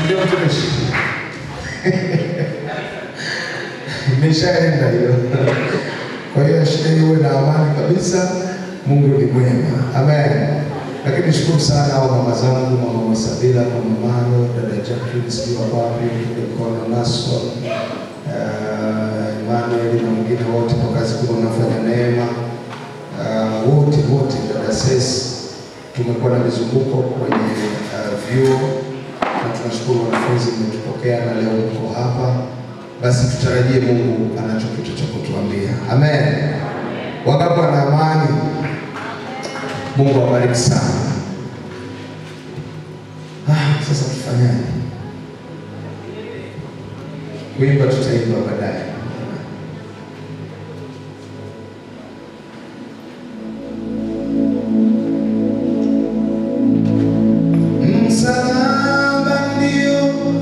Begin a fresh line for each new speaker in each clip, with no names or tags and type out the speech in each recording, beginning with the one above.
ndio mtumishi imeshaenda hiyo. Kwa hiyo shida hiyo uwe na amani kabisa. Mungu ni mwema, amen. Lakini shukuru sana hao mama zangu, mama Masabila, mama Mano, dada Jacqueline, sijui wako wapi, mkono Naswa, uh, Emmanuel na wengine wote kwa kazi kubwa mnafanya Neema, uh, wote wote, dada Sesi, tumekuwa na mizunguko kwenye uh, vyuo na tunashukuru wanafunzi mmetupokea na leo mko hapa, basi tutarajie Mungu anacho kitu cha kutuambia. Amen. Wangapi wana amani? Mungu awabariki sana. Ah, sasa tufanyaje? Kuimba tutaimba baadaye. Msalaba ndio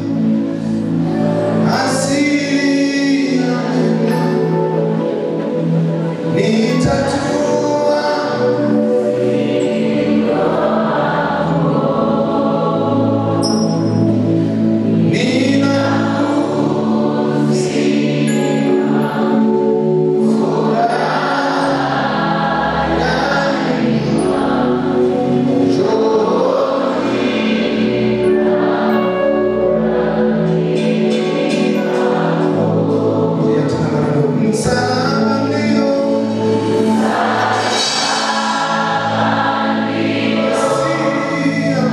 asili ya mema. Nitatua nina Msalaba ndio asili ya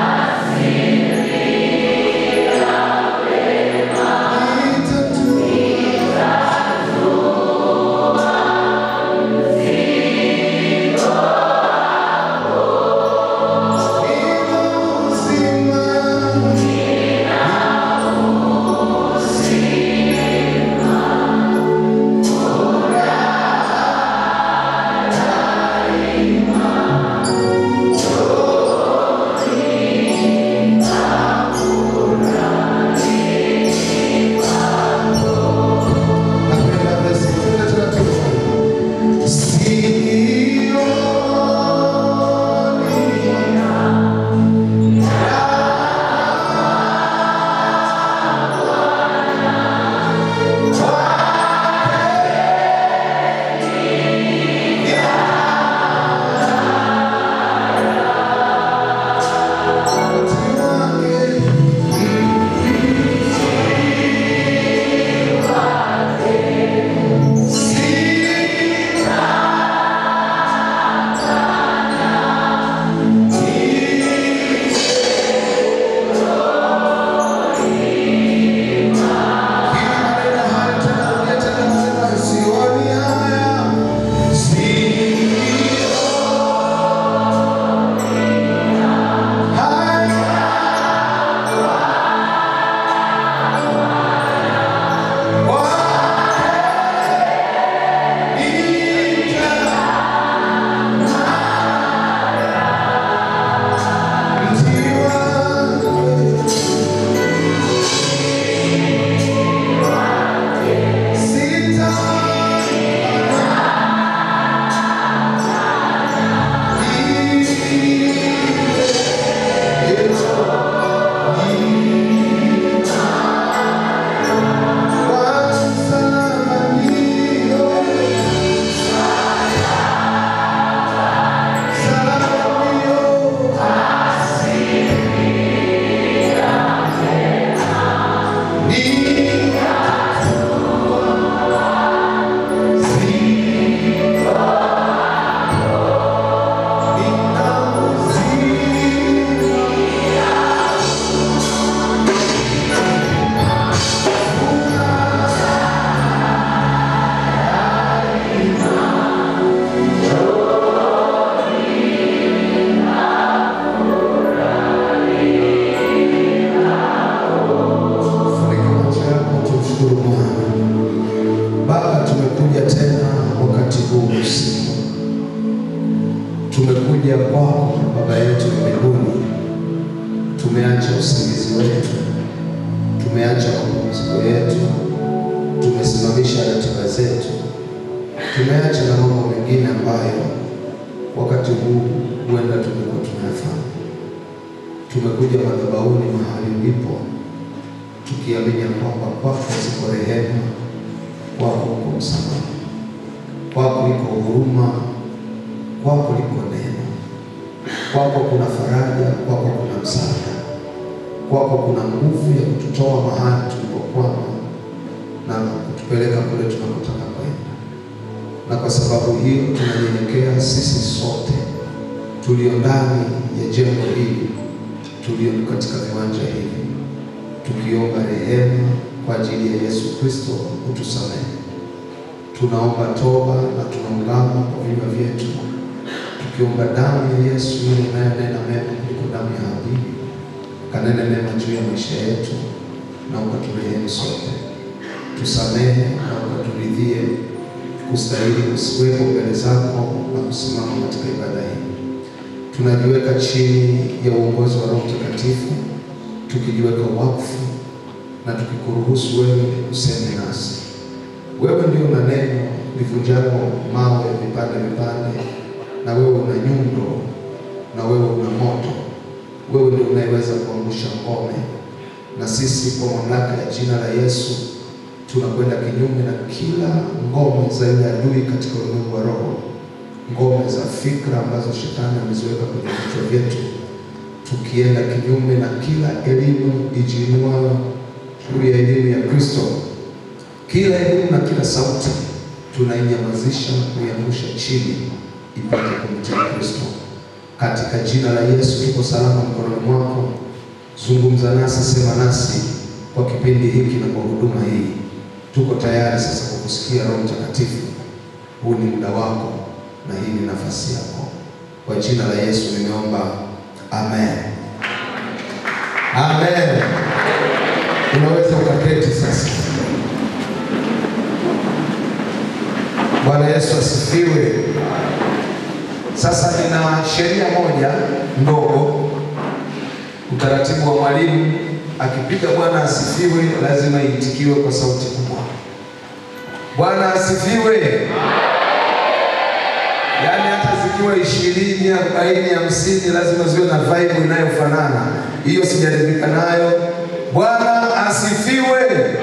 Napenda basi tena taratibu. Sioni Sioni haya, sioni haya. Funika macho yako, tumshukuru Bwana. Baba, tumekuja tena wakati huu usiku, tumekuja kwako Baba yetu wa mbinguni. Tumeacha usingizi wetu, tumeacha mapumziko yetu, tumesimamisha ratiba zetu, tumeacha na mambo mengine ambayo wakati huu huenda tumekuwa tunayafanya. Tumekuja madhabahuni mahali ulipo tukiamini ya kwamba kwako ziko rehema, kwako uko msamaha, kwako iko huruma, kwako liko neno, kwako kuna faraja, kwako kuna msaada, kwako kuna nguvu ya kututoa mahali tulipokwama na kutupeleka kule tunakotaka kwenda. Na kwa sababu hiyo tunanyenyekea sisi sote tulio ndani ya jengo hili, tulio katika viwanja hivi, tukiomba rehema kwa ajili ya Yesu Kristo utusamehe. Tunaomba toba na tunaungama kwa vinywa vyetu, tukiomba damu ya Yesu ile inayonena mema kuliko damu ya Habili, kanene mema juu ya maisha yetu, na ukaturehemu sote tusamehe na ukaturidhie kustahili kusiwepo mbele zako na kusimama katika ibada hii. Tunajiweka chini ya uongozi wa Roho Mtakatifu, tukijiweka wakfu na tukikuruhusu wewe useme nasi. Wewe ndio una neno livunjalo mawe vipande vipande, na wewe una nyundo, na wewe una moto. Wewe ndio unayeweza kuangusha ngome, na sisi kwa mamlaka ya jina la Yesu tunakwenda kinyume na kila ngome za yule adui katika ulimwengu wa roho, ngome za fikra ambazo shetani ameziweka kwenye vichwa vyetu, tukienda kinyume na kila elimu ijiinuayo juu ya elimu ya Kristo, kila elimu na kila sauti tunainyamazisha, kuiangusha chini, ipate kumtii Kristo. Katika jina la Yesu tuko salama mkononi mwako. Zungumza nasi, sema nasi kwa kipindi hiki na kwa huduma hii. Tuko tayari sasa kwa kusikia Roho Mtakatifu. Huu ni muda wako na hii ni nafasi yako. Kwa jina la Yesu nimeomba, amen, amen. Unaweza ukaketi sasa. Bwana Yesu asifiwe. Sasa nina sheria moja ndogo, utaratibu wa mwalimu akipiga Bwana asifiwe, lazima iitikiwe kwa sauti kubwa. Bwana asifiwe. Yaani hata zikiwa ishirini, arobaini, hamsini lazima ziwe na vibe inayofanana. Hiyo sijaridhika nayo. Bwana asifiwe.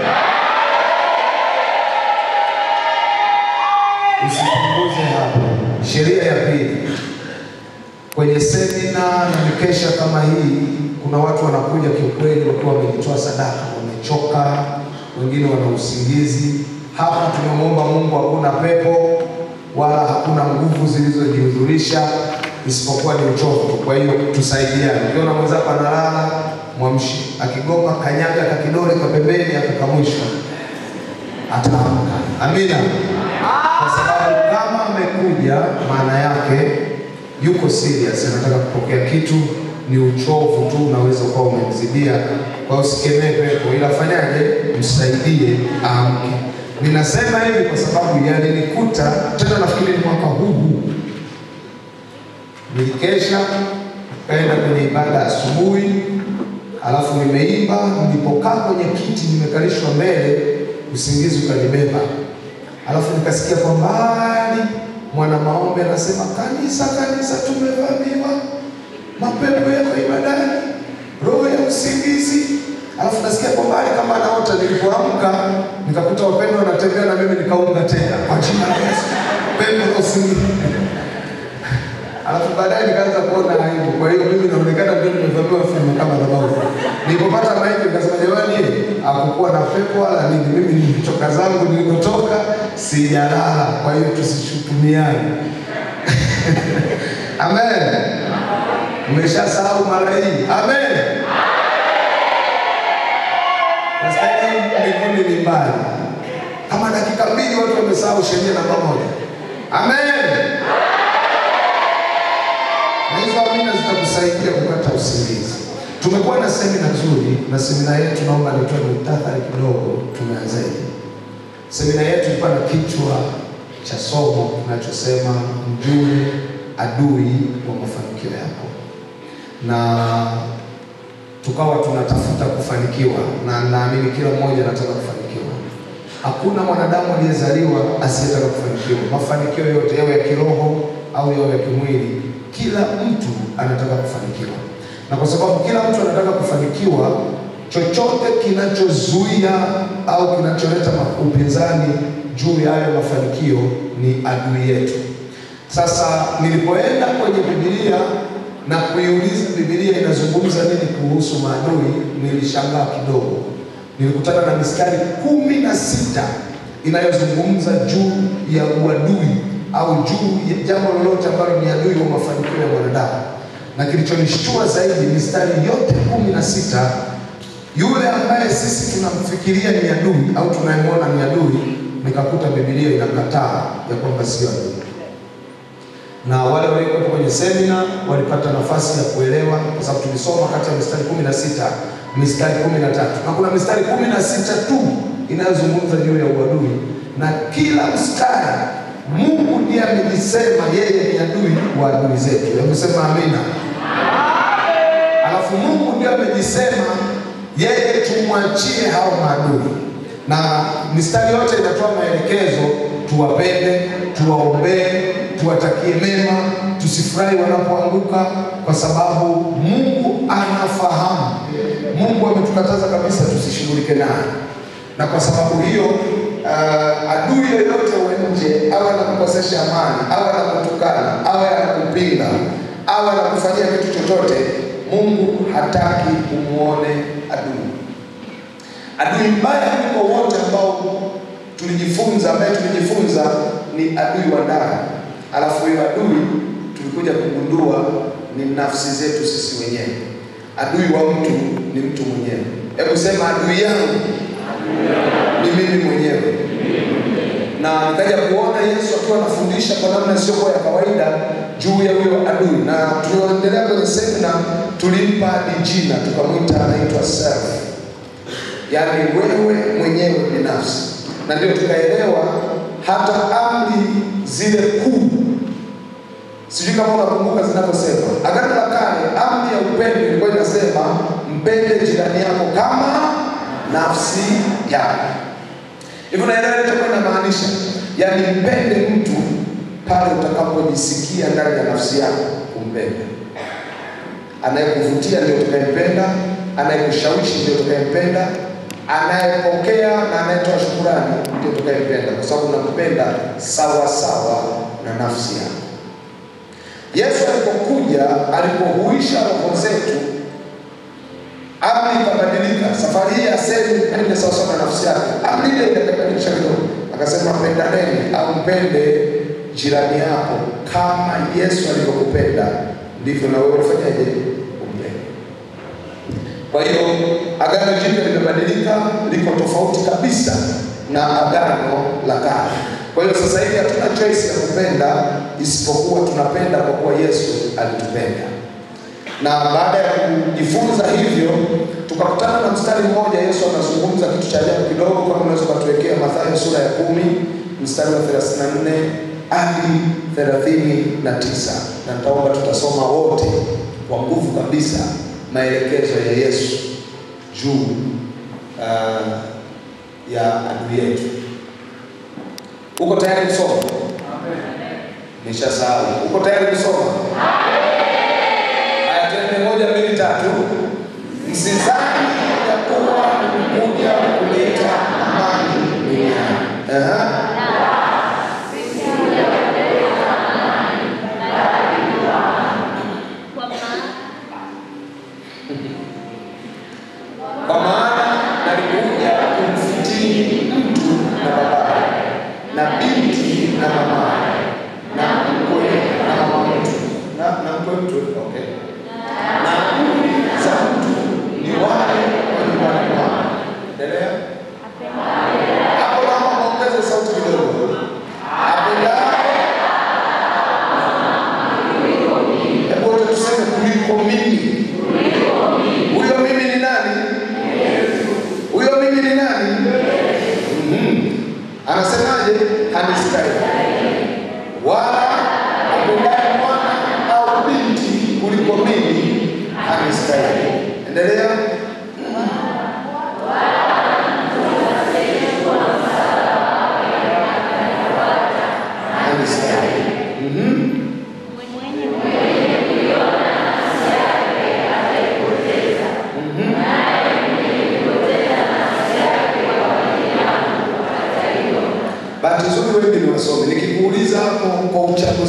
Usipunguze hapo. Sheria ya pili, kwenye semina na mikesha kama hii, kuna watu wanakuja kiukweli wakiwa wamejitoa sadaka, wamechoka, wengine wana usingizi. Hapa tumemwomba Mungu, hakuna pepo wala hakuna nguvu zilizojihudhurisha isipokuwa ni uchovu. Kwa hiyo tusaidiane. Ukiona mwenzako analala, mwamshi. Akigoma kanyaga kakidole kapembeni, akakamwisha ataamka. Amina, kwa sababu kama amekuja, maana yake yuko serious, anataka kupokea kitu. Ni uchovu tu unaweza ukawa umemzidia. Kwa hiyo usikemee pepo, ila fanyaje? Msaidie aamke. Ninasema hivi kwa sababu yalinikuta tena, nafikiri ni mwaka huu huu, nilikesha kaenda kwenye ibada asubuhi, alafu nimeimba. Nilipokaa kwenye kiti nimekalishwa mbele, usingizi ukanibeba, alafu nikasikia kwa mbali mwana maombi anasema, kanisa, kanisa, tumevamiwa, mapepo yako ibadani, roho ya usingizi Alafu nasikia kwa mbali kama anaota. Nilipoamka nikakuta wapendwa wanatembea na mimi nikaunga tena kwa jina la Yesu, pepo la usingizi. Alafu baadaye nikaanza kuona aibu. Kwa hiyo mimi naonekana ndio nimevamiwa filmu kama dhabahu. Nilipopata maiki nikasema, jamani, hakukuwa na pepo wala nini. Mimi nilichoka zangu nilikotoka, sijalala. Kwa hiyo tusishutumiane. Amen. Umeshasahau mara hii. Amen. Mbinguni ni mbali, kama dakika mbili watu wamesahau sheria namba moja. Amen. Na hizo amina zitakusaidia kupata usingizi. Tumekuwa na semina nzuri, na semina yetu, naomba nitoe muhtasari kidogo. Tumeanzaje? Semina yetu ilikuwa na kichwa cha somo kinachosema mjue adui wa mafanikio yako, na tukawa tunatafuta kufanikiwa, na naamini kila mmoja anataka kufanikiwa. Hakuna mwanadamu aliyezaliwa asiyetaka kufanikiwa. Mafanikio yote yawe ya kiroho au yawe ya kimwili, kila mtu anataka kufanikiwa, na kwa sababu kila mtu anataka kufanikiwa, chochote kinachozuia au kinacholeta ma- upinzani juu ya hayo mafanikio ni adui yetu. Sasa nilipoenda kwenye Biblia na kuiuliza Biblia inazungumza nini kuhusu maadui, nilishangaa kidogo. Nilikutana na mistari kumi na sita inayozungumza juu ya uadui au juu ya jambo lolote ambalo ni adui wa mafanikio ya mwanadamu, na kilichonishtua zaidi, mistari yote kumi na sita yule ambaye sisi tunamfikiria ni adui au tunayemwona ni adui, nikakuta Biblia inakataa ya kwamba sio adui na wale waliokuwepo kwenye semina walipata nafasi ya kuelewa, kwa sababu tulisoma kati ya mistari kumi na sita mistari kumi na tatu na kuna mistari kumi na sita tu inayozungumza juu ya uadui, na kila mstari Mungu ndiye amejisema yeye ni adui wa adui zetu. Hebu sema amina. Alafu Mungu ndiye amejisema yeye tumwachie hao maadui, na mistari yote inatoa maelekezo, tuwapende, tuwaombee, tuwatakie mema, tusifurahi wanapoanguka, kwa sababu Mungu anafahamu. Mungu ametukataza kabisa tusishughulike naye, na kwa sababu hiyo uh, adui yoyote wa nje awe anakukosesha amani, awe anakutukana, awe anakupinga, awe anakufanyia kitu chochote, Mungu hataki umuone adui. Adui mbaya kuliko wote ambao tulijifunza, ambaye tulijifunza ni adui wa ndani. Alafu huyo adui tulikuja kugundua ni nafsi zetu sisi wenyewe. Adui wa mtu ni mtu mwenyewe. Hebu sema adui yangu ni mimi mwenyewe. Na nikaja kuona Yesu akiwa anafundisha kwa namna isiyokuwa ya kawaida juu ya huyo adui, na tulioendelea kwenye semina tulimpa hadi jina tukamwita anaitwa self, yaani wewe mwenyewe binafsi, na ndio tukaelewa hata amri zile kuu sijui kama unakumbuka zinavyosema. Agano la Kale, amri ya upendo ilikuwa inasema mpende jirani yako kama nafsi yako. Hivyo naelewa ilichokuwa inamaanisha, yaani mpende mtu pale utakapojisikia ndani ya nafsi yako kumpenda. Anayekuvutia ndio utakayempenda, anayekushawishi ndio utakayempenda, anayepokea na anayetoa shukurani ndio utakayempenda, kwa sababu unampenda sawa sawa na nafsi yako. Yesu alipokuja, alipohuisha roho zetu, amri ikabadilika. Safari hii asemi mpende sawasawa na nafsi yake, amri ile ikabadilisha kidogo, akasema pendaneni au mpende jirani yako kama Yesu alivyokupenda, ndivyo na wewe ufanyaje? Umpende. Kwa hiyo agano jipya limebadilika, liko tofauti kabisa na agano la kale. Kwa hiyo sasa hivi hatuna choice ya kupenda isipokuwa tunapenda kwa kuwa Yesu alitupenda. Na baada ya kujifunza hivyo, tukakutana na mstari mmoja, Yesu anazungumza kitu cha ajabu kidogo. Kama unaweza ukatuwekea Mathayo sura ya kumi mstari wa 34 hadi 39, na nitaomba tutasoma wote kwa nguvu kabisa maelekezo ya Yesu juu uh, ya adui yetu. Uko tayari kusoma? Nimeshasahau. Uko tayari kusoma? Haya, twende moja, mbili, tatu. Msizani ya kuwa nimekuja kuleta amani duniani. Aha. Kwa maana nalikuja kumfitini mtu na babaye na binti na mamaye na mkwe na mama mtu na na mkwe mtu okay. Na adui za mtu ni wale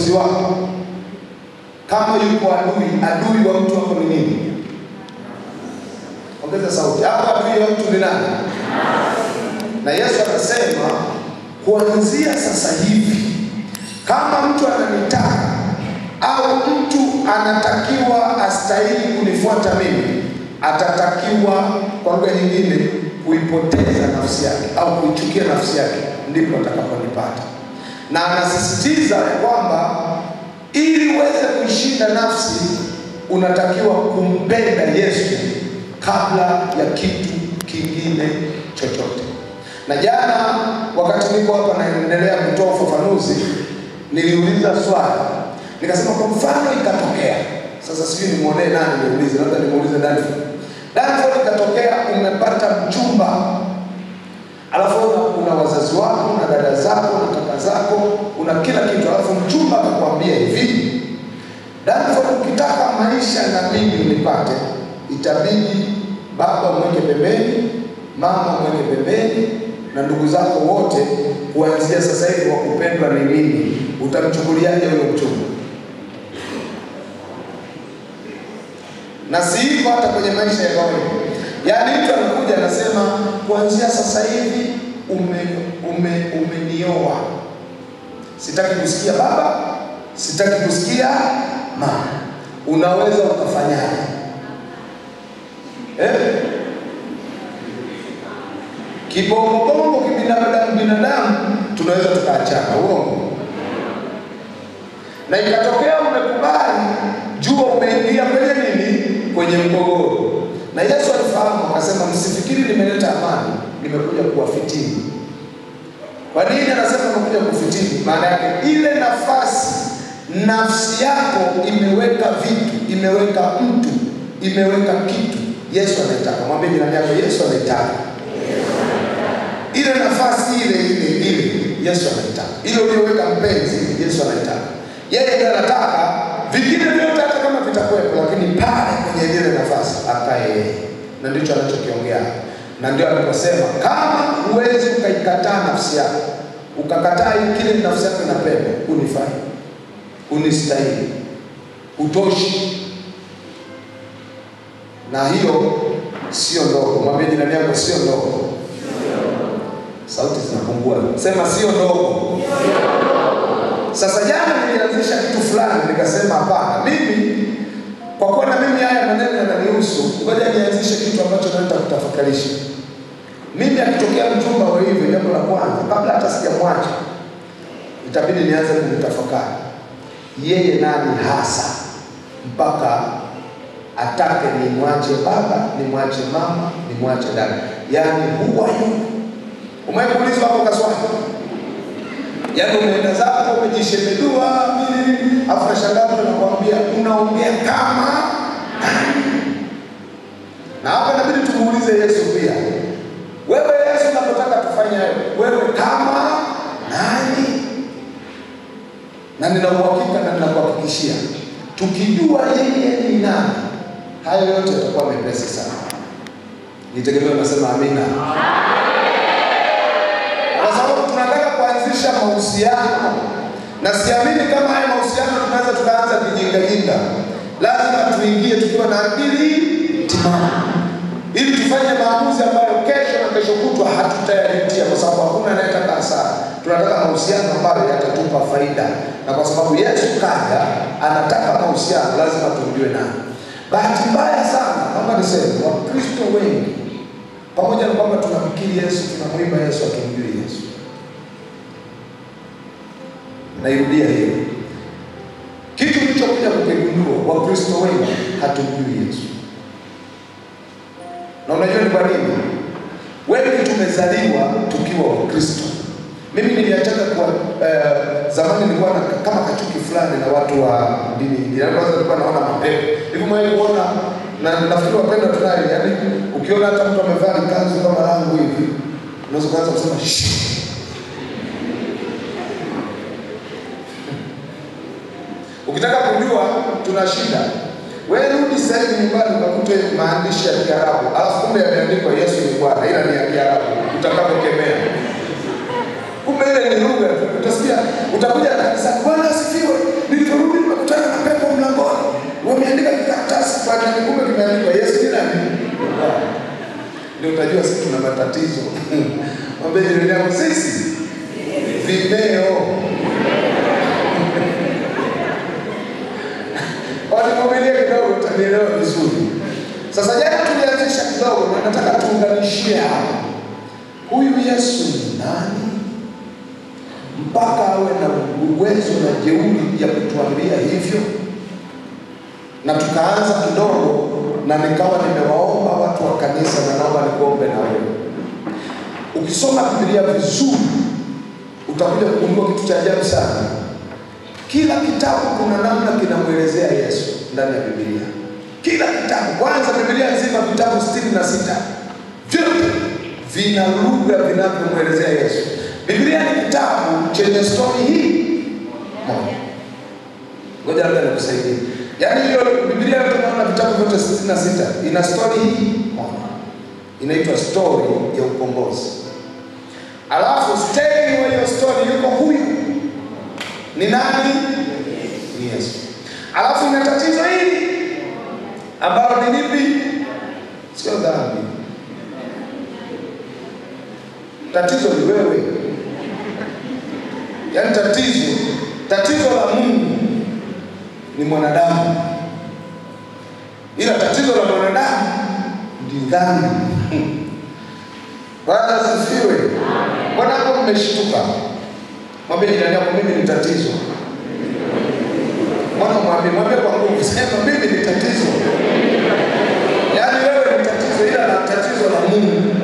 uchaguzi wako. Kama yuko adui, adui wa mtu wako ni nini? Ongeza sauti hapo. Adui wa mtu ni nani? Na Yesu akasema kuanzia sasa hivi, kama mtu ananitaka au mtu anatakiwa astahili kunifuata mimi, atatakiwa kwa lugha nyingine kuipoteza nafsi yake au kuichukia nafsi yake, ndipo atakaponipata. Na anasisitiza ya kwamba ili uweze kuishinda nafsi, unatakiwa kumpenda Yesu kabla ya kitu kingine chochote. Na jana wakati niko hapa naendelea kutoa ufafanuzi, niliuliza swali nikasema, kwa mfano ikatokea sasa, sijui nimwonee nani niulize, labda nimuulize Danford. Danford, ikatokea umepata mchumba, alafu una, una wazazi wako una dada zako na kaka zako una kila kitu, alafu mchumba akakwambia hivi, Danford, ukitaka maisha na mimi unipate, itabidi baba mweke pembeni, mama mweke pembeni na ndugu zako wote, kuanzia sasa hivi wa kupendwa ni mimi. Utamchukuliaje huyo mchumba? Na si hivyo hata kwenye maisha ya kawaida. Yaani mtu anakuja anasema, kuanzia sasa hivi ume, ume, umenioa, sitaki kusikia baba, sitaki kusikia mama. Unaweza ukafanyaje? Eh? Kibongobongo kibinadamu binadamu tunaweza tukaachana, uongo. Na ikatokea umekubali, jua umeingia kwenye nini, kwenye mgogoro. Na Yesu alifahamu akasema, msifikiri nimeleta amani, nimekuja kuwafitini. Kwa nini anasema nimekuja kufitini? Maana yake ile nafasi nafsi yako imeweka vitu, imeweka mtu, imeweka kitu, Yesu anaitaka. Mwambie jirani yako, Yesu anaitaka ile nafasi ile ile ile Yesu anaitaka, ile uliyoweka mpenzi, Yesu anaitaka. Yeye ndiye anataka vingine vyote, hata kama vitakuwepo, lakini pale kwenye ile nafasi akae yeye, na ndicho anachokiongea. Na ndio aliposema kama huwezi ukaikataa nafsi yako, ukakataa kile nafsi yako inapenda, unifai, unistahili, utoshi, na hiyo sio ndogo. Mwambie jirani yako, sio ndogo. Sauti zinapungua, sema sio ndogo. Sasa jana nilianzisha kitu fulani, nikasema hapana, mimi kwa kuwa na mimi haya maneno yananihusu, ngoja nianzishe kitu ambacho naenda kutafakarisha. Mimi akitokea mchumba wa hivyo, jambo la kwanza, kabla hata sijamwacha, itabidi nianze kumtafakari yeye nani hasa, mpaka atake nimwache baba, nimwache mama, nimwache dada, yaani huwa yu Umewahi kuulizwa hapo kaswali? Yaani umeenda zako umejishemedua mimi, afu nashangaa mtu anakuambia unaongea kama nani? Na hapa inabidi tumuulize Yesu pia. Wewe Yesu unapotaka tufanye hayo, wewe kama nani? Na nina uhakika na ninakuhakikishia tukijua yeye ni nani, hayo yote yatakuwa mepesi sana. Nitegemea unasema amina kwa sababu tunataka kuanzisha mahusiano, na siamini kama haya mahusiano tunaweza tukaanza kijingajinga. Lazima tuingie tukiwa na akili timamu, ili tufanye maamuzi ambayo kesho na kesho kutwa hatutayajutia, kwa sababu hakuna anayetaka hasara. Tunataka mahusiano ambayo yatatupa faida, na kwa sababu Yesu kaja anataka mahusiano, lazima tumjue nani. Bahati mbaya sana, naomba niseme, Wakristo wengi pamoja na kwamba tunamkiri Yesu, tunamwimba Yesu, hatumjui Yesu. Nairudia hiyo kitu kilichokuja kukigundua, Wakristo wengi hatumjui Yesu. Na unajua ni kwa nini? Wengi tumezaliwa tukiwa Wakristo. Mimi niliachana kwa eh, zamani nilikuwa na kama kachuki fulani na watu wa dini nyingine. Kwanza nilikuwa naona mapepo hivi, mwe kuona na nafikiri wapenda tunayo, yaani ukiona hata mtu amevaa kanzu kama langu hivi, unaweza kuanza kusema shh. Ukitaka kujua tuna shida, wewe rudi sasa hivi nyumbani ukakute maandishi ya Kiarabu, alafu kumbe yameandikwa Yesu ni Bwana, ila ni ya Kiarabu, utakapokemea kumbe ile ni lugha. Utasikia utakuja kanisani, Bwana asifiwe, unajua sisi tuna matatizo. Mwambie jirani yako sisi vimeo. Wanivumilie kidogo, utanielewa vizuri. Sasa jana tulianzisha kidogo, na nataka tuunganishie hapa. Huyu Yesu ni nani mpaka awe na uwezo na jeuri ya kutuambia hivyo? Na tukaanza kidogo, na nikawa nimewaomba watu wa kanisa, na naomba nikuombe na wewe. Ukisoma Biblia vizuri, utakuja kugundua kitu cha ajabu sana. Kila kitabu kuna namna kinamwelezea Yesu ndani ya Biblia. Kila kitabu, kwanza Biblia nzima vitabu sitini na sita vyote vina lugha vinavyomwelezea Yesu. Biblia ni kitabu chenye stori hii moja. Ngoja labda nikusaidie. Yaani hiyo Biblia yote unaona vitabu vyote sitini na sita ina stori hii moja, inaitwa stori ya ukombozi. Alafu stay wa hiyo stori yuko huyu ni nani? Ni Yesu. Alafu ina tatizo hili ambalo ni lipi? Sio dhambi. Tatizo ni wewe. Yaani tatizo, tatizo la Mungu ni mwanadamu, ila tatizo la mwanadamu ndi dhambi. Bwana asifiwe. Mbona hapo mmeshtuka? Mwambie jirani yako, mimi ni tatizo. Mbona mwambie, mwambie kwa nguvu, sema mimi ni tatizo. Yaani wewe ni tatizo, ila na tatizo la Mungu.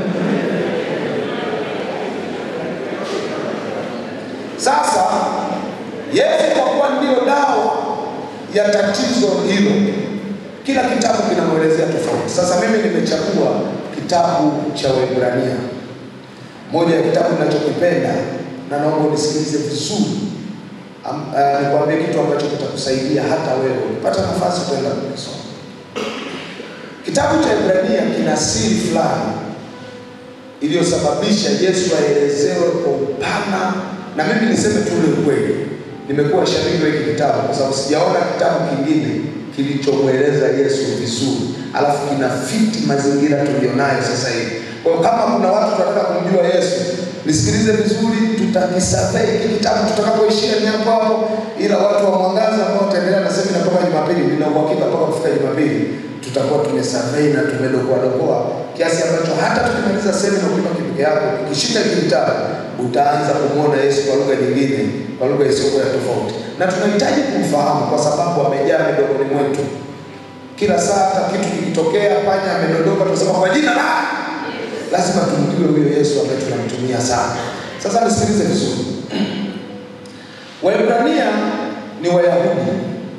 Sasa Yesu kwa kuwa ndio dawa ya tatizo hilo, kila kitabu kinamwelezea tofauti. Sasa mimi nimechagua kitabu cha Waebrania, moja ya kitabu ninachokipenda na naomba unisikilize vizuri. Am- ah, Nikwambie kitu ambacho kitakusaidia hata wewe ukipata nafasi kwenda kukisoma. Kitabu cha Ibrania kina siri fulani iliyosababisha Yesu aelezewe kwa upana, na mimi niseme tu ule ukweli. Nimekuwa shabiki wa hiki kitabu kwa sababu sijaona kitabu kingine kilichomweleza Yesu vizuri, alafu kina fiti mazingira tulionayo sasa hivi. Kwa hiyo kama kuna watu tunataka kumjua Yesu, nisikilize vizuri, tutakisurvey hiki kitabu tutakapoishia ni hapo hapo, ila watu wa Mwangaza ambao wataendelea na semina mpaka Jumapili, nina uhakika mpaka kufika Jumapili tutakuwa tumesurvey na tumedokoa dokoa kiasi ambacho hata tukimaliza semina ukiwa kipeke yako, ukishika hiki kitabu utaanza kumwona Yesu kwa lugha nyingine, kwa lugha isiyokuwa ya tofauti, na tunahitaji kumfahamu kwa sababu amejaa midomoni mwetu. Kila saa hata kitu kikitokea, panya amedondoka, tunasema kwa jina la lazima tumjue huyo Yesu ambaye tunamtumia sana. Sasa nisikilize vizuri. Waebrania ni Wayahudi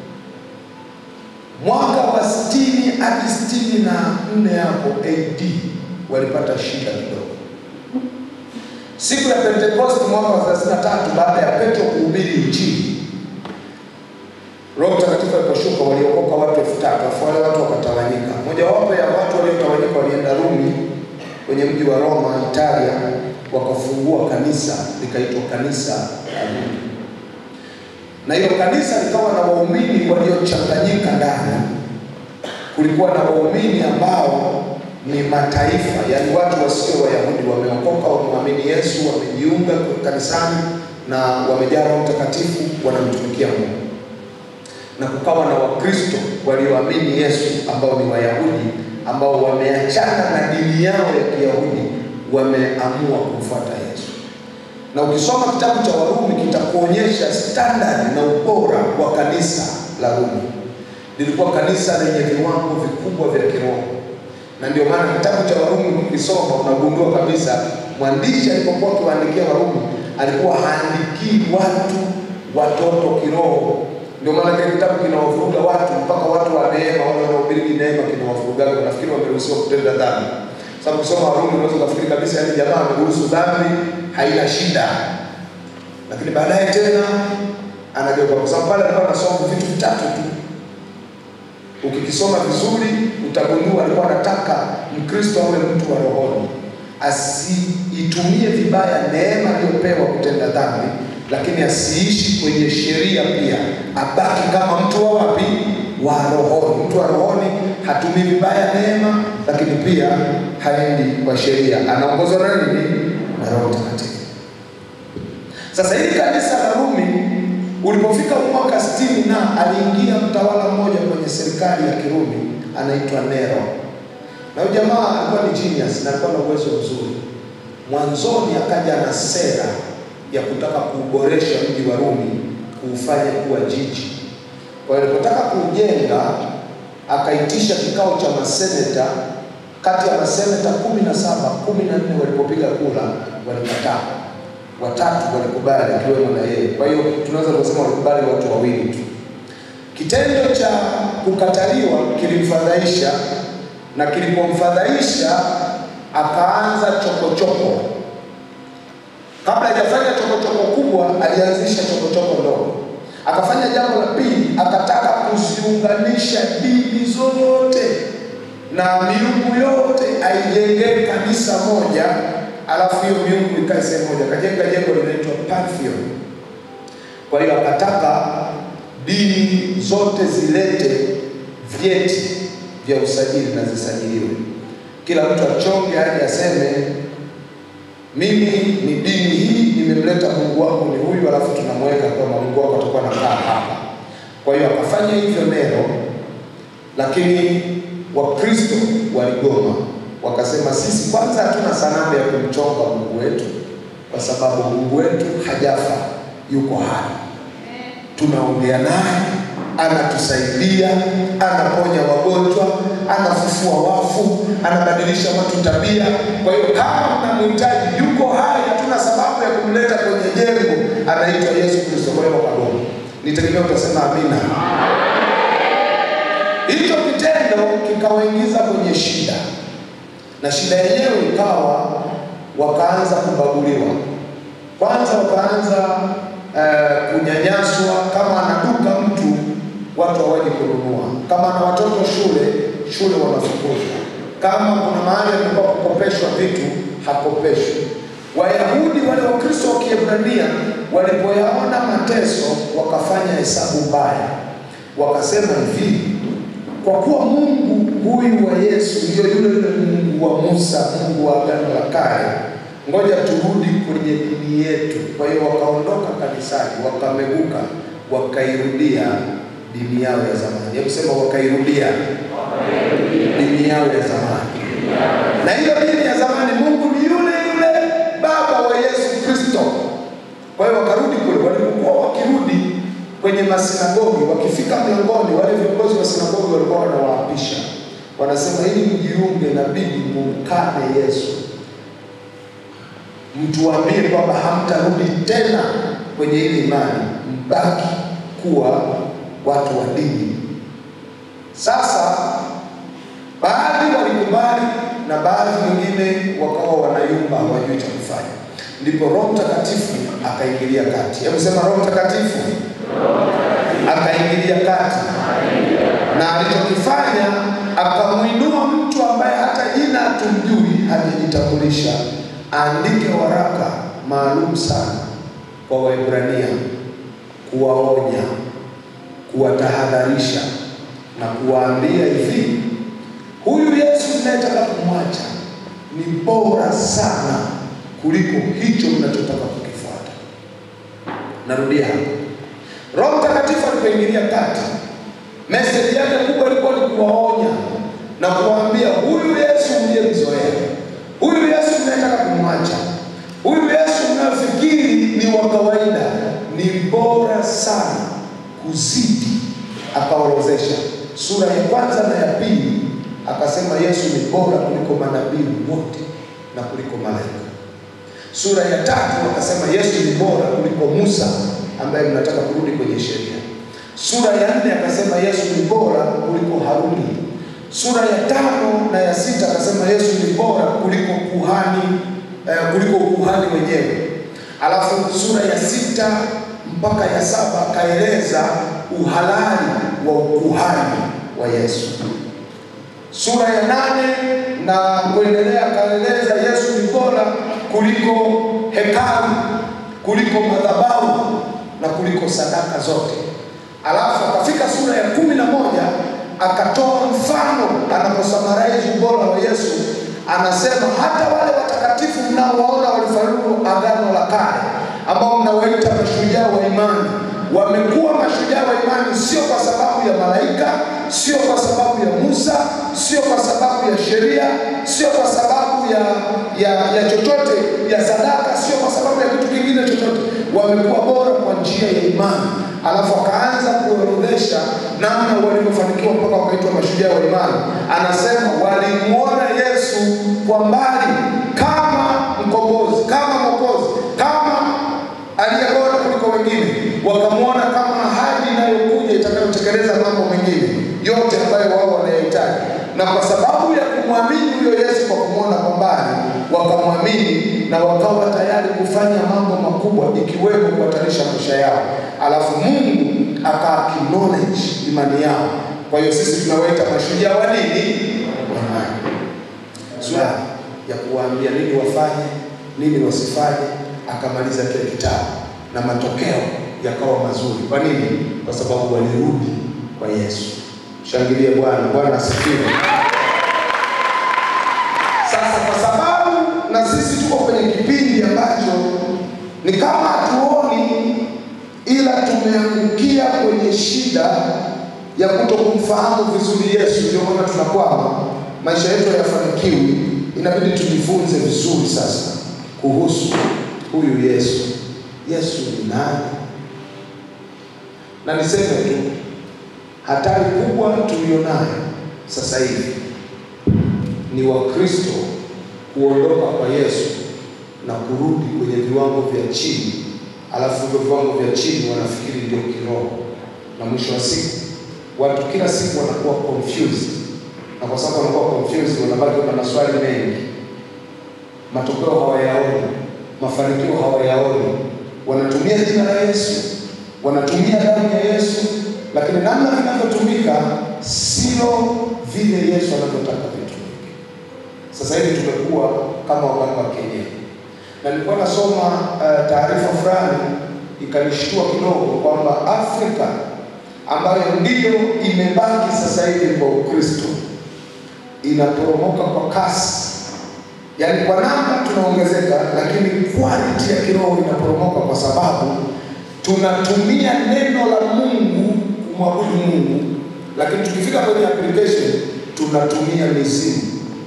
mwaka wa 60 hadi 64 hapo AD walipata shida kidogo. Siku ya Pentekoste mwaka wa 33 baada ya Petro kuhubiri Injili, Roho Mtakatifu aliposhuka waliokoka watu elfu tatu afu wale watu wakatawanyika. Mojawapo ya watu waliotawanyika walienda Rumi kwenye mji wa Roma, Italia, wakafungua kanisa likaitwa kanisa la Rumi na hilo kanisa likawa na waumini waliochanganyika ndani. Kulikuwa na waumini ambao ni mataifa, yaani watu wasio Wayahudi, wameokoka, wamemwamini Yesu, wamejiunga kanisani na wamejaa Roho Mtakatifu, wanamtumikia Mungu. Na kukawa na Wakristo walioamini Yesu ambao ni Wayahudi, ambao wameachana na dini yao ya Kiyahudi, wameamua kumfuata Yesu na ukisoma kitabu cha Warumi kitakuonyesha standard na ubora wa kanisa la Rumi. Lilikuwa kanisa lenye viwango vikubwa vya kiroho, na ndio maana kitabu cha Warumi ukisoma unagundua kabisa mwandishi alipokuwa akiwaandikia Warumi alikuwa haandikii watu watoto kiroho. Ndio maana kile kitabu kinawavuruga watu mpaka watu wa neema, wale wanaohubiri neema kinawavurugaga, nafikiri wameruhusiwa kutenda dhambi sababu kusoma Warumi unaweza kufikiri kabisa yani jamaa ameruhusu dhambi haina shida, lakini baadaye tena anageuka, kwa sababu pale alikuwa anasoma vitu vitatu tu. Ukikisoma vizuri utagundua alikuwa anataka Mkristo awe mtu wa rohoni, asiitumie vibaya neema aliyopewa kutenda dhambi, lakini asiishi kwenye sheria pia, abaki kama mtu wa wapi wa rohoni. Mtu wa rohoni hatumii vibaya neema, lakini pia haendi kwa sheria, anaongozwa na nini? Na Roho Mtakatifu. Sasa hili kanisa la Rumi ulipofika mwaka sitini na aliingia mtawala mmoja kwenye serikali ya Kirumi anaitwa Nero, na huyu jamaa alikuwa ni genius na alikuwa na uwezo mzuri. Mwanzoni akaja na sera ya kutaka kuuboresha mji wa Rumi kuufanya kuwa jiji. Kwa hiyo alipotaka kuujenga, akaitisha kikao cha maseneta. Kati ya maseneta kumi na saba, kumi na nne walipopiga kura walikataa, watatu walikubali, akiwemo na yeye. Kwa hiyo tunaweza kusema walikubali watu wawili tu. Kitendo cha kukataliwa kilimfadhaisha, na kilipomfadhaisha akaanza chokochoko. Kabla hajafanya chokochoko kubwa, alianzisha chokochoko ndogo. Akafanya jambo la pili, akataka kuziunganisha dini zote na miungu yote aijengee kanisa moja, alafu hiyo miungu ikae sehemu moja. Akajenga jengo linaitwa Pantheon. Kwa hiyo akataka dini zote zilete vyeti vya usajili na zisajiliwe, kila mtu achonge aje aseme mimi ni dini hii, nimemleta Mungu wangu ni huyu, alafu tunamweka kwamba Mungu wako atakuwa anakaa hapa. Kwa hiyo akafanya hivyo Nero, lakini Wakristo waligoma, wakasema sisi kwanza hatuna sanamu ya kumchonga Mungu wetu, kwa sababu Mungu wetu hajafa, yuko hai, tunaongea naye, anatusaidia, anaponya wagonjwa, anafufua wafu, anabadilisha watu tabia. Kwa hiyo kama mnamhitaji, yuko hai, hatuna sababu ya kumleta kwenye jengo, anaitwa Yesu Kristo. Kwa hiyo wakagoma. Nitegemea utasema amina. Hicho kitendo kikawaingiza kwenye shida, na shida yenyewe ikawa wakaanza kubaguliwa. Kwanza wakaanza eh, kunyanyaswa. Kama anaduka mtu, watu hawaji kununua. Kama ana watoto shule, shule wanafukuzwa. Kama kuna mahali amekuwa kukopeshwa vitu, hakopeshwi. Wayahudi wale Wakristo wa Kiebrania walipoyaona mateso, wakafanya hesabu mbaya, wakasema hivi kwa kuwa Mungu huyu wa Yesu ndio yule yule Mungu wa Musa, Mungu wa Agano la Kale, ngoja turudi kwenye dini yetu. Kwa hiyo wakaondoka kanisani, wakameguka, wakairudia dini yao ya zamani. Hebu sema wakairudia dini yao ya zamani. Na hiyo dini ya zamani, Mungu ni yule yule Baba wa Yesu Kristo. Kwa hiyo wakarudi kule, walipokuwa wakirudi kwenye masinagogi, wakifika mlangoni, wale viongozi wa sinagogi walikuwa wanawaapisha, wanasema ili mjiunge, inabidi mumkane Yesu, mtuambie kwamba hamtarudi tena kwenye ile imani, mbaki kuwa watu wa dini. Sasa baadhi walikubali na baadhi wengine wakawa wanayumba, hawajui cha kufanya. Ndipo Roho Mtakatifu akaingilia kati. Hebu sema Roho Mtakatifu akaingilia kati, na alichokifanya akamwinua mtu ambaye hata jina hatumjui, hajajitambulisha, aandike waraka maalum sana kwa Waebrania, kuwaonya, kuwatahadharisha na kuwaambia hivi, huyu Yesu mnayetaka kumwacha ni bora sana kuliko hicho mnachotaka kukifuata. Narudia hapa. Roho Mtakatifu alipoingilia kati, meseji yake kubwa ilikuwa ni kuwaonya na kuwaambia, huyu Yesu mliyemzoea, huyu Yesu mnayetaka kumwacha, huyu Yesu mnafikiri ni wa kawaida, ni bora sana kuzidi. Akaorozesha sura ya kwanza na ya pili, akasema Yesu ni bora kuliko manabii wote na kuliko malaika. Sura ya tatu akasema Yesu ni bora kuliko Musa ambaye mnataka kurudi kwenye sheria. Sura ya nne akasema Yesu ni bora kuliko Haruni. Sura ya tano na ya sita akasema Yesu ni bora kuliko kuhani eh, kuliko ukuhani wenyewe. Alafu sura ya sita mpaka ya saba akaeleza uhalali wa ukuhani wa Yesu. Sura ya nane na kuendelea akaeleza Yesu ni bora kuliko hekalu, kuliko madhabahu na kuliko sadaka zote. Alafu akafika sura ya kumi na moja mfano anaposummarize ubora wa Yesu, anasema hata wale watakatifu mnaowaona walifaulu agano la kale, ambao mnawaita mashujaa wa imani, wamekuwa mashujaa wa imani sio kwa sababu ya malaika, sio kwa sababu ya Musa, sio kwa sababu ya sheria, sio kwa sababu ya ya, ya chochote ya sadaka, sio kwa sababu ya kitu kingine chochote. Wamekuwa bora kwa njia ya imani. Alafu akaanza kuorodhesha namna walivyofanikiwa mpaka wakaitwa mashujaa wa imani. Anasema walimwona Yesu kwa mbali kama mkombozi, kama mwokozi, kama aliye bora kuliko wengine, wakamwona kama ahadi inayokuja itakayotekeleza mambo mengine yote ambayo wao wanayahitaji, na kwa sababu ya kumwamini huyo Yesu kwa kumwona kwa mbali, wakamwamini na wakawa tayari kufanya mambo makubwa, ikiwemo kuhatarisha maisha yao. Alafu Mungu aka acknowledge imani yao. Kwa hiyo sisi tunawaita mashujaa wa nini? Wa imani. Swali ya kuwaambia nini wafanye, nini wasifanye, akamaliza kile kitabu na matokeo yakawa mazuri. Kwa nini? Kwa sababu walirudi kwa Yesu. Shangilie Bwana. Bwana asifiwe. Sasa kwa sababu na sisi tuko kwenye kipindi ambacho ni kama hatuoni, ila tumeangukia kwenye shida ya kuto kumfahamu vizuri Yesu, ndio maana tunakwama, maisha yetu hayafanikiwi. Inabidi tujifunze vizuri sasa kuhusu huyu Yesu. Yesu ni nani? Na niseme tu hatari kubwa tulionayo sasa hivi ni Wakristo kuondoka kwa Yesu na kurudi kwenye viwango vya chini, alafu hivyo viwango vya chini wanafikiri ndio kiroho, na mwisho wa siku watu kila siku wanakuwa confused, na kwa sababu wanakuwa confused, wanabaki na maswali mengi, matokeo hawayaoni, mafanikio hawayaoni. Wanatumia jina la Yesu, wanatumia damu ya Yesu, lakini namna vinavyotumika sio vile Yesu anavyotaka vitumike. Sasa hivi tumekuwa kama waganga wa kienyeji, na nilikuwa nasoma uh, taarifa fulani ikanishtua kidogo kwamba Afrika ambayo ndiyo imebaki sasa hivi kwa Ukristo inaporomoka kwa kasi, yaani kwa namba tunaongezeka, lakini quality ya kiroho inaporomoka kwa sababu tunatumia neno la Mungu kumwabudu Mungu, lakini tukifika kwenye application tunatumia mizimu,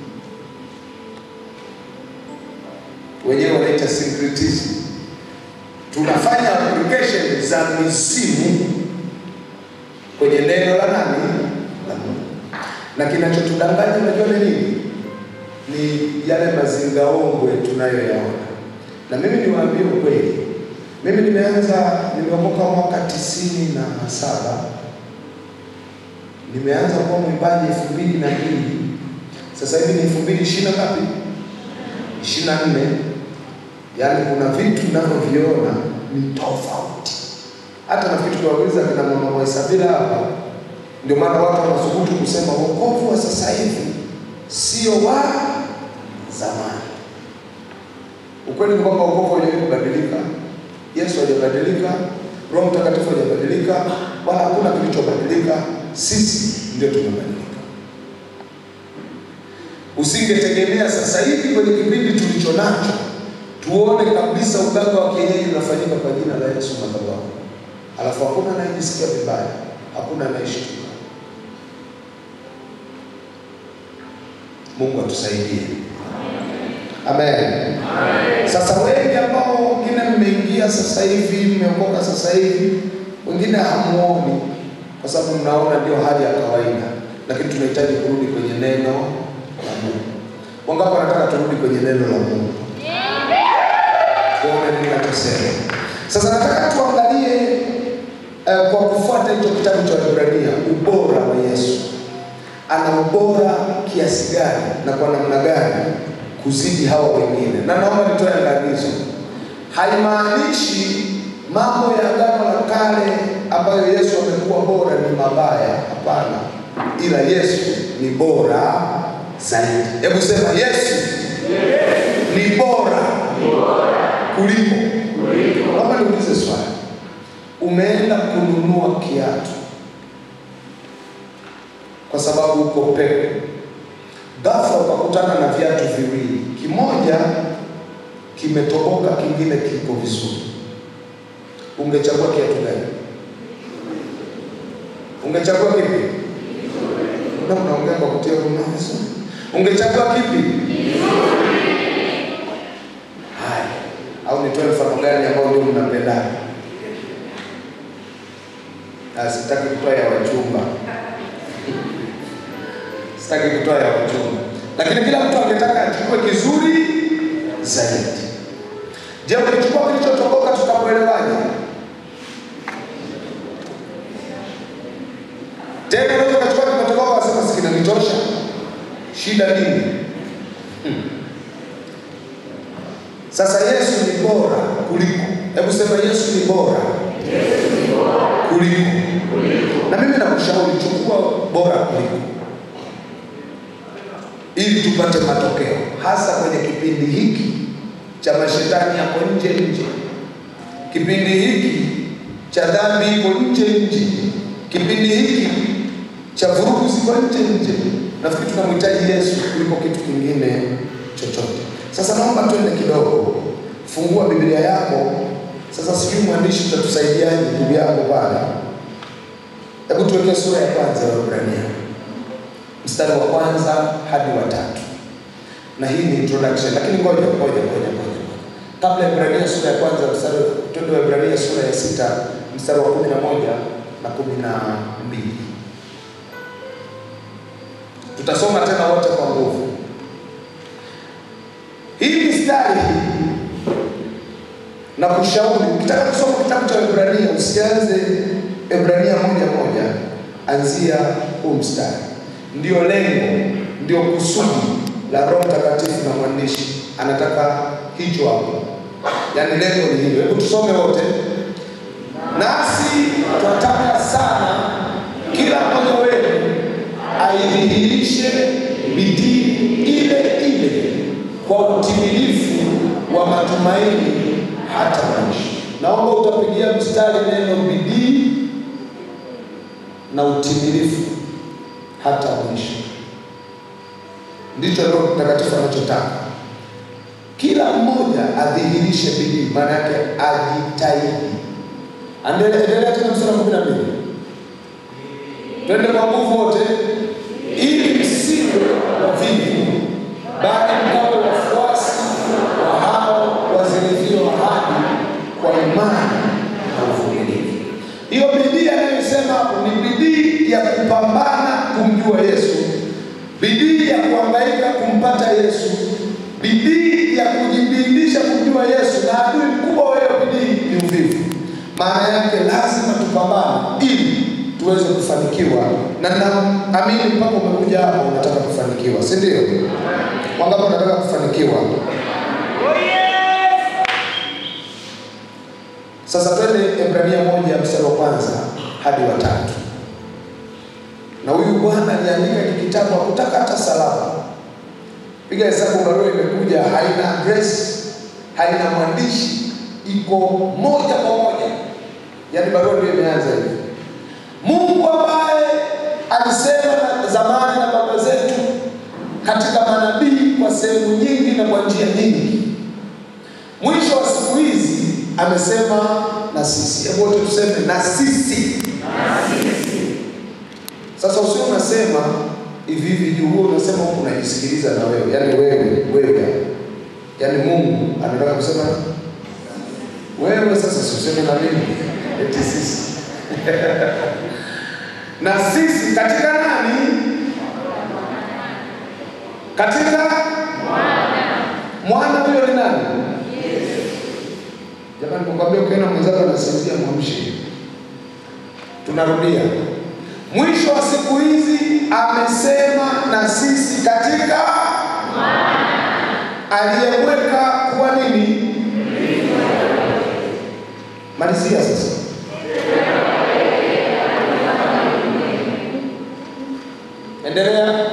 wenyewe wanaita syncretism. Tunafanya application za mizimu kwenye neno la nani? La Mungu. Na kinachotudanganya unajua ni nini? Ni yale mazingaombwe tunayoyaona. Na mimi niwaambie ukweli, mimi nimeanza, nimeokoka mwaka tisini na saba nimeanza kuwa mwimbaji elfu mbili na mbili sasa hivi ni elfu mbili ishirini na ngapi? ishirini na nne Yaani kuna vitu ninavyoviona ni tofauti hata nafikiri tukiwauliza kina mama Mwaisabila hapa, ndio maana watu wanasubutu kusema wokovu wa sasa hivi sio wa zamani. Ukweli ni kwamba wokovu haujawahi kubadilika. Yesu hajabadilika, Roho Mtakatifu hajabadilika, wala hakuna kilichobadilika. Sisi ndio tumebadilika. Usingetegemea sasa hivi kwenye kipindi tulicho nacho tuone kabisa uganga wa kienyeji unafanyika kwa jina la Yesu madhabahu alafu hakuna anayejisikia vibaya, hakuna anayeshtuka. Mungu atusaidie, amen. Sasa wengi ambao wengine mmeingia sasa hivi, mmeokoka sasa hivi, wengine hamuoni kwa sababu mnaona ndio hali ya kawaida, lakini tunahitaji kurudi kwenye neno la Mungu. Wangapi wanataka turudi kwenye neno la Mungu? Tuone nini nachosema. Sasa nataka tuangalie uh, kwa kufuata hicho kitabu cha Waebrania ubora wa Yesu. Ana ubora kiasi gani na kwa namna gani kuzidi hawa wengine? Na naomba nitoe angalizo, haimaanishi mambo ya agano la kale ambayo Yesu amekuwa bora ni mabaya. Hapana, ila Yesu ni bora zaidi. Hebu sema Yesu ni bora kuliko. Naomba niulize swali, umeenda kununua kiatu kwa sababu uko pepo. Ghafla ukakutana na viatu viwili, kimoja kimetoboka, kingine kipo vizuri, ungechagua kiatu gani? Ungechagua kipi? Mbona mnaongea kwa kutia huruma? Ungechagua kipi? Haya, au nitoe mfano gani ambao ndio mnapendana? Ah, sitaki kutoa ya wachumba, sitaki kutoa ya wachumba, lakini kila mtu angetaka achukue kizuri zaidi. Je, ukichukua kilichotoboka tutakuelewaje? Tena unaweza ukachukua kimetoboka wasema si kinanitosha, shida nini? Hmm. Sasa Yesu ni bora kuliko, hebu sema Yesu ni bora kuliko. Na mimi nakushauri chukua bora kuliko, ili tupate matokeo, hasa kwenye kipindi hiki cha mashetani yako nje nje, kipindi hiki cha dhambi iko nje nje, kipindi hiki cha vurugu ziko nje nje. Nafikiri tunamhitaji Yesu kuliko kitu kingine chochote. Sasa naomba twende kidogo, fungua Biblia yako sasa. Sijui mwandishi utatusaidiaje ndugu yako pale. Hebu tuweke sura ya kwanza ya Waebrania mstari wa kwanza hadi wa tatu, na hii ni introduction, lakini ngoja ngoja ngoja ngoja kabla ya Ibrania sura ya kwanza mstari twende Waebrania sura ya sita mstari wa kumi na moja na kumi na mbili tutasoma tena wote kwa nguvu. Hii mistari na kushauri, ukitaka kusoma kitabu cha Ibrania usianze Ibrania moja moja, anzia huu mstari. Ndio lengo, ndio kusudi la Roho Mtakatifu na mwandishi anataka hicho hapo, yaani lengo ni hilo. Hebu tusome wote. Nasi twataka sana kila mmoja wenu aidhihirishe bidii ile ile kwa utimilifu wa matumaini hata mwisho. Naomba utapigia mstari neno bidii na utimilifu hata mwisho, ndicho Roho Mtakatifu anachotaka. Kila mmoja adhihirishe bidii, maana yake ajitahidi. Endelea tena mstari wa kumi na mbili. Twende kwa nguvu wote, ili msiwe wavivu, bali mkawe wafuasi wa hao wazirithio ahadi kwa imani na uvumilivu. Hiyo bidii anayosema hapo ni bidii ya kupambana kumjua Yesu, bidii ya kuhangaika kumpata Yesu, bidii ya kujibidisha kumjua Yesu, na adui mkubwa wa hiyo bidii ni uvivu. Maana yake lazima tupambane ili tuweze kufanikiwa, na naamini mpaka umekuja hapo unataka kufanikiwa, si ndio? Wangapi wanataka kufanikiwa? Sasa twende Ibrania moja mstari wa kwanza hadi wa tatu. Na huyu bwana aliandika hiki kitabu hakutaka hata salama. Piga hesabu, barua imekuja haina address, haina mwandishi, iko moja kwa moja, yaani barua ndio imeanza hivi Mungu ambaye alisema na zamani na baba zetu katika manabii kwa sehemu nyingi na kwa njia nyingi, mwisho wa siku hizi amesema na sisi. Hebu wote tuseme na sisi. Sasa usio unasema hivi hivi juu, huo unasema huku unajisikiliza na wewe, yaani wewe wewe, yaani Mungu anataka kusema wewe. Sasa si useme na mimi eti sisi na sisi katika nani? Katika mwana. Huyo ni nani? Jamani, nikwambia, ukiona mwenzako anasinzia mwamshe. Tunarudia, mwisho wa siku hizi amesema na sisi katika aliyeweka kuwa nini? Malizia sasa. Endelea.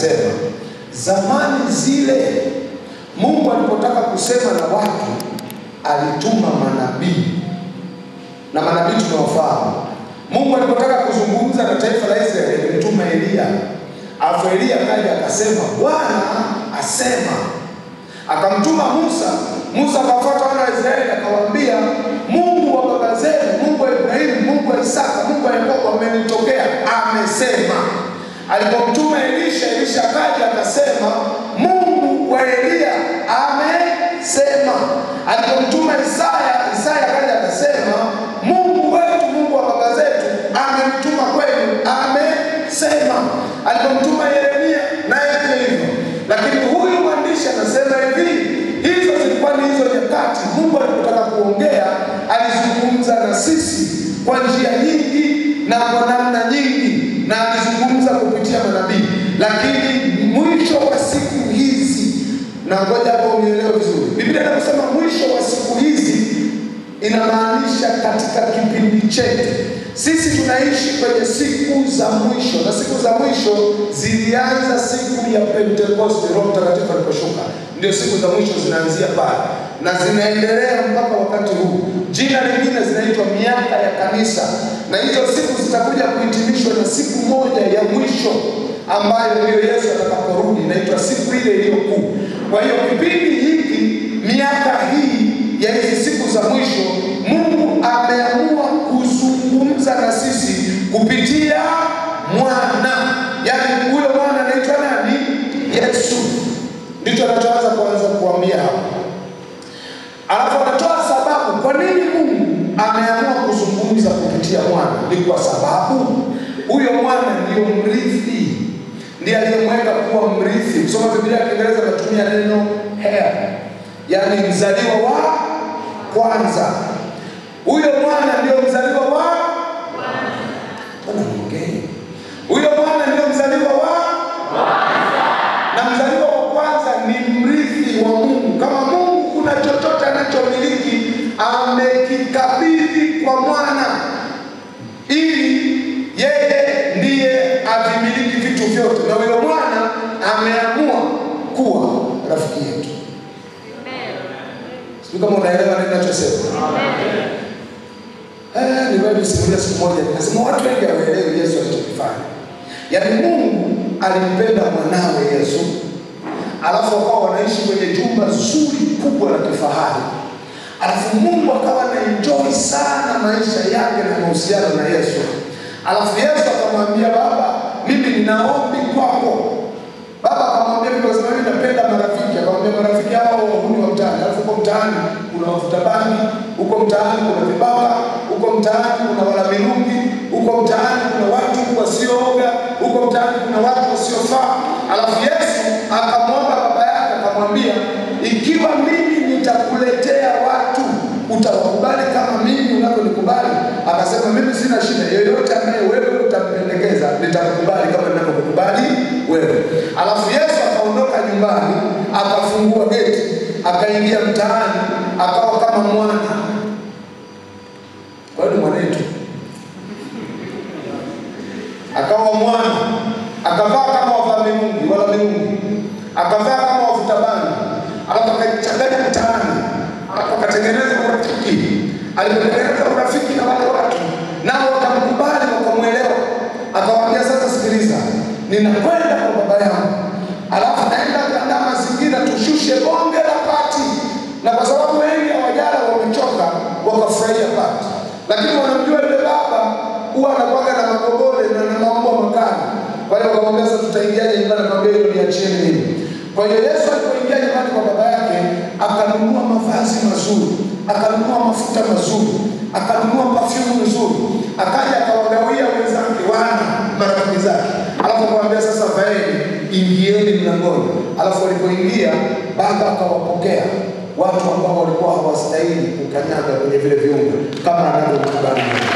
akasema, zamani zile Mungu alipotaka kusema na watu alituma manabii, na manabii tunawafahamu. Mungu alipotaka kuzungumza na taifa la Israeli alimtuma Eliya, alafu Eliya kaja akasema, Bwana asema. Akamtuma Musa, Musa akafuata wana wa Israeli akawaambia, Mungu wa baba zenu, Mungu wa Ibrahimu, Mungu wa Isaka, Mungu wa Yakobo amenitokea, amesema. Alipomtuma Elisha, Elisha akaja akasema, Mungu wa Eliya amesema. Alipomtuma Isaya, Isaya akaja akasema, Mungu wetu, Mungu wa baba zetu amemtuma kwenu, amesema. Alipomtuma Yeremia, naye pia hivyo. Lakini huyu mwandishi anasema hivi, hizo zilikuwa ni hizo nyakati. Mungu alipotaka kuongea, alizungumza na sisi kwa njia nyingi na kwa namna nyingi, na alizungumza kupitia manabii. Lakini mwisho wa siku hizi, na ngoja hapo unielewe vizuri, Biblia inasema mwisho wa siku hizi inamaanisha katika kipindi chetu. Sisi tunaishi kwenye siku za mwisho, na siku za mwisho zilianza siku ya Pentekoste, Roho Mtakatifu aliposhuka. Ndio siku za mwisho zinaanzia pale na zinaendelea mpaka wakati huu. Jina lingine zinaitwa miaka ya kanisa, na hizo siku zitakuja kuhitimishwa na siku moja ya mwisho ambayo ndiyo Yesu atakaporudi, inaitwa siku ile iliyo kuu. Kwa hiyo kipindi hiki, miaka hii ya hizi siku za mwisho, Mungu ameamua kuzungumza na sisi kupitia mwana, yaani huyo mwana anaitwa nani? Yesu. Ndicho anachoanza kuanza kuambia hapa, alafu anatoa sababu kwa nini Mungu ameamua kuzungumza kupitia mwana. Ni kwa sababu huyo mwana ndiyo mrithi, ndiye aliyemweka kuwa mrithi. Kusoma Biblia ya Kiingereza anatumia neno heir, yaani mzaliwa wa kwanza. Huyo mwana ndio mzaliwa wa Bwana mwongee. Huyo mwana ndio mzaliwa wa na mzaliwa wa kwanza ni mrithi wa Mungu. Kama Mungu kuna chochote anachomiliki amekikabidhi kwa mwana, ili yeye ndiye avimiliki vitu vyote, na huyo mwana ameamua kuwa rafiki yetu. Sijui kama unaelewa nini ninachosema. Eh, niwahi simulia siku moja nikasema watu wengi hawaelewi Yesu alichokifanya. Yaani Mungu alimpenda mwanawe Yesu, alafu wakawa wanaishi kwenye jumba zuri kubwa la kifahari, alafu Mungu akawa na enjoy sana maisha yake na mahusiano na Yesu, alafu Yesu akamwambia Baba, mimi nina ombi kwako. Baba akamwambia mimi, kwa sababu mimi napenda marafiki. Akamwambia marafiki hao wahuni wa mtaani, alafu huko mtaani kuna wavuta bangi, huko mtaani kuna vibaka, huko mtaani kuna wala mirungi, huko mtaani kuna watu wasiooga, huko mtaani kuna watu wasiofaa. Alafu Yesu akamwomba baba yake akamwambia, ikiwa mimi nitakuletea watu utawakubali kama mimi unavyonikubali? Akasema mimi sina shida, yoyote ambaye wewe utampendekeza nitakukubali kama ninavyokukubali wewe. Alafu Yesu akaondoka nyumbani, akafungua geti, akaingia mtaani, akawa kama mwana. Kwa hiyo ni mwanetu, akawa mwana, akavaa kama wavaa mirungi wala mirungi, akavaa kama wavuta bangi, alafu akachanganya mtaani, alafu akatengeneza urafiki. Alipotengeneza urafiki na wale watu, nao wakamkubali, wakamwelewa. Akawaambia, sasa sikiliza, ninakwenda kwa baba yangu, alafu naenda kuandaa mazingira, tushushe bonge la pati. Na kwa sababu wengi hawajala, wamechoka, wakafurahia pati, lakini wanamjua yule baba huwa anakuwaga na magogole na na maumbo makali. Kwa hiyo wakamwambia, sasa tutaingiaje nyumbani? Akamwambia, hilo niachieni mimi. Kwa hiyo Yesu alipoingia nyumbani kwa baba yake, akanunua mavazi mazuri, akanunua mafuta mazuri, akanunua perfume nzuri, akaja akawagawia wenzake, wana marafiki zake, alafu akamwambia, sasa vaeni, ingieni mlangoni. Alafu walipoingia, baba akawapokea watu ambao walikuwa hawastahili kukanyaga kwenye vile viungo kama anavyokubali Mungu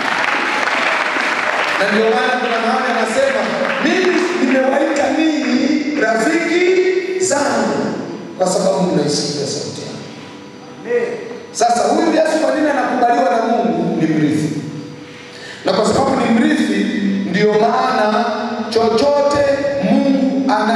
na ndio maana kuna mahali anasema mimi nimewaita ninyi rafiki zangu kwa sababu mnaisikia sauti yangu. Sasa huyu Yesu kwa nini anakubaliwa na Mungu? Ni mrithi, na kwa sababu ni mrithi, ndio maana chochote Mungu ana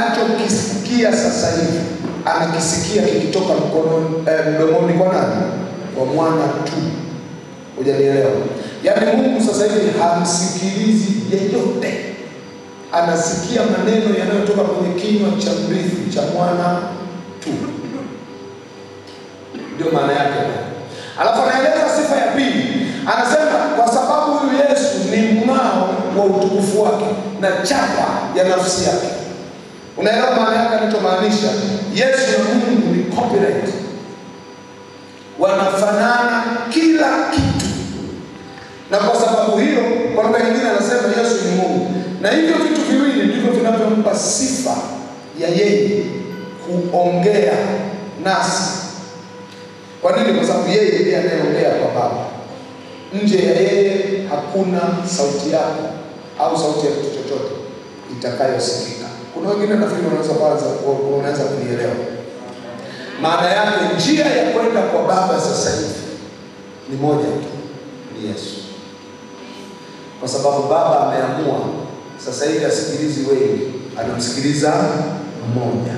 sasa hivi anakisikia kikitoka mkononi eh, mdomoni kwa nani? Kwa mwana tu. Hujanielewa? Yaani Mungu sasa hivi hamsikilizi yeyote, anasikia maneno yanayotoka kwenye kinywa cha mrithi cha mwana tu. Ndio maana yake. Alafu anaeleza sifa ya pili, anasema kwa sababu huyu Yesu ni mng'ao wa utukufu wake na chapa ya nafsi yake. Unaelewa maana yake anachomaanisha? Yesu na Mungu ni copyright, wanafanana kila kitu, na kwa sababu hiyo, kwa lugha nyingine anasema Yesu ni Mungu, na hivyo vitu viwili ndivyo vinavyompa sifa ya yeye kuongea nasi. Kwa nini? Kwa sababu yeye ndiye anayeongea kwa Baba. Nje ya yeye hakuna sauti yako au sauti ya kitu chochote itakayosikika. Kuna wengine nafikiri wanaweza kwanza unaweza kunielewa maana yake. Njia ya kwenda kwa Baba sasa hivi ni moja tu, ni Yesu, kwa sababu Baba ameamua sasa hivi asikilizi wengi, anamsikiliza mmoja.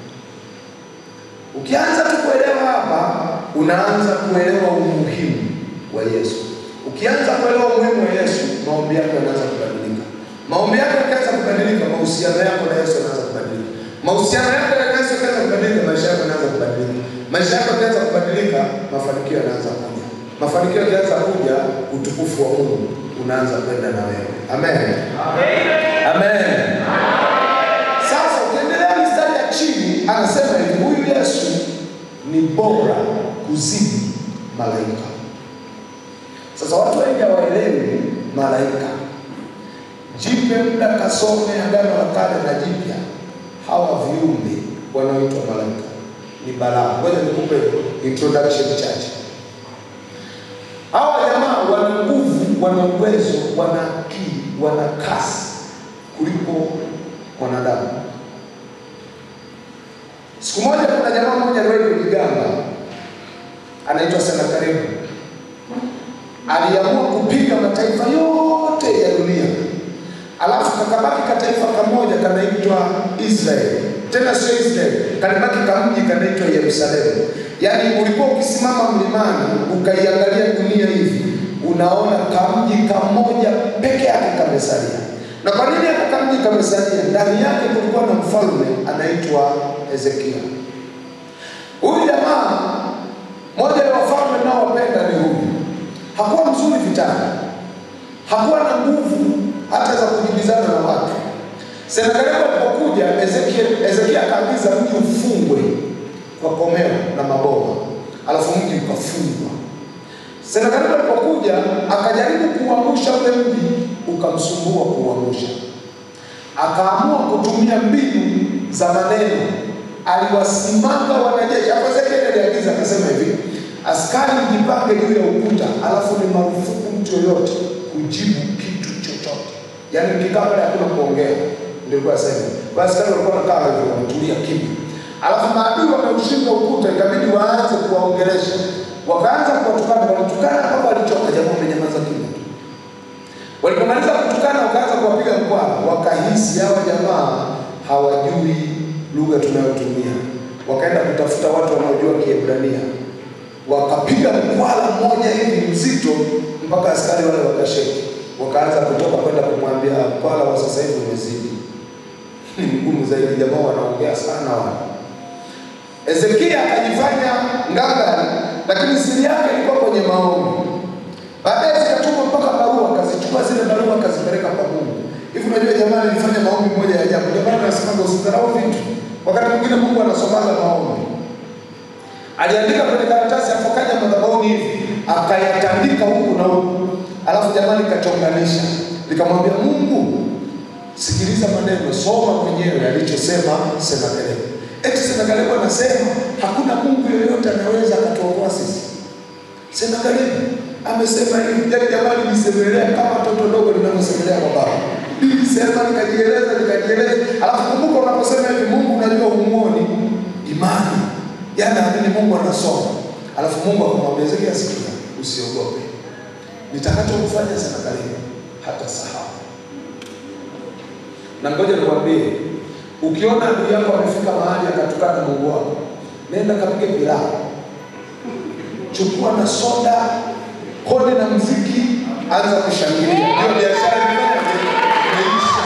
Ukianza tu kuelewa hapa, unaanza kuelewa umuhimu wa Yesu. Ukianza kuelewa umuhimu wa Yesu, maombi yako yanaanza kubadilika. Maombi yako yakianza kubadilika, mahusiano yako na Yesu yanaanza kubadilika. Mahusiano yako na Yesu yakianza kubadilika, maisha yako yanaanza kubadilika. Maisha yako yakianza kubadilika, mafanikio yanaanza kuja. Mafanikio yakianza kuja, utukufu wa Mungu unaanza kwenda na wewe. Amen. Amen. Sasa ukiendelea mistari ya chini, anasema hivi, huyu Yesu ni bora kuzidi malaika. Sasa watu wengi hawaelewi malaika. Jipe muda kasome Agano la Kale na Jipya, hawa viumbe wanaoitwa malaika ni balaa. Ngoja nikupe introduction chache. Hawa jamaa wana nguvu, wana uwezo, wana akili, wana kasi kuliko mwanadamu. Siku moja kuna jamaa mmoja aliwahi kujigamba, anaitwa Senakeribu aliamua kupiga mataifa yote ya dunia, alafu kakabaki kataifa kamoja kanaitwa Israeli. Tena sio Israeli, kalibaki kamji kanaitwa Yerusalemu. Yaani ulikuwa ukisimama mlimani ukaiangalia dunia hivi, unaona kamji kamoja peke yake kamesalia. Na kwa nini haka kamji kamesalia? Ndani yake kulikuwa na mfalme anaitwa Hezekia. Huyu jamaa, moja ya wafalme naowapenda ni huyu hakuwa mzuri vitani, hakuwa na nguvu hata za kujibizana na watu. Senakeribu alipokuja, Hezekia akaagiza mji ufungwe kwa komeo na maboma, alafu mji ukafungwa. Senakeribu alipokuja akajaribu kuuangusha ule mji, ukamsumbua kuuangusha. Akaamua kutumia mbinu za maneno, aliwasimanga wanajeshi. Hapo Hezekia aliagiza akasema hivi askari mjipange juu ya ukuta, alafu ni marufuku mtu yoyote kujibu kitu chochote. Yaani mkikaa pale hakuna kuongea, ndio kwa sasa. Basi askari walikuwa wanakaa hivyo, wametulia kimya. Alafu maadui wameushika ukuta, ikabidi waanze kuwaongelesha. Wakaanza kuwatukana, walitukana mpaka walichoka, jamaa wamenyamaza kimya. Walipomaliza kutukana, wakaanza kuwapiga mkwara, wakahisi hawa jamaa hawajui lugha tunayotumia. Wakaenda kutafuta watu wanaojua Kiebrania wakapiga mkwala mmoja hivi mzito mpaka askari wale wakasheki, wakaanza kutoka kwenda kumwambia mkwala wa sasa hivi umezidi, ni mgumu zaidi, jamaa wanaongea sana wale. Hezekia akajifanya ngangari, lakini siri yake ilikuwa kwenye maombi. Baadaye zikatuma mpaka barua, akazichukua zile barua akazipeleka kwa Mungu. Hivi unajua jamaa alifanya maombi moja ya ajabu. Jamaa anasemaga usidharau vitu, wakati mwingine Mungu anasomaga maombi aliandika kwenye karatasi afokaja madhabahuni hivi akayatandika huku na huku, alafu jamani kachonganisha, likamwambia Mungu, sikiliza maneno, soma mwenyewe alichosema Senakeribu. Eti Senakeribu anasema hakuna Mungu yoyote anaweza akatuokoa sisi. Senakeribu amesema hivi, yani jamani, nisemelea kama toto dogo linavyosemelea kwa baba. Nilisema nikajieleza, nikajieleza, alafu kumbuka, unaposema hivi Mungu unajua umuoni imani Yaani amini Mungu anasoma. Alafu Mungu akamwambia Hezekia, sikia, usiogope. Nitakachokufanya Senakeribu hata sahau. Na ngoja nikwambie,
Ukiona ndugu yako amefika mahali akatukana Mungu wako, nenda kapige pilau, chukua na soda, kode na mziki, anza kushangilia. Hiyo biashara imefanya imeisha.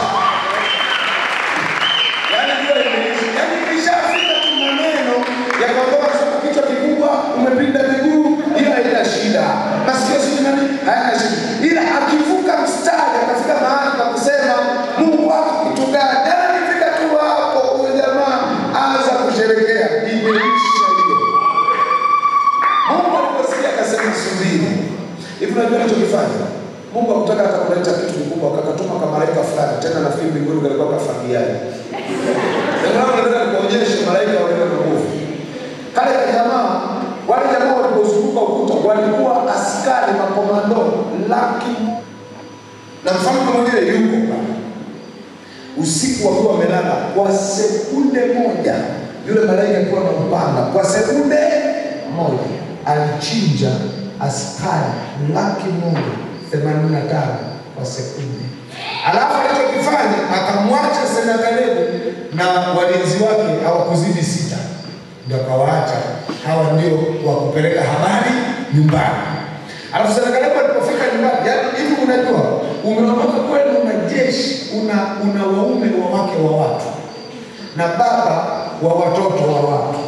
Yaani hiyo imeisha. Yaani ikishafika tu maneno ya kwamba sema kichwa kikubwa, umepinda miguu, ila haina shida. Masikio sijui nani, hayana shida. Ila akivuka mstari akafika mahali pa kusema Mungu wako kitu gani? Yaani akifika tu hapo huyo jamaa anza kusherekea. Imeisha hiyo. Mungu aliposikia akasema subiri. Hivi unajua anachokifanya? Mungu hakutaka hata kuleta kitu kikubwa, akakatuma kamalaika fulani, tena nafikiri mbinguni kalikuwa kafagiaji. Ndio nataka nikuonyeshe malaika walio na nguvu. Kale ka jamaa, wale jamaa walipozunguka ukuta walikuwa askari makomando laki na mfalme mwingine yuko pale. Usiku wakiwa wamelala kwa sekunde moja, yule malaika alikuwa na upanga, kwa sekunde moja alichinja askari laki moja themanini na tano kwa sekunde. Alafu alichokifanya akamwacha Senakeribu na walinzi wake hawakuzidi sita, ndio akawaacha hawa ndio wa kupeleka habari nyumbani. Alafu Senakeribu alipofika nyumbani, yaani hivi, unajua umeondoka kwenu, una jeshi, una una waume wa wake wa watu na baba wa watoto wa watu,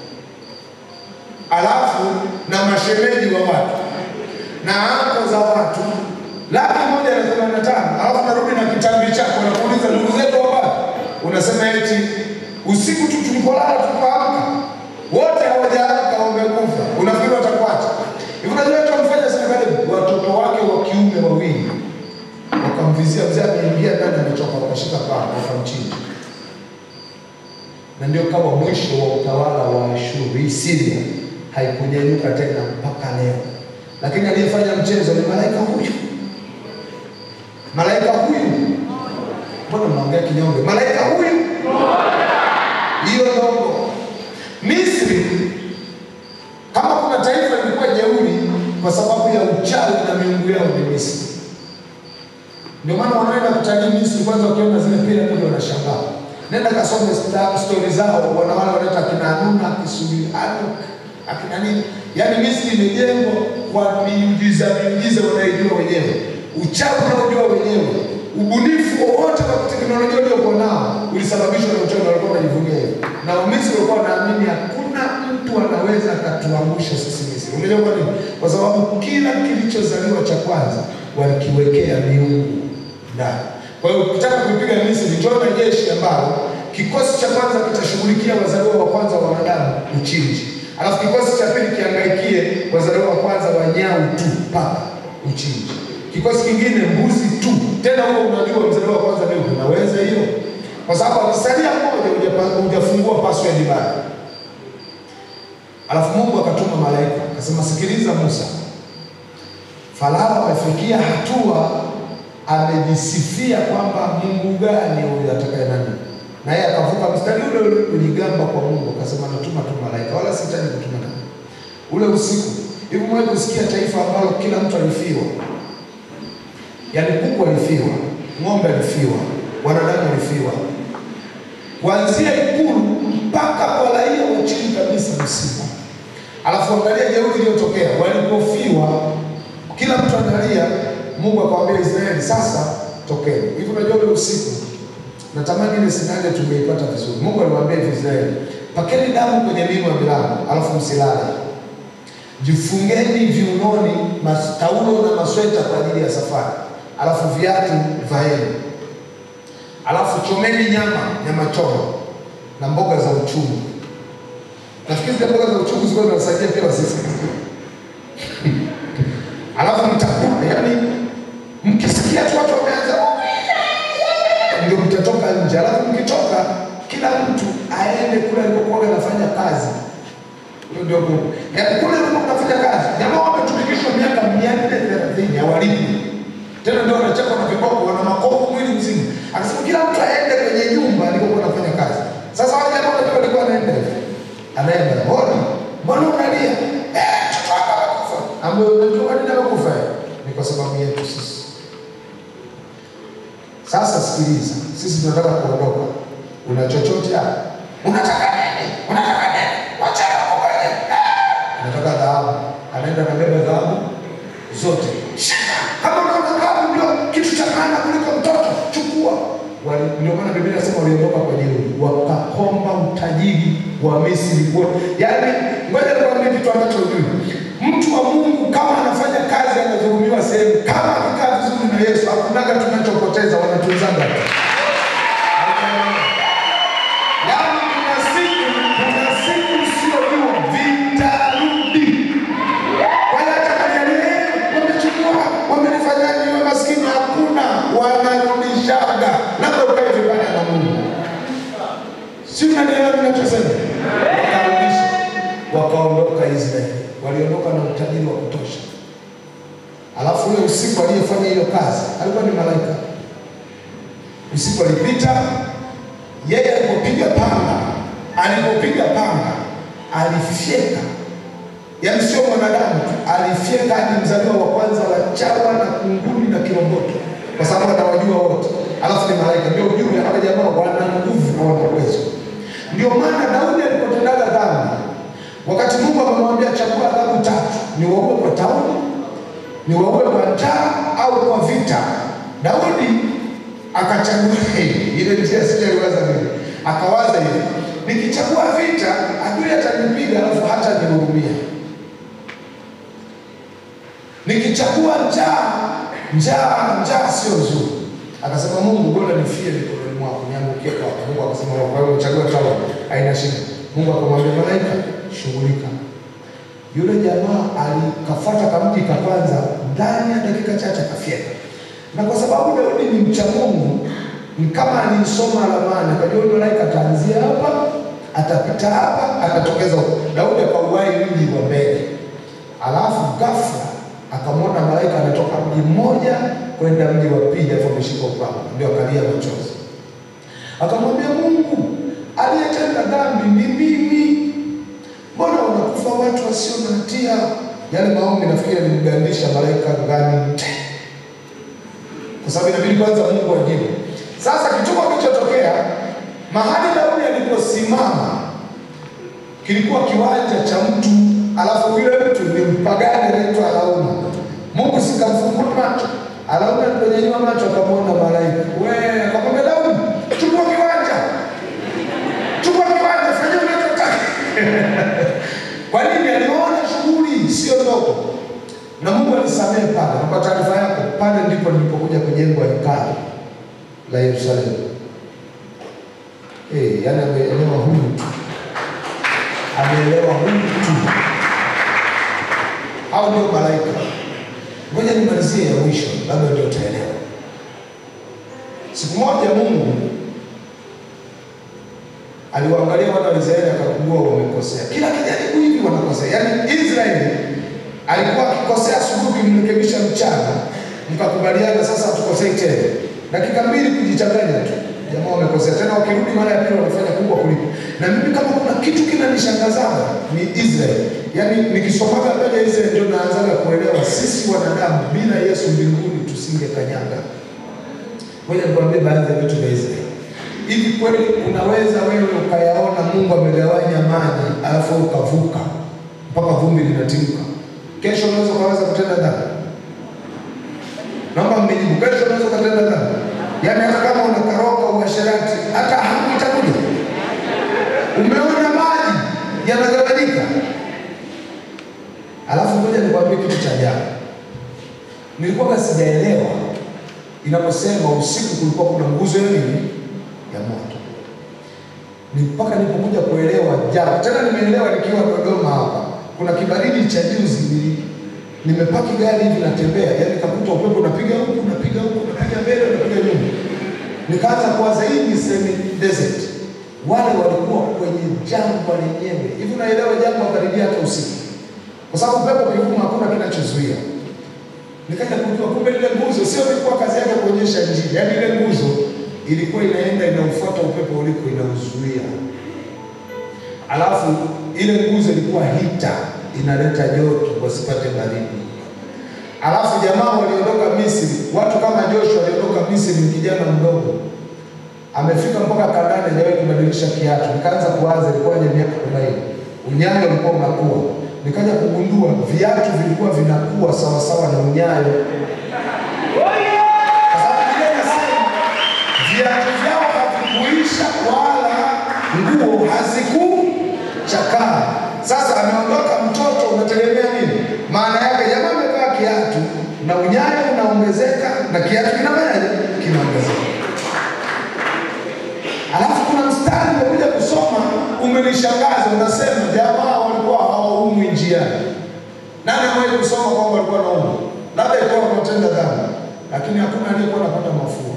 alafu na mashemeji wa watu na anko za watu laki moja na themanini na tano alafu narudi na kitambi chako nakuuliza ndugu zetu hapa, unasema eti usiku tu tulipolala tukaamka wote hawajaamka wamekufa, unafikiri watakuacha hivi? Unajua watu wamfanya serikali, watoto wake wa kiume wawili wakamvizia mzee, ameingia ndani amechoka, wakashika paa wakamchinja, na ndio kama mwisho wa utawala wa Ashuru. Hii Syria haikunyanyuka tena mpaka leo, lakini aliyefanya mchezo ni malaika huyu malaika huyu, mbona mnaongea kinyonge? Malaika huyu hiyo ndogo. Misri, kama kuna taifa lilikuwa jeuri kwa sababu ya uchawi na miungu yao ni Misri. Ndio maana wanaenda kutalii Misri, kwanza wakiona zile piramidi wanashangaa. Nenda kasome sta- stori zao, wana wale wanaita akina Anuna, Kisubiri, Anuk, akina nini. Yaani Misri imejengwa kwa miujiza miujiza wanaijua wenyewe, uchawi unaojua wenyewe, ubunifu wowote wa teknolojia uliokuwa nao ulisababishwa na uchawi, na walikuwa wanajivunia hivyo, na Wamisri walikuwa wanaamini hakuna mtu anaweza akatuangusha sisi Misri. Unajua kwa nini? Kwa sababu kila kilichozaliwa cha kwanza walikiwekea miungu ndani. Kwa hiyo ukitaka kuipiga Misri, choma jeshi ambalo kikosi cha kwanza kitashughulikia wazaliwa wa kwanza wa wanadamu uchinji, alafu kikosi cha pili kiangaikie wazaliwa wa kwanza wa nyau tu paka uchinji, kikosi kingine mbuzi tu. Tena huo unajua mzaliwa wa kwanza leo unaweza hiyo, kwa sababu akisalia mmoja hujapa- hujafungua password bado. Alafu Mungu akatuma malaika akasema, sikiliza Musa, Farao amefikia hatua amejisifia kwamba Mungu gani huyu atakaye nani, na yeye akavuka mstari ule ule kujigamba kwa Mungu, akasema natuma tu malaika, wala sihitaji kutuma nani. Ule usiku hivi, mwe kusikia taifa ambalo kila mtu alifiwa, yaani kuku alifiwa, ng'ombe alifiwa, wanadamu alifiwa, kuanzia ikulu mpaka kwa raia wa chini kabisa msiba. Alafu angalia jeuri iliyotokea walipofiwa, kila mtu analia. Mungu akamwambia Israeli, sasa tokeni. Hivi unajua ule usiku, natamani ile scenario tumeipata vizuri. Mungu aliwaambia hivi Israeli, pakeni damu kwenye mimo ya milango, alafu msilale, jifungeni viunoni mas- taulo na masweta kwa ajili ya safari, alafu viatu vaeni, alafu chomeni nyama nyama choma na mboga za uchungu. Nafikiri zile mboga za uchungu zilikuwa zinasaidia pia sisi. Alafu mtakula, yaani mkisikia tu watu wameanza ndio mtatoka nje. Alafu mkitoka, kila mtu aende kule alikokuwa anafanya kazi. Hiyo ndio Mungu. Yaani kule alikokuwa anafanya kazi, jamaa wametumikishwa miaka mia nne thelathini hawalipi tena, ndio wanachapa na viboko, wana makovu mwili mzima. Akasema kila mtu aende kwenye nyumba alikokuwa anafanya kazi. Sasa wale jamaa wanajua alikuwa anaenda hivi. anaenda mbona mbona unalia? Eh, mtoto wako amekufa. Ambaye unajua kwa nini amekufa? Ni kwa sababu yetu sisi. Sasa sikiliza, sisi tunataka kuondoka.
Una chochote hapa? Unataka nini? Unataka nini? Wachana kukaje. Unataka dhahabu. Anaenda anabeba dhahabu zote. Shika. Kama unaona dhahabu ndio kitu cha maana kuliko mtoto, chukua. Wali- Ndio maana Biblia inasema waliondoka kwa jeuri, wakakomba utajiri wa Misri wote. Yaani, ngoja nikwambie kitu ambacho hujui. Mtu wa Mungu kama anafanya kazi anadhulumiwa sehemu, kama akikaa vizuri na Yesu, hakunaga tunachopoteza, wanatunzaga tu. Yaani kuna siku, kuna siku usiojua vitarudi. Kwa hiyo hata kaniambia, "Eh, wamechukua, wamenifanyaje niwe maskini? Hakuna, wanarudishaga. Labda ukae vibaya na Mungu. Si unanielewa ninachosema? Wakarudisha, wakaondoka Israeli, waliondoka na utajiri wa kutosha. Alafu ule usiku aliyefanya hiyo kazi alikuwa ni malaika. Usiku alipita, yeye alipopiga panga, alipopiga panga alifyeka, yaani sio mwanadamu tu, alifyeka hadi mzaliwa wa kwanza wa chawa na kunguni na kiroboto, kwa sababu anawajua wote. Alafu ni malaika, ndio ujumbe. Hawa jamaa wana nguvu na wana uwezo. Ndio maana Daudi alipotendaga dhambi, wakati Mungu amemwambia chagua adhabu tatu, ni waue kwa tauni, ni waue kwa njaa au kwa vita, Daudi akachagua hii ile njia sijaiwaza mimi, akawaza hivi, nikichagua vita adui atanipiga alafu hata nihurumia. Nikichagua njaa, njaa njaa sio nzuri. Akasema Mungu, bora nifie mikononi mwako, niangukie kwako. Mungu akasema kwa hiyo chagua tawa, haina shida. Mungu akamwambia malaika, shughulika. Yule jamaa alikafuata kamji ka kwanza, ndani ya dakika chache akafyeka. Na kwa sababu Daudi ni mcha Mungu, ni kama alisoma ramani, akajua yule malaika ataanzia hapa, atapita hapa, atatokeza huko. Daudi akauwai mji wa mbele, alafu ghafla akamwona malaika anatoka mji mmoja kwenda mji wa pili, alafu ameshika upanga, ndio akalia machozi, akamwambia Mungu, aliyetenda dhambi ni mimi mbona wanakufa watu wasio na hatia? Yale maombi nafikiri yalimgandisha malaika ngani te, kwa sababu inabidi kwanza Mungu ajibu. Sasa kituko kilichotokea mahali Daudi aliposimama kilikuwa kiwanja cha mtu, alafu yule mtu ni mpagani anaitwa Arauna. Mungu sikamfungua macho, Arauna aliponyanyua macho akamwona malaika, we, akamwambia Daudi, chukua kiwanja, chukua kiwanja, fanya unachotaka. Kwa nini? Aliona shughuli sio ndogo, na Mungu alisamehe pale. Na kwa taarifa yako, pale ndipo nilipokuja kujengwa hekalu la Yerusalemu. Eh, yani ameelewa huyu tu, ameelewa huyu tu. Hao ndio malaika. Ngoja nimalizie ya mwisho, labda ndio utaelewa. Siku moja Mungu aliwaangalia wana wa Israeli akagundua wamekosea. Kila kijaribu hivi wanakosea. Yaani Israeli alikuwa akikosea asubuhi, mrekebisha mchana, mkakubaliana sasa hatukosei tena. Dakika mbili kujichanganya tu, jamaa wamekosea tena, wakirudi mara ya pili wanafanya kubwa kuliko. Na mimi kama kuna kitu kinanishangazaga ni Israeli. Yaani nikisomaga mbele ya Israeli ndio naanzaga kuelewa sisi wanadamu bila Yesu mbinguni tusingekanyaga. Ngoja nikwambie baadhi ya vitu vya Israeli. Hivi kweli unaweza wewe ukayaona Mungu amegawanya maji alafu wewe ukavuka mpaka vumbi linatimka? Kesho unaweza ukaweza kutenda dhambi? Naomba mnijibu, kesho unaweza ukatenda dhambi? Yaani hata kama unakaroka uasherati, hata hamu itakuja. Umeona maji yanagawanyika, alafu ngoja nikwambie kitu cha ajabu. Nilikuwa sijaelewa inaposema usiku kulikuwa kuna nguzo ya nini ya moto. Ni mpaka nilipokuja kuelewa jana, tena nimeelewa nikiwa Dodoma hapa. Kuna kibaridi cha juzi, nili- nimepaki gari hivi natembea, yani kakuta upepo unapiga huku unapiga huku unapiga mbele unapiga nyuma, nikaanza kuwaza hii ni semi desert. Wale walikuwa kwenye jangwa lenyewe hivi, unaelewa jangwa karibia hata usiku, kwa sababu upepo ukivuma hakuna kinachozuia nikaja kujua kumbe ile nguzo sio ilikuwa kazi yake kuonyesha njia, yaani ile nguzo ilikuwa inaenda inaufuata upepo uliko inauzuia, alafu ile nguzo ilikuwa hita inaleta joto wasipate baridi. Alafu jamaa waliondoka Misri, watu kama Joshua waliondoka Misri, ni kijana mdogo, amefika mpaka Kanaani, hajawahi kubadilisha kiatu. Nikaanza kuwaza ilikuwaje miaka arobaini, unyayo ulikuwa unakuwa. Nikaja kugundua viatu vilikuwa vinakuwa sawasawa na unyayo, kwa sababu Biblia inasema viatu vyao havikuisha wala nguo hazikuchakaa. Sasa ameondoka mtoto, unategemea nini? Maana yake jamaa amevaa kiatu na unyayo unaongezeka na kiatu kinafanyaje? Kinaongezeka. Alafu kuna mstari umekuja kusoma umenishangaza, unasema jamaa walikuwa hawaumwi njiani. Nani amewahi kusoma kwamba walikuwa naumwa? Labda ilikuwa wametenda dhambi, lakini hakuna aliyekuwa anapata mafua.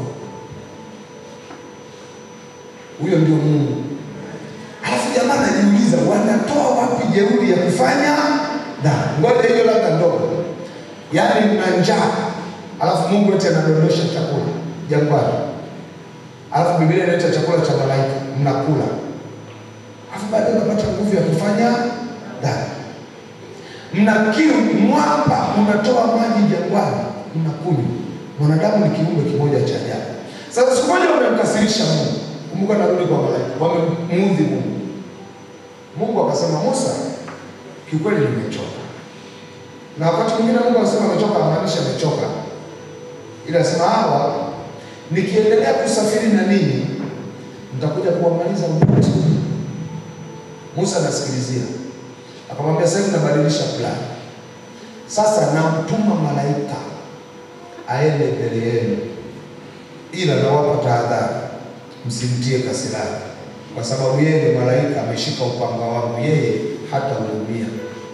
Huyo ndio Mungu. Alafu jamaa anajiuliza wanatoa wapi jeuri ya kufanya dhambi? Ngoja hiyo labda ndogo, yaani mna njaa, alafu Mungu eti anadondosha chakula jangwani, alafu Biblia inaita chakula cha malaika, mnakula, alafu baadaye unapata nguvu ya kufanya dhambi. Mna kiu, mwamba unatoa maji jangwani, mnakunywa. Mwanadamu ni kiumbe kimoja cha ajabu. Sasa siku moja wamemkasirisha Mungu. Kumbuka, narudi kwa malaika, wamemuudhi Mungu. Mungu akasema, Musa, kiukweli nimechoka. Na wakati mwingine Mungu anasema amechoka, amaanisha amechoka, ila asema hawa, nikiendelea kusafiri na ninyi mtakuja kuwamaliza wote. Musa anasikilizia, akamwambia sasa hivi nabadilisha plani. Sasa namtuma malaika aende mbele yenu, ila nawapa tahadhari, msimtie kasirani, kwa sababu yeye ni malaika, ameshika upanga wangu, yeye hata uumia.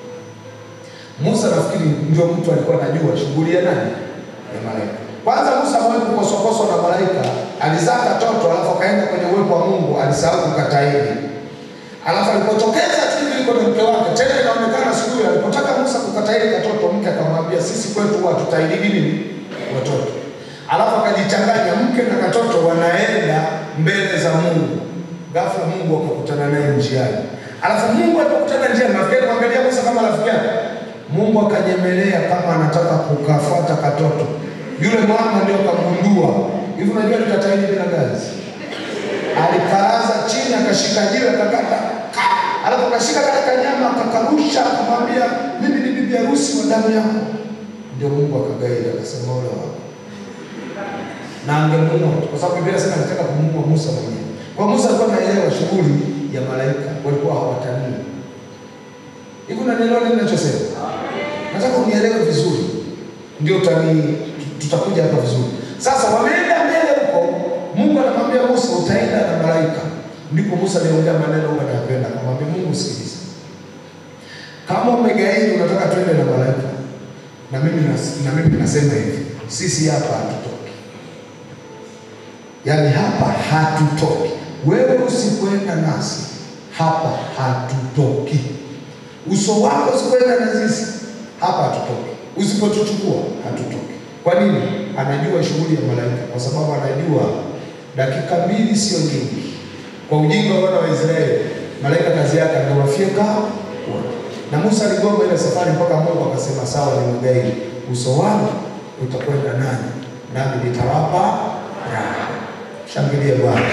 Musa nafikiri ndio mtu alikuwa anajua shughuli ya nani, ya malaika. Kwanza Musa amewahi kukoswakoswa na malaika, alizaa katoto, alafu akaenda kwenye uwepo wa Mungu, alisahau kukataili Alafu alipotokeza tu hivi yuko na mke wake, tena inaonekana siku hiyo alipotaka Musa kukataili katoto, mke akamwambia sisi kwetu huwa hatutailigi nini watoto. Alafu akajichanganya mke na katoto wanaenda mbele za Mungu. Ghafla Mungu akakutana naye njiani. Alafu Mungu alipokutana njiani, nafikiri kuangalia Musa kama rafiki yake. Mungu akanyemelea kama anataka kukafuata katoto. Yule mama ndio akagundua. Hivi unajua nikataili bila gazi alikaraza chini akashika jiwe akakata ka, alafu akashika kale kanyama akakarusha, akamwambia mimi ni bibi harusi wa damu yako. Ndio Mungu akagaida akasema ole wako, na angemuua kwa sababu Biblia inasema alitaka kumuua Musa mwenyewe. Kwa Musa alikuwa anaelewa shughuli ya malaika, walikuwa hawatanii. Hivi unanielewa nini ninachosema? Nataka unielewe vizuri, ndio utani tutakuja hapa vizuri. Sasa wameenda mbele huko Mungu anamwambia Musa utaenda na malaika. Ndipo Musa aliongea maneno huwa anapenda, akamwambia Mungu, sikiliza, kama umegairi unataka twende na malaika, na mimi nas- na mimi nasema hivi, sisi hapa hatutoki, yaani hapa hatutoki. Wewe usikwenda nasi hapa hatutoki, uso wako usikwenda na sisi hapa hatutoki, usipotuchukua hatutoki. Kwa nini? Anajua shughuli ya malaika, kwa sababu anajua dakika mbili sio nyingi. Kwa ujinga wa wana wa Israeli, malaika kazi yake angewafyeka wote. Na Musa aligoma ile safari mpaka Mungu akasema, sawa, ni mgairi, uso wangu utakwenda nani, nami nitawapa raha. Shangilie Bwana.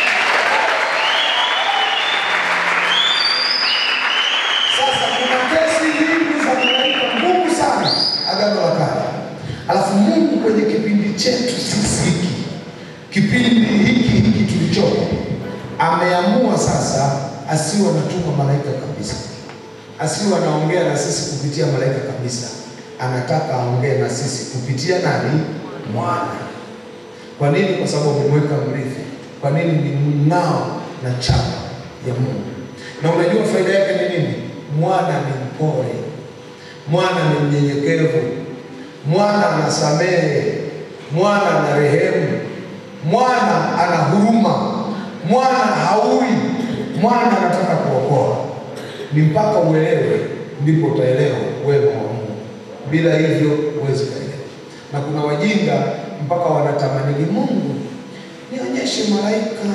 Sasa kuna kesi nyingi za malaika ngumu sana Agano la Kale, alafu Mungu kwenye kipindi chetu sisi hiki kipindi hiki hiki tulichopo, ameamua sasa asiwe anatuma malaika kabisa, asiwe anaongea na sisi kupitia malaika kabisa. Anataka aongee na sisi kupitia nani? Mwana. Kwa nini? Kwa sababu amemweka mrithi. Kwa nini? Ni mng'ao na chapa ya Mungu. Na unajua faida yake ni nini? Mwana ni mpole, mwana ni mnyenyekevu, mwana anasamehe, mwana ana rehemu mwana ana huruma, mwana haui, mwana anataka kuokoa. Ni mpaka uelewe, ndipo utaelewa wema wa Mungu. Bila hivyo huwezi kuelewa. Na kuna wajinga mpaka wanatamanini, Mungu nionyeshe malaika,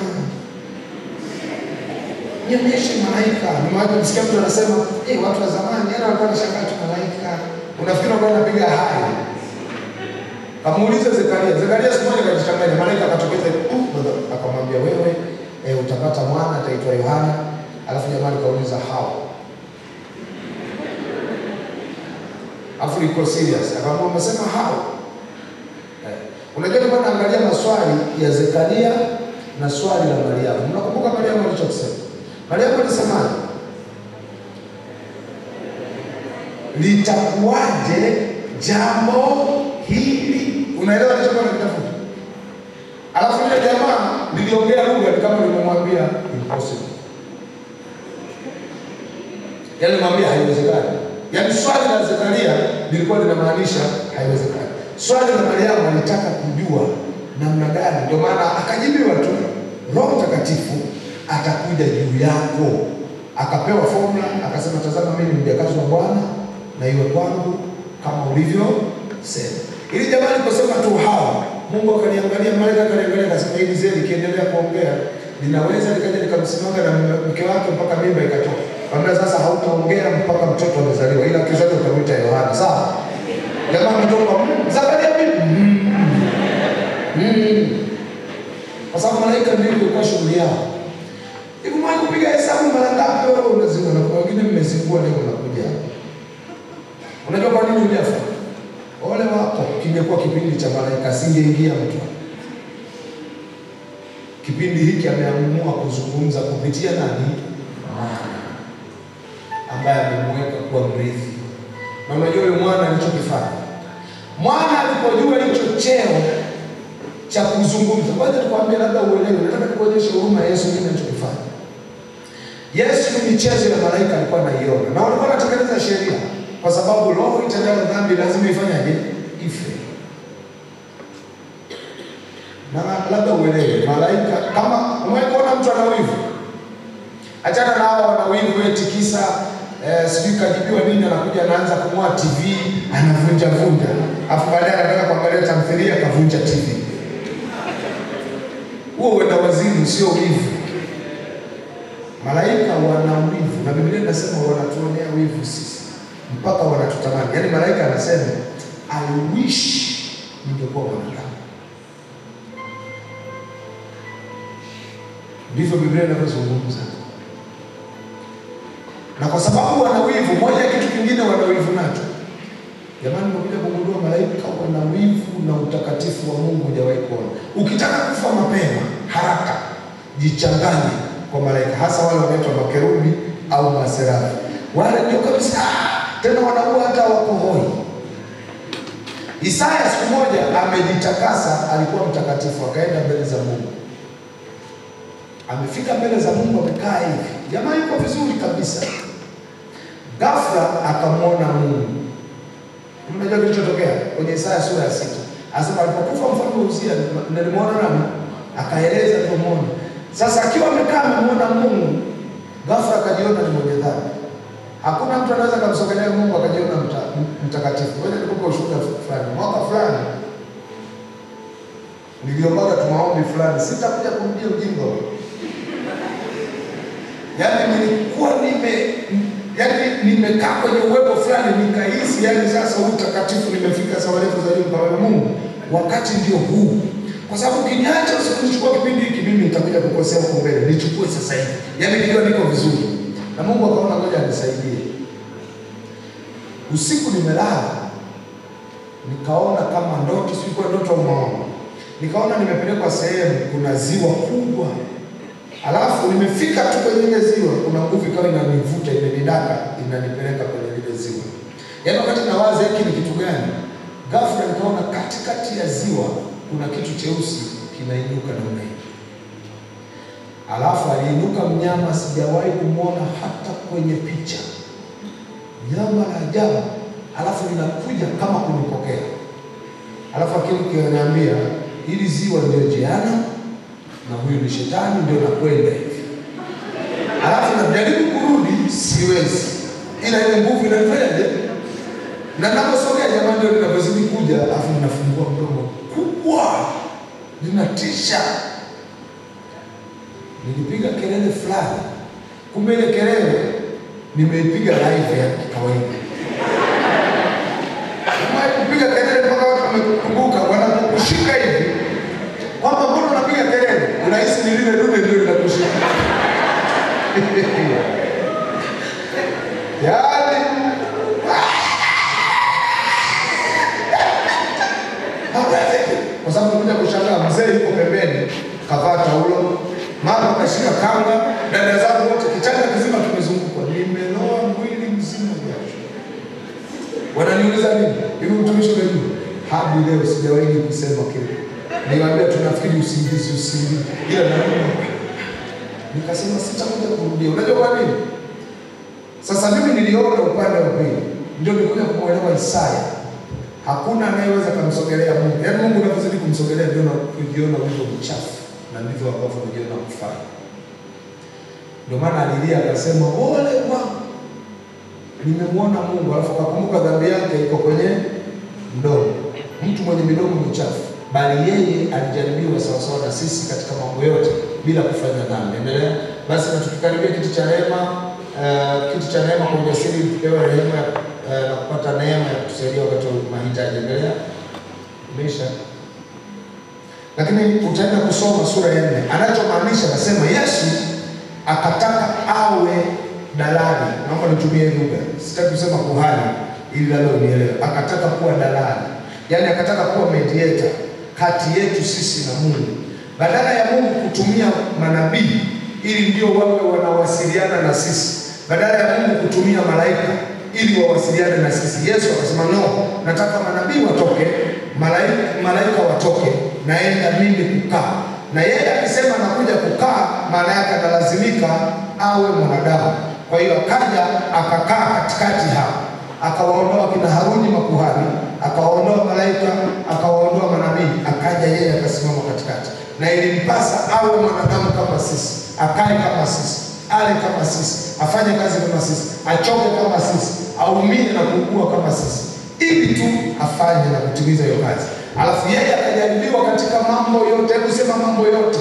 nionyeshe malaika. Nimewahi kumsikia mtu anasema eh, watu wa zamani yana walikuwa wanashangaa tu malaika, unafikiri walikuwa wanapiga hai
Kamuuliza Zekaria. Zekaria siku moja akajichanganya, malaika akatokeza hivi, uh, brother, akamwambia wewe eh, utapata mwana ataitwa Yohana. Alafu jamaa akauliza how? Alafu iko serious. Akamwambia umesema how? Eh, unajua nilikuwa naangalia maswali ya Zekaria na swali la Mariamu. Mnakumbuka Mariamu alichokisema? Mariamu alisemaje? litakuwaje jambo hili? Unaelewa nilichokuwa nakitafuta? Alafu yule jamaa niliongea lugha ni kama nimemwambia impossible, yaani nimwambia haiwezekani. Yaani swali la Zekaria lilikuwa linamaanisha haiwezekani. Swali la Mariamu alitaka kujua namna gani, ndio maana akajibiwa tu, Roho Mtakatifu atakuja juu yako. Akapewa formula, akasema, tazama, mimi ni mjakazi wa Bwana na iwe kwangu kama ulivyosema. Ili jamaa aliposema tu hawa, Mungu akaniangalia, malaika akaniangalia, akasema hili zee likiendelea kuongea linaweza likaja likamsimanga na mke wake mpaka mimba ikatoka. Kaambia sasa, hautaongea mpaka mtoto amezaliwa, ila kizazi utamwita Yohana. Sawa? Jamaa ametoka "Mm, Zakaria vipi? "Mm, mm." Kwa sababu malaika ndio ilikuwa shughuli yao. Hivi mwanzo kupiga hesabu mara ngapi wewe unazingua na kuna wengine mmezingua leo unakuja hapa. Unajua kwa nini hujafa? Ole wako, kingekuwa kipindi cha malaika asingeingia mtu. Kipindi hiki ameamua kuzungumza kupitia nani? Mwana ambaye amemweka kuwa mrithi. Na unajua yule mwana alichokifanya, mwana alipojua hicho cheo cha kuzungumza, kwanza nikwambia, labda uelewe, nataka nikuonyeshe huruma ya Yesu nini alichokifanya. Yesu michezo ya malaika alikuwa anaiona na walikuwa wanatekeleza sheria, kwa sababu roho itendayo dhambi lazima ifanyaje? Ife. Na labda uelewe, malaika kama umeona mtu ana wivu, achana na hao wana wivu eti kisa eh, sijui kajibiwa nini, anakuja anaanza kung'oa TV anavunja vunja, afu baadaye anataka kuangalia tamthilia akavunja TV. Huo uenda wazimu, sio wivu. Malaika wana wivu na Biblia inasema wanatuonea wivu sisi mpaka wanatutamani. Yaani malaika anasema I wish ningekuwa mwanadamu. Ndivyo Biblia inavyozungumza. Na kwa sababu wana wivu, moja ya kitu kingine wana wivu nacho. Jamani, nimekuja kugundua malaika wana wivu na utakatifu wa Mungu hujawahi kuona. Ukitaka kufa mapema haraka, jichanganye kwa malaika, hasa wale wanaitwa makerubi au maserafi. Wale ndio kabisa, tena wanaua hata wako hoi. Isaya siku moja amejitakasa, alikuwa mtakatifu, akaenda mbele za Mungu. Amefika mbele za Mungu, amekaa hivi, jamaa yuko vizuri kabisa. Ghafla akamwona Mungu. Mnajua kilichotokea kwenye Isaya sura ya sita, anasema alipokufa mfalme Uzia, nilimwona nani? Akaeleza alivyomwona. Sasa akiwa amekaa amemwona Mungu, ghafla akajiona ni mwenye dhambi. Hakuna mtu anaweza kumsogelea Mungu akajiona mta, mtakatifu. Ngoja nikupe ushuhuda fulani. Mwaka fulani niliombaga tu maombi fulani, sitakuja kurudia ujinga huu. Yaani nilikuwa nime yaani nimekaa kwenye uwepo fulani nikahisi, yaani sasa huu utakatifu nimefika sawa level za juu kwa Mungu, wakati ndio huu kwa sababu ukiniacha usikuchukua kipindi hiki, mimi nitakuja kukosea huko mbele, nichukue sasa hivi. Yaani niliona niko vizuri, na Mungu akaona ngoja anisaidie. Usiku nimelala, nikaona kama ndoto, sikuwa ndoto au maono, nikaona nimepelekwa sehemu, kuna ziwa kubwa, alafu nimefika tu kwenye ile ziwa, kuna nguvu ikawa inanivuta, imenidaka, inanipeleka kwenye lile ziwa. Yaani wakati nawaza hiki ni kitu gani, ghafla nikaona katikati ya ziwa kuna kitu cheusi kinainuka namna hii. Alafu aliinuka mnyama sijawahi kumwona hata kwenye picha, nyama la ajabu, alafu linakuja kama kunipokea. Alafu akili kinaniambia hili ziwa ndio jehanamu na huyu ni shetani, ndio nakwenda hivi. Alafu najaribu kurudi, siwezi, ila ile nguvu inanifanyaje? Na naposogea jamani, ndio linavyozidi kuja, alafu ninafungua mdomo kubwa linatisha. Nilipiga kelele fulani, kumbe ile kelele nimeipiga live ya kawaida. Nimewahi kupiga kelele mpaka watu wamekumbuka, wana mzee yuko pembeni kavaa taulo, mama kashika kanga, dada zangu wote kichaka kizima kimezungukwa, nimeloa mwili mzima jasho. Wananiuliza nini? Hivi mtumishi unajua? Hadi leo sijawahi kusema kile. Niwaambia tunafikiri usingizi usingizi. Ila na nikasema sitakuja kurudia. Unajua kwa nini? Sasa mimi niliona upande wa pili, ndio nilikuja kumwelewa Isaya. Hakuna anayeweza kumsogelea Mungu. Yaani Mungu unavyozidi kumsogelea ndio unajiona ulivyo mchafu na ndivyo ambavyo unajiona kufanya. Ndio maana alilia akasema, ole wangu nimemwona Mungu, alafu akakumbuka dhambi yake iko kwenye mdomo. Mtu mwenye midomo michafu, bali yeye alijaribiwa sawasawa na sisi katika mambo yote bila kufanya dhambi. Endelea basi, na tukikaribia kiti cha rehema uh, kiti cha neema kwa ujasiri, tupewe rehema uh, na kupata neema ya kutusaidia wakati wa mahitaji. Endelea, imeisha. Lakini utaenda kusoma sura ya nne, anachomaanisha anasema Yesu akataka awe dalali. Naomba nitumie lugha, sitaki kusema kuhani ili lalo nielewe. Akataka kuwa dalali, yaani akataka kuwa mediator kati yetu sisi na Mungu, badala ya Mungu kutumia manabii ili ndio wawe wanawasiliana na sisi, badala ya Mungu kutumia malaika ili wawasiliane na sisi. Yesu akasema no, nataka manabii watoke, malaika, malaika watoke, naenda mimi kukaa na yeye akisema anakuja kukaa, maana yake analazimika awe mwanadamu. Kwa hiyo akaja akakaa katikati hapa, akawaondoa kina Haruni makuhani, akawaondoa malaika, akawaondoa manabii, akaja yeye akasimama katikati, na ilimpasa awe mwanadamu kama sisi, akae kama sisi, ale kama sisi, afanye kazi kama sisi, achoke kama sisi, aumie na kuugua kama sisi, ili tu afanye na kutimiza hiyo kazi. Alafu yeye akajaribiwa katika mambo yote. Hebu sema mambo yote.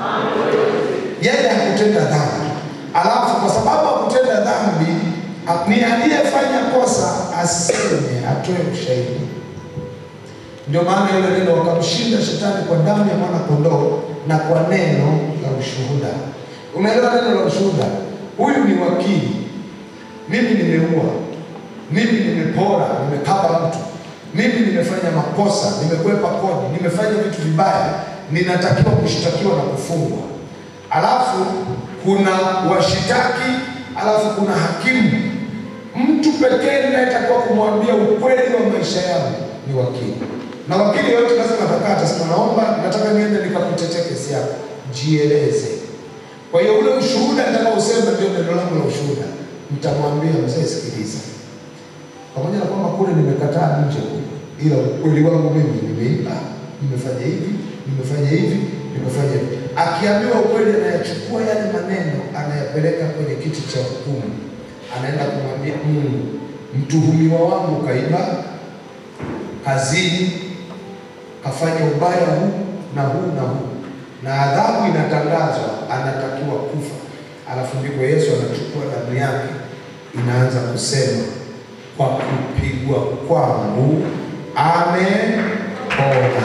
Yeye hakutenda dhambi, alafu kwa sababu hakutenda dhambi, ni aliyefanya kosa aseme, atoe ushahidi. Ndio maana ile neno wakamshinda shetani kwa damu ya mwana kondoo na kwa neno la ushuhuda. Umeelewa neno la ushuhuda? Huyu ni wakili, mimi nimeua, mimi nimepora, nimekaba mtu mimi nimefanya makosa, nimekwepa kodi, nimefanya vitu vibaya, ninatakiwa kushtakiwa na kufungwa. Alafu kuna washitaki, alafu kuna hakimu. Mtu pekee ninayetakiwa kumwambia ukweli wa maisha yangu ni wakili, na wakili yote lazima atakaa, atasema naomba, nataka niende nikakutetea kesi yako, jieleze. Kwa hiyo ule ushuhuda nitakaosema ndio neno langu la ushuhuda. Nitamwambia mzee, sikiliza pamoja na kwamba kule nimekataa nje kule, ila ukweli wangu mimi nimeiba, nimefanya hivi, nimefanya hivi, nimefanya hivi. Akiambiwa ukweli, anayachukua yale maneno, anayapeleka kwenye kiti cha hukumu, anaenda kumwambia Mungu, mtuhumiwa wangu kaiba, kazini, kafanya ubaya huu na huu na huu, na adhabu inatangazwa, anatakiwa kufa. Alafu ndipo Yesu anachukua damu yake, inaanza kusema kwa kupigwa kwangu amepona.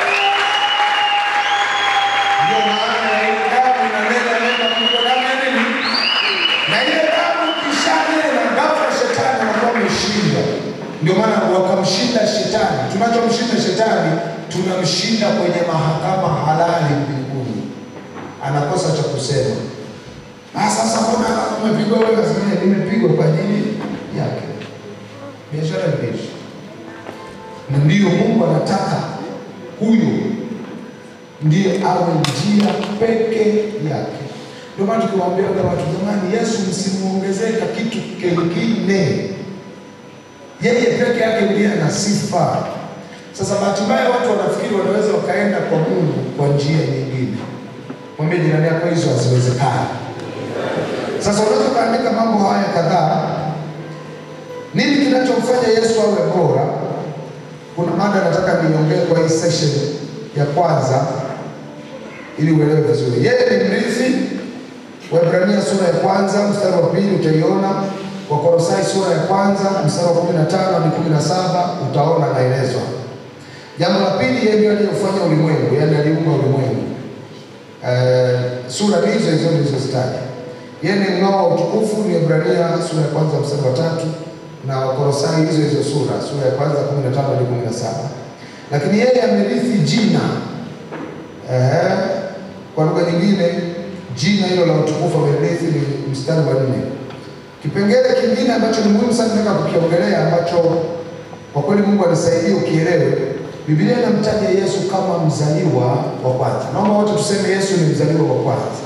Ndio maana ile damu inanena neno kuliko damu ya nini? Na ile damu ikishanena, ghafla shetani anakuwa ameshinda. Ndio maana wakamshinda shetani. Tunachomshinda shetani, tunamshinda kwenye mahakama halali mbinguni. Anakosa cha kusema. Ah, sasa mbona umepigwa wewe? Sasa nimepigwa kwa ajili yake biashara imeisha. Na ndiyo Mungu anataka huyo ndiye awe njia peke yake. Ndio maana tukiwaambia wale watu, jamani, Yesu msimuongezeka kitu kingine, yeye peke yake ndiye ana sifa. Sasa bahati mbaya watu wanafikiri wanaweza wakaenda kwa Mungu kwa njia nyingine. Mwambie jirani yako, hizo haziwezekani. Sasa unaweza ukaandika mambo haya kadhaa nini kinachomfanya Yesu awe bora? Kuna mada nataka niongee kwa hii session ya kwanza ili uelewe vizuri. Yeye ni mrithi. Waebrania sura ya kwanza mstari wa pili utaiona. Wakolosai sura ya kwanza mstari wa kumi na tano hadi kumi na saba utaona anaelezwa. Jambo la pili, yeye ndiye aliyefanya ulimwengu, yaani aliumba ulimwengu. Uh, sura hizo hizo nilizozitaja. Yeye ni mng'ao wa utukufu, ni Waebrania sura ya kwanza mstari wa tatu na Wakolosai hizo hizo sura sura ya kwanza 15 hadi 17. Lakini yeye amerithi jina
Ehe. Kwa lugha nyingine, jina hilo la utukufu amerithi ni mstari wa nne. Kipengele kingine ambacho ni muhimu sana nataka kukiongelea, ambacho kwa kweli Mungu anisaidie ukielewe. Biblia inamtaja Yesu kama mzaliwa wa kwanza. Naomba wote tuseme Yesu ni mzaliwa wa kwanza.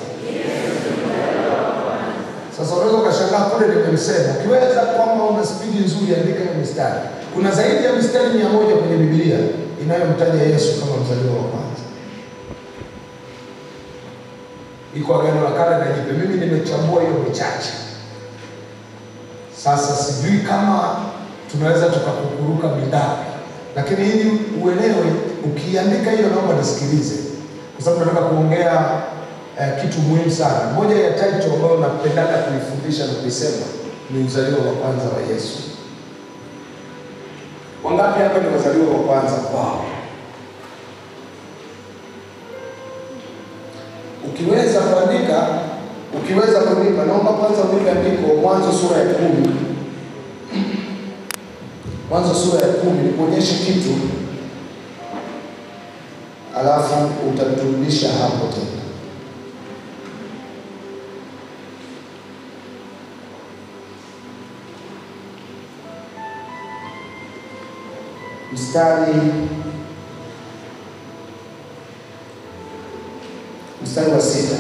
Sasa unaweza ukashangaa kule nimemsema. Ukiweza kwamba una spidi nzuri, andika hiyo mistari. Kuna zaidi ya mistari mia moja kwenye Biblia inayomtaja Yesu kama mzaliwa wa kwanza. Iko Agano la Kale na Jipya. Mimi nimechambua hiyo michache. Sasa sijui kama tunaweza tukakukuruka mingapi, lakini ili uelewe, ukiandika hiyo, naomba nisikilize, kwa sababu nataka kuongea eh, kitu muhimu sana. Moja ya title ambayo napendaga kuifundisha na kuisema ni uzaliwa wa kwanza wa Yesu. Wangapi hapa ni wazaliwa wa kwanza kwao? Ukiweza kuandika, ukiweza kunipa, naomba kwanza unipe andiko Mwanzo sura ya kumi. Mwanzo sura ya kumi, nikuonyeshe kitu, alafu utaturudisha hapo tena. Mstari mstari wa sita.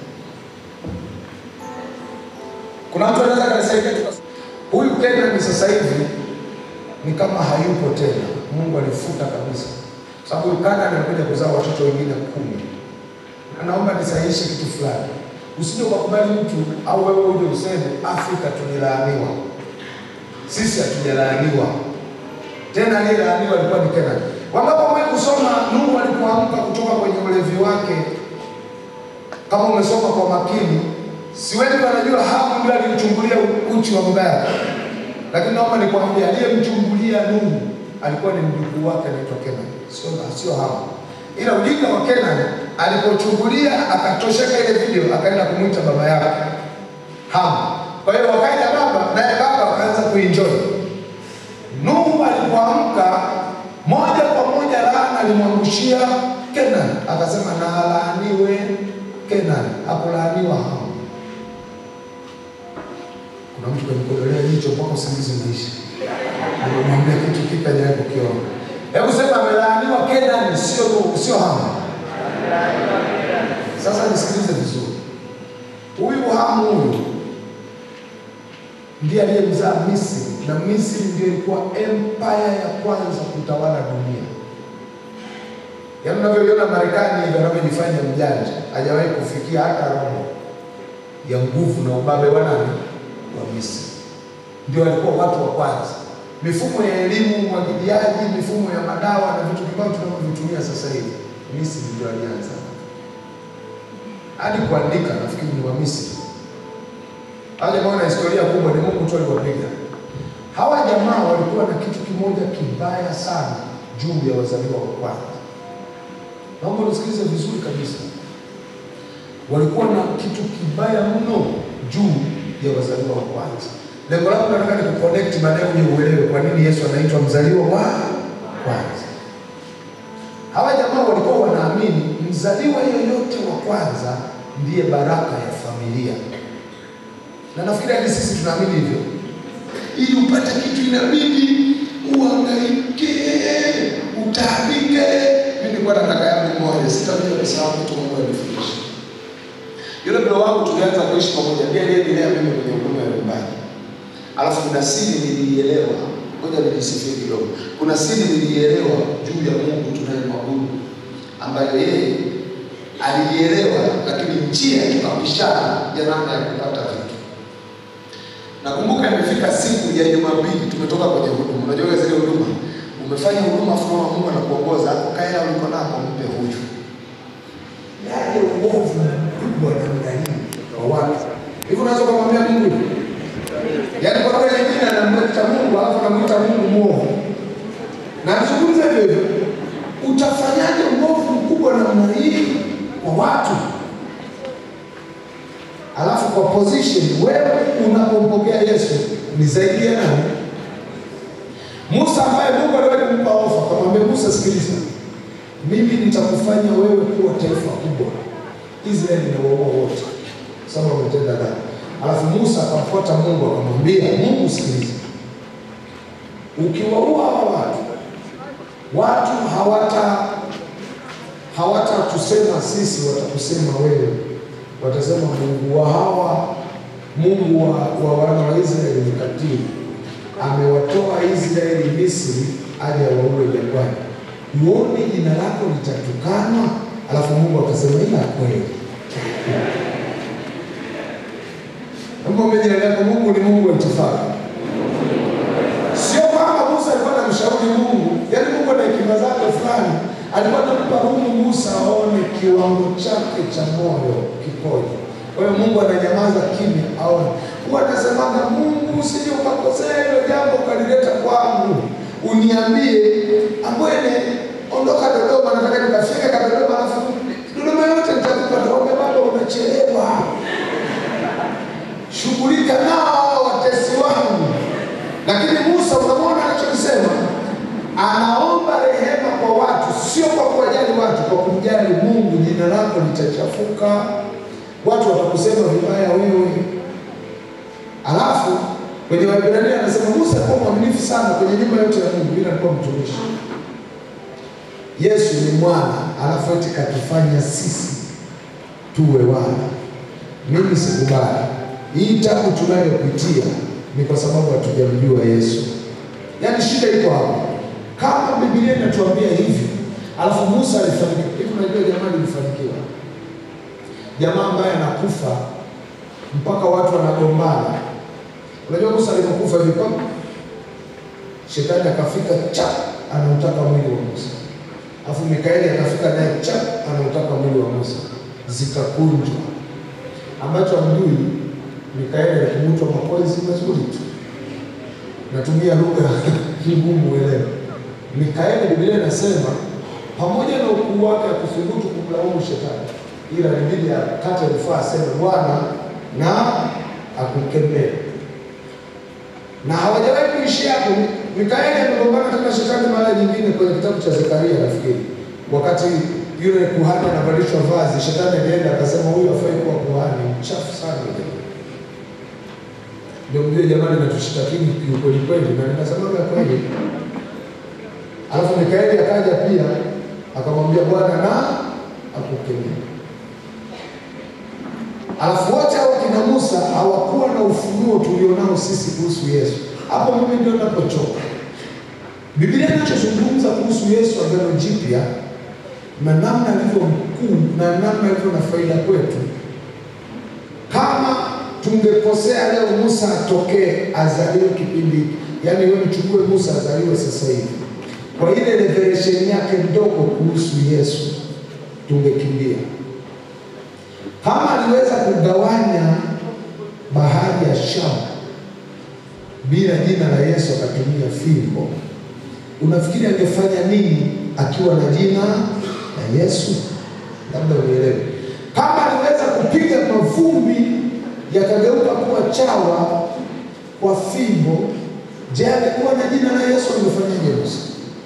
Kuna mtu anaweza kanisaidia tukas- huyu Kenan sasa hivi ni kama hayupo tena, Mungu alifuta kabisa, sababu huyu Kenan anakuja kuzaa watoto wengine kumi. Na naomba nisahihishe kitu fulani, usije ukakubali mtu au wewe uje useme Afrika tulilaaniwa. Sisi hatujalaaniwa tena, aliyelaaniwa alikuwa ni Kenan. Wangapo mwe kusoma Nuhu alipoamka kutoka kwenye ulevi wake kama umesoma kwa makini, si wengi wanajua Hamu ndio alimchungulia uchi wa baba yake, lakini naomba nikwambie, aliyemchungulia Nuhu alikuwa ni mjukuu wake anaitwa Kenan, sio sio Hamu. Ila ujinga wa Kenan, alipochungulia akatosheka ile video, akaenda kumwita baba yake Hamu. Kwa hiyo wakaja baba, naye baba akaanza kuenjoy. Nuhu alipoamka moja kwa moja laana alimwangushia Kenan, akasema na alaaniwe Kenan, hakulaaniwa Hamu. Kuna mtu kanikodolea jicho mpaka usingizi umeisha. Nimemwambia kitu kipya hajawahi kukiona. Hebu sema amelaaniwa Kenan, sio sio Hamu. Sasa nisikilize vizuri, huyu Hamu huyu ndiye aliyemzaa Misri na Misri ndiyo ilikuwa empire ya kwanza kutawala dunia. Yaani unavyoiona Marekani hivi anavyojifanya mjanja, hajawahi kufikia hata robo ya nguvu na ubabe wa nani? Wa Misri. Ndio walikuwa watu wa kwanza. Mifumo ya elimu, umwagiliaji, mifumo ya madawa na vitu kibao tunavyovitumia sasa hivi, Misri ndio alianza. Hadi kuandika nafikiri ni wa Misri. Hawa jamaa wana historia kubwa, ni Mungu tu aliwapiga. Hawa jamaa walikuwa na kitu kimoja kibaya sana juu ya wazaliwa wa kwanza. Naomba nisikilize vizuri kabisa. Walikuwa na kitu kibaya mno juu ya wazaliwa wa kwanza. Lengo langu nataka ni kuconnect, baadaye uje uelewe kwa nini Yesu anaitwa mzaliwa wa kwanza. Hawa jamaa walikuwa wanaamini mzaliwa yeyote wa kwanza ndiye baraka ya familia na nafikiri hadi sisi tunaamini hivyo. Ili upate kitu inabidi uhangaike, utaabike. Mimi nilikuwa na kaka yangu mmoja, sitakuja kusahau kitu Mungu alinifundisha. Yule mdogo wangu tulianza kuishi pamoja, ndiye aliyenilea mimi kwenye huduma ya nyumbani. Alafu kuna siri niliielewa, ngoja nijisifie kidogo. Kuna siri niliielewa juu ya Mungu tunayemwabudu, ambayo yeye aliielewa, lakini njia tukapishana ya namna ya kupata vitu. Nakumbuka imefika siku ya Jumapili, tumetoka kwenye huduma. Unajua zile huduma, umefanya huduma fulani, Mungu anakuongoza hapo, kaya uliko nako, mpe huyu. Yale uovu mkubwa namna hii kwa watu hivi, unaweza kumwambia Mungu yaani, kwa lugha nyingine anamwita Mungu alafu anamwita Mungu mwovu, na azungumza hivyo hivyo. Utafanyaje uovu mkubwa namna hii kwa watu alafu kwa position wewe unapompokea Yesu ni zaidi ya nani? Musa ambaye Mungu aliwahi kumpa ofa, akamwambia Musa, sikiliza, mimi nitakufanya wewe kuwa taifa kubwa. Israeli inawaua wote sababu wametenda dhambi. Alafu Musa akamfuata Mungu akamwambia, Mungu sikiliza, ukiwaua hawa watu, watu hawata hawatatusema sisi, watakusema wewe, watasema Mungu wa hawa, Mungu wa, wa wana wa Israeli ni katili, amewatoa Israeli Misri aje awaue jangwani. Uone jina lako litatukanwa. Alafu Mungu akasema ila kweli Mwambie jirani yako, Mungu ni Mungu wa itifaki. Sio kwamba Musa alikuwa anamshauri Mungu, yaani Mungu ana hekima zake fulani, alikuwa anampa rumu Musa aone kiwango chake cha moyo kikoje. Kwa hiyo Mungu ananyamaza kimya aone. Huwa anasemaga Mungu, usije ukakosea hilo jambo ukalileta kwangu, uniambie Ambwene, ondoka Dodoma, nataka nikafike ka Dodoma, alafu Dodoma yote nitakupa. Naomba baba, unachelewa shughulika nao watesi wangu. Lakini Musa, unamwona anachokisema, anaomba rehema kwa watu, sio kwa kuwajali watu, kwa kumjali Mungu. Jina lako litachafuka, watu watakusema vibaya wewe. Alafu kwenye Waebrania anasema Musa alikuwa mwaminifu sana kwenye nyumba yote ya Mungu, bila alikuwa mtumishi. Yesu ni mwana, alafu eti katufanya sisi tuwe wana. Mimi sikubali hii tabu tunayopitia ni kwa sababu hatujamjua Yesu. Yaani shida iko hapo. Kama Biblia inatuambia hivi, alafu Musa alifanikiwa hivi, unajua jamaa alifanikiwa, jamaa ambaye anakufa mpaka watu wanagombana. Unajua Musa alipokufa hivi, kwa shetani akafika chap, anautaka mwili wa Musa, alafu Mikaeli akafika naye chap, anautaka mwili wa Musa, zikakunjwa ambacho hamjui Mikaeli alikungutwa makozi mazuri tu. Natumia lugha ngumu uelewe. Mikaeli, Biblia inasema pamoja na ukuu wake akuthubutu kumlaumu shetani, ila ilibidi akate rufaa, aseme Bwana na akukemee. Na hawajawahi kuishia hapo. Mikaeli amegombana tena shetani mara nyingine kwenye kitabu cha Zekaria, nafikiri wakati yule kuhani anavalishwa vazi, shetani alienda akasema, huyu afai kuwa kuhani, mchafu sana yule ndio mjue jamani, natushitakini kiukweli kweli, na ninasemaga kweli. Alafu Mikaeli akaja pia akamwambia Bwana na akukemea. Alafu wote hao kina Musa hawakuwa na ufunuo tulionao sisi kuhusu Yesu. Hapo mimi ndio napochoka. Biblia inachozungumza kuhusu Yesu Agano Jipya na namna alivyo mkuu na namna alivyo na faida kwetu, kama tungekosea leo Musa atokee azaliwe kipindi, yaani wewe mchukue Musa azaliwe sasa hivi, kwa ile revelation yake ndogo kuhusu Yesu tungekimbia. Kama aliweza kugawanya bahari ya Shamu bila jina la Yesu akatumia fimbo, unafikiri angefanya nini akiwa na jina la Yesu? Labda unielewe. Kama aliweza kupiga mavumbi yakageuka kuwa chawa kwa fimbo, je, angekuwa na jina la Yesu angefanyaje Musa?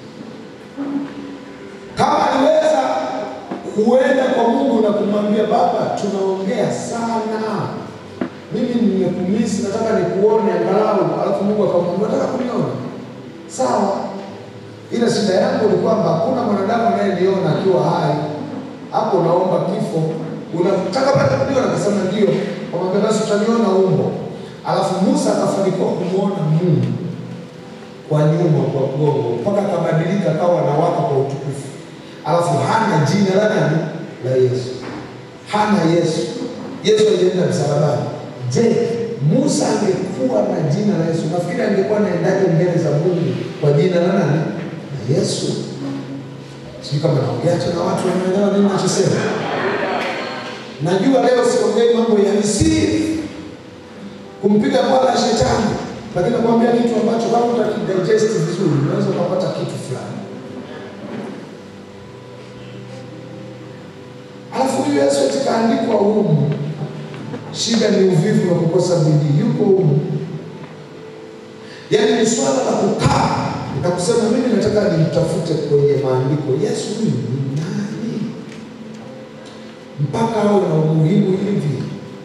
Kama aliweza kuenda kwa Mungu na kumwambia Baba, tunaongea sana, mimi nimekumisi, nataka nikuone angalau, alafu Mungu akamwambia nataka kuniona, sawa, ila shida yangu ni kwamba hakuna mwanadamu anayeniona akiwa hai. Hapo naomba kifo, unataka pata kuniona? Akasema ndio. Kamwambia basi utaniona umbo. Alafu Musa akafanikiwa kumwona Mungu kwa nyuma, kwa mgongo, mpaka akabadilika akawa anawaka kwa utukufu. Alafu hana jina la nani? La Yesu, hana Yesu. Yesu alienda msalabani. Je, Musa angekuwa na jina la Yesu, nafikiri angekuwa naendaje mbele za Mungu kwa jina la nani? La Yesu. Sijui kama naongea tu na watu wanaelewa nini nachosema. Najua leo siongei mambo ya nisiri kumpiga bwala shetani, lakini nakwambia kitu ambacho kama utakidigest vizuri, unaweza ukapata kitu fulani. Alafu huyu Yesu eti kaandikwa humu, shida ni uvivu na kukosa bidii, yuko humu. Yaani ni swala la kukaa
na kusema mimi nataka nimtafute kwenye maandiko Yesu huyu ni nani, mpaka awe na umuhimu hivi.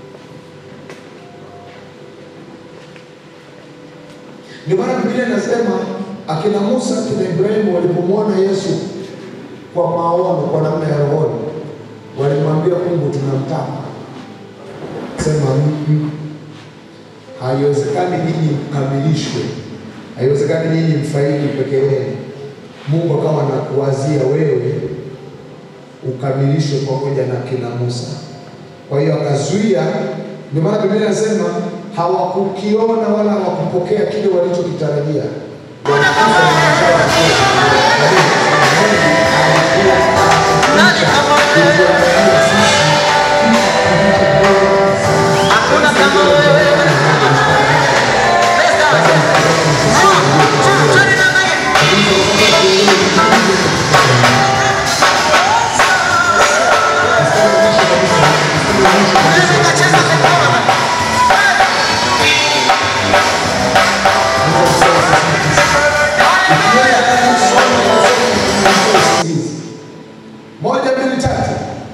Ndio maana Biblia inasema akina Musa akina Ibrahimu walipomwona Yesu kwa maono, kwa namna ya rohoni, walimwambia Mungu, tunamtaka. Sema "Mm-mm. haiwezekani nyinyi mkamilishwe, haiwezekani nyinyi mfaidi peke yenu. Mungu akawa anakuwazia wewe ukamilishwe pamoja na kina Musa. Kwa hiyo akazuia. Ndio maana Biblia inasema hawakukiona wala hawakupokea kile walichokitarajia.
Nani kama wewe? Hakuna kama wewe. Pesa. Tu- tu- twende na mimi. Unaweza ukacheza ngoma.
Moja, mbili, tatu.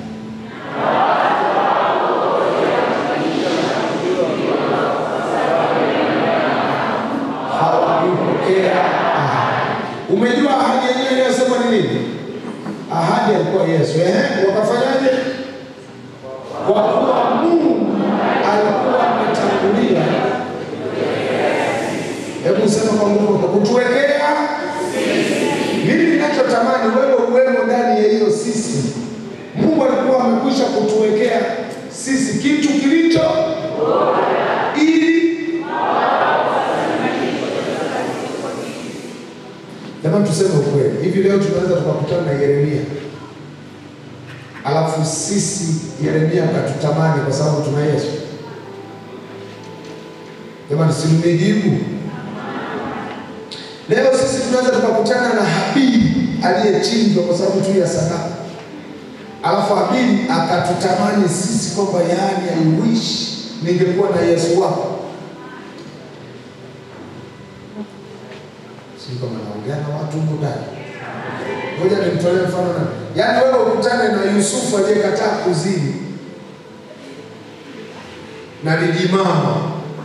Hawakupokea ahadi. Umejua ahadi yenyewe inayosema ni nini? Ahadi alikuwa Yesu. Ehe, wakafanyaje? Kwa kuwa Mungu alikuwa ametangulia. Hebu sema kwa nguvu, kutuwekea mimi ninachotamani wewe uwemo ndani ya hiyo sisi. Mungu alikuwa amekwisha kutuwekea sisi kitu kilicho ili Jamani, tuseme ukweli. Hivi leo tunaweza tukakutana na Yeremia alafu sisi Yeremia akatutamani kwa sababu tuna Yesu. Jamani, simnijibu. Leo sisi tunaweza tukakutana na Habili aliyechinjwa kwa sababu tu ya sadaka, alafu Habili akatutamani sisi kwamba yaani, I wish ningekuwa na Yesu wako. Sijui kama naongea na watu huko ndani. Ngoja nimtolee mfano na yaani, wewe ukutane na Yusufu aliyekataa kuzini na lijimama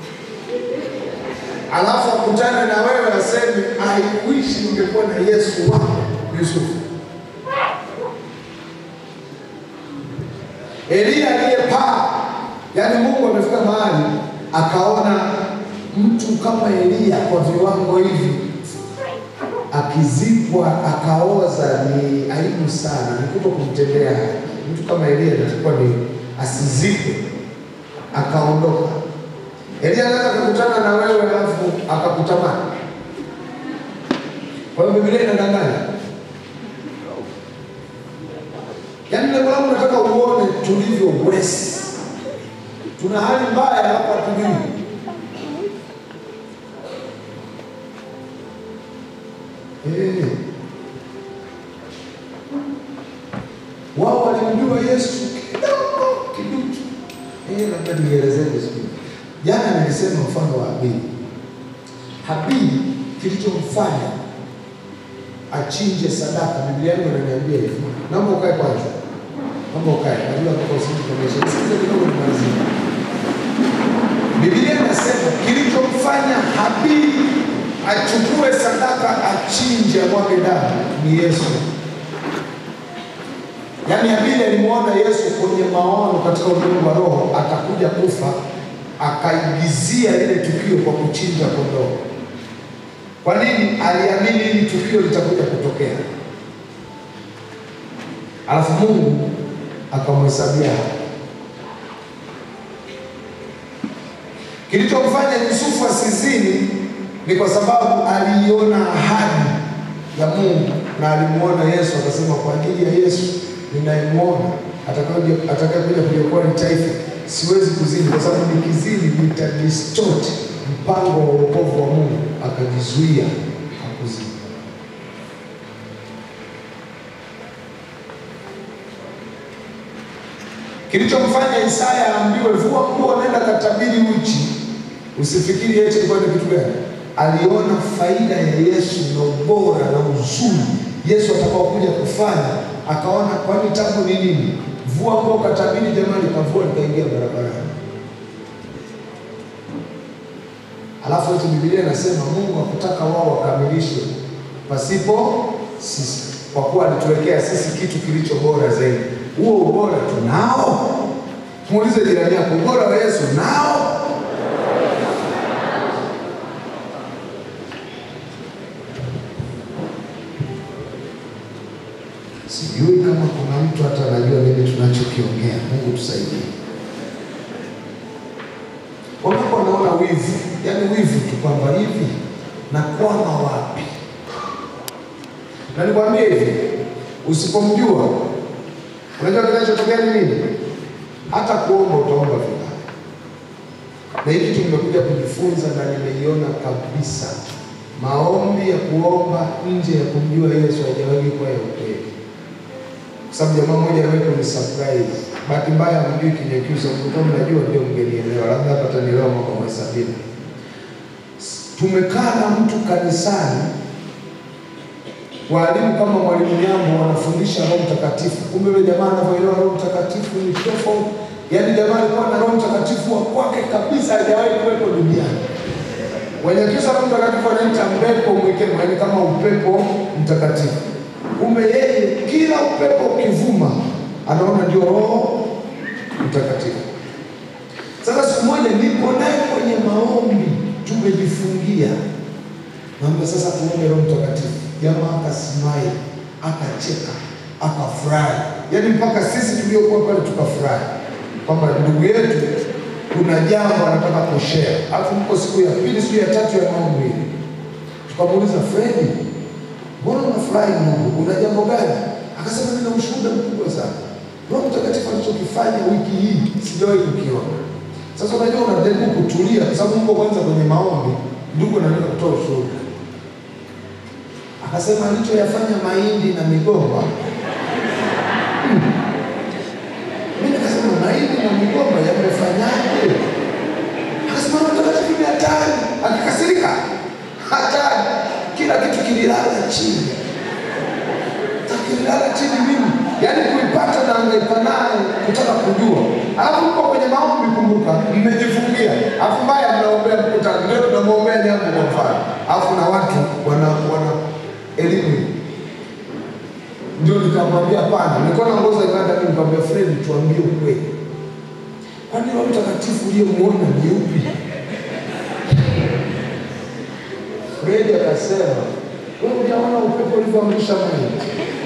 alafu akutane na wewe aseme I wish ningekuwa na Yesu wako Yusufu. Elia aliyepaa, yaani Mungu amefika mahali akaona mtu kama Elia kwa viwango hivi akizikwa akaoza, ni aibu sana, ni kuto kumtendea haki. Mtu kama Elia inatakiwa ni asizikwe, akaondoka. Elia anaweza kukutana na wewe alafu akakutamani. Kwa hiyo Biblia inadanganya. Yaani lengo langu nataka uone tulivyo wesi. Tuna hali mbaya hapa hatujui. Eh. Wao walimjua Yesu kidogo kiduchu. Eh, labda nielezee vizuri. Jana nilisema mfano wa Habili. Habili kilichomfanya achinje sadaka, Biblia yangu inaniambia hivi. Naomba ukae kwanza, naomba ukae, najua kwa usiku kuonyesha. Sikiza kidogo nimalizie. Biblia inasema kilichomfanya Habili achukue sadaka, achinje, amwage damu ni Yesu. Yaani Habili alimwona Yesu kwenye maono katika ulimwengu wa roho, atakuja kufa, akaigizia lile tukio kwa kuchinja kondoo. Kwa nini? Aliamini hili tukio litakuja kutokea, alafu Mungu akamhesabia haki. Kilichomfanya Yusufu asizini ni kwa sababu aliiona ahadi ya Mungu na alimuona Yesu, akasema kwa ajili ya Yesu ninayemwona atakaye- atakayekuja kuliokoa ni taifa, siwezi kuzini kwa sababu nikizini nitadistort mpango wa wokovu wa Mungu. Akajizuia hakuzini. Kilichomfanya Isaya aambiwe vua nguo, nenda katabiri uchi, usifikiri eti ilikuwa ni kitu gani? aliona faida ya Yesu na ubora na uzuri Yesu atakaokuja kufanya, akaona kwani tabu ni nini? Vua nguo katabiri, jamaa likavua likaingia barabarani. Alafu eti Biblia inasema Mungu hakutaka wao wakamilishwe pasipo sisi, kwa kuwa alituwekea sisi kitu kilicho bora zaidi. Huo ubora tunao? Muulize jirani yako, ubora wa Yesu nao? Sijui kama kuna mtu hata anajua nini tunachokiongea. Mungu tusaidie. Wameko wanaona wivu, yaani wivu tu kwamba hivi nakwama wapi? Na nikwambie hivi, usipomjua, unajua kinachotokea ni nini? Hata kuomba utaomba vibaya. Na hii kitu nimekuja kujifunza na nimeiona kabisa, maombi ya kuomba nje ya kumjua Yesu haijawahi kuwa ya ukweli kwa sababu jamaa mmoja aliwahi ni surprise. Bahati mbaya hamjui Kinyakyusa, mlikuwa mnajua ndio mngenielewa, labda hapa tanielewa mwaka wa sabini. Tumekaa na mtu kanisani, walimu kama mwalimu Nyambo wanafundisha Roho Mtakatifu, kumbe yule jamaa anavyoelewa Roho Mtakatifu ni tofauti. Yaani jamaa alikuwa na Roho Mtakatifu wa kwake kabisa, hajawahi kuwepo duniani. Wanyakyusa Roho Mtakatifu anaita mpepo mwikemo, yaani kama upepo mtakatifu kumbe yeye kila upepo ukivuma anaona ndio Roho Mtakatifu. Sasa siku moja nipo naye kwenye maombi, tumejifungia, naambia sasa tuombe Roho Mtakatifu. Jamaa akasimai, akacheka, akafurahi, yaani mpaka sisi tuliokuwa pale tukafurahi kwamba ndugu yetu kuna jambo anataka kushare. Alafu mko siku ya pili, siku ya tatu ya maombi, tukamuuliza Fredi, mbona unafurahi Mungu? Una jambo gani? Akasema nina ushuhuda mkubwa sana. Roho Mtakatifu alichokifanya wiki hii sijawahi kukiona. Sasa unajua unajaribu kutulia kwa sababu mko kwanza kwenye maombi, ndugu anataka kutoa ushuhuda. Akasema alichoyafanya mahindi na migomba. Hmm. Mimi nikasema mahindi na migomba yamefanyaje? Akasema Roho Mtakatifu ni hatari. Akikasirika hatari kila kitu kililala chini, kililala chini mimi, yaani kuipata na angaika naye kutaka kujua. Alafu mko kwenye maombi, kumbuka, mmejifungia, alafu mbaya mnaombea mkutano, leo tunamwombea jambo kwa mfano, alafu na watu wana wana elimu ndio nikamwambia pana, nilikuwa naongoza ibada mimi, nikamwambia Fred, tuambie ukweli, kwani Roho Mtakatifu uliyemuona ni upi? Fredi akasema wewe hujaona upepo ulivyoamrisha mahindi.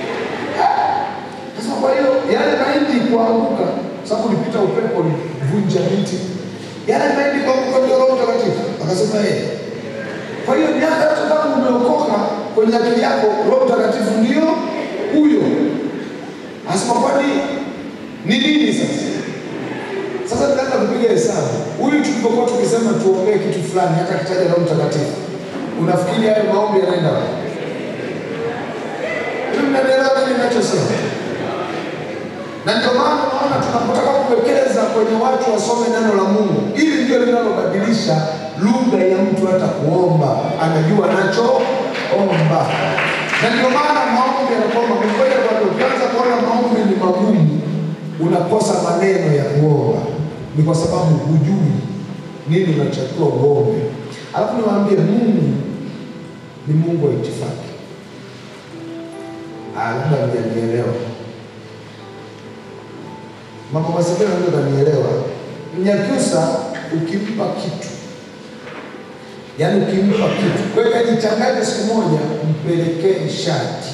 Sasa kwa hiyo yale mahindi kuanguka, sababu ulipita upepo ulivunja miti, yale mahindi kuanguka ndio Roho Mtakatifu. Akasema yeye. Kwa hiyo miaka yote tangu umeokoka, kwenye akili yako Roho Mtakatifu ndio huyo. Anasema kwani ni nini sasa? Sasa nikaanza kupiga hesabu. Huyu tulipokuwa tukisema tuombee kitu fulani, hata kitaja Roho Mtakatifu Unafikiri hayo maombi yanaenda wapi? Mnaelewa nini ninachosema? Na ndio maana naona tunapotaka kuwekeza kwenye watu wasome neno la Mungu, ili ndio linalobadilisha lugha ya mtu hata kuomba, anajua anachoomba. Na ndio maana maombi yanakuwa magumu. Ngoja bado, ukianza kuona maombi ni magumu, unakosa maneno ya kuomba, ni kwa sababu hujui nini unachotakiwa uombe. Alafu niwaambie Mungu ni Mungu wa itifaki. Ah, labda mjanielewa. Mama Masebela ndio kanielewa. Mnyakyusa ukimpa kitu, yaani ukimpa kitu, kwa hiyo jichanganye siku moja, mpelekee shati,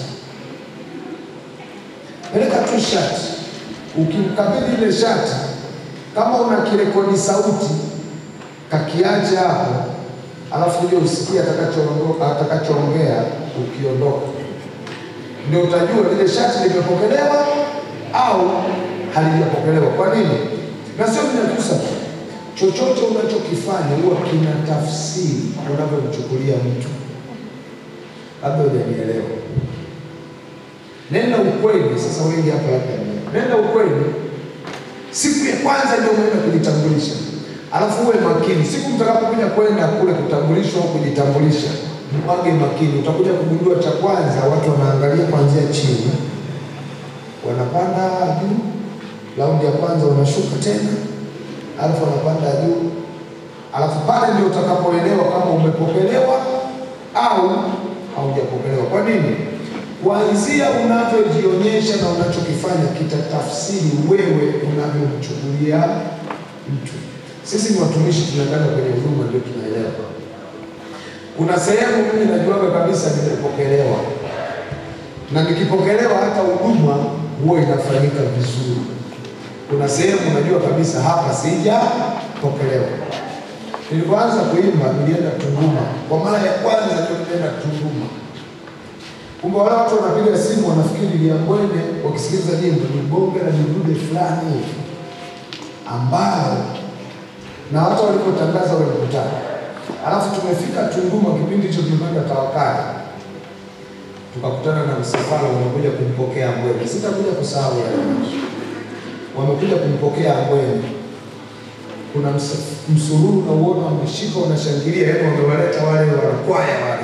peleka tu shati. Ukimkabidhi ile shati, kama una kirekodi sauti, kakiache hapo alafu uje usikie atakachoondoka atakachoongea ukiondoka, ndio utajua lile shati limepokelewa au halijapokelewa. Kwa nini? Na sio Mnyakyusa tu, chochote unachokifanya huwa kina tafsiri unavyomchukulia mtu. Labda hujanielewa. Nenda ukweli. Sasa wengi hapa labda nenda ukweli. Siku ya kwanza ndio umeenda kujitambulisha alafu uwe makini. Siku mtakapokuja kwenda kule kutambulishwa au kujitambulisha, mwage makini. Utakuja kugundua cha kwanza, watu wanaangalia kuanzia chini, wanapanda juu, raundi ya kwanza wanashuka tena, alafu wanapanda juu, alafu pale ndio utakapoelewa kama umepokelewa au haujapokelewa. Kwa nini? Kuanzia unavyojionyesha na unachokifanya kitatafsiri wewe unavyomchukulia mtu. Sisi ni watumishi, tunaendana kwenye huduma, ndio tunaelewa. Kuna sehemu mimi najuaga kabisa nimepokelewa, na nikipokelewa hata huduma huwa inafanyika vizuri. Kuna sehemu najua kabisa hapa sijapokelewa. Nilipoanza kuimba nilienda Tunduma kwa mara ya kwanza, ndio nilienda Tunduma. Kumbe wale watu wanapiga simu wanafikiri Liambwene wakisikiliza nyimbo ni bonge la midude fulani hivi ambao na watu walipotangaza ule mkutano, alafu tumefika Tunduma, kipindi hicho tumekwenda Tawakali, tukakutana na msafara unakuja kumpokea Ambwene. Sitakuja kusahau yale maisha, wamekuja kumpokea Ambwene. Kuna msa- msururu na uona wameshika, wanashangilia, yaani wamewaleta wale wanakwaya wale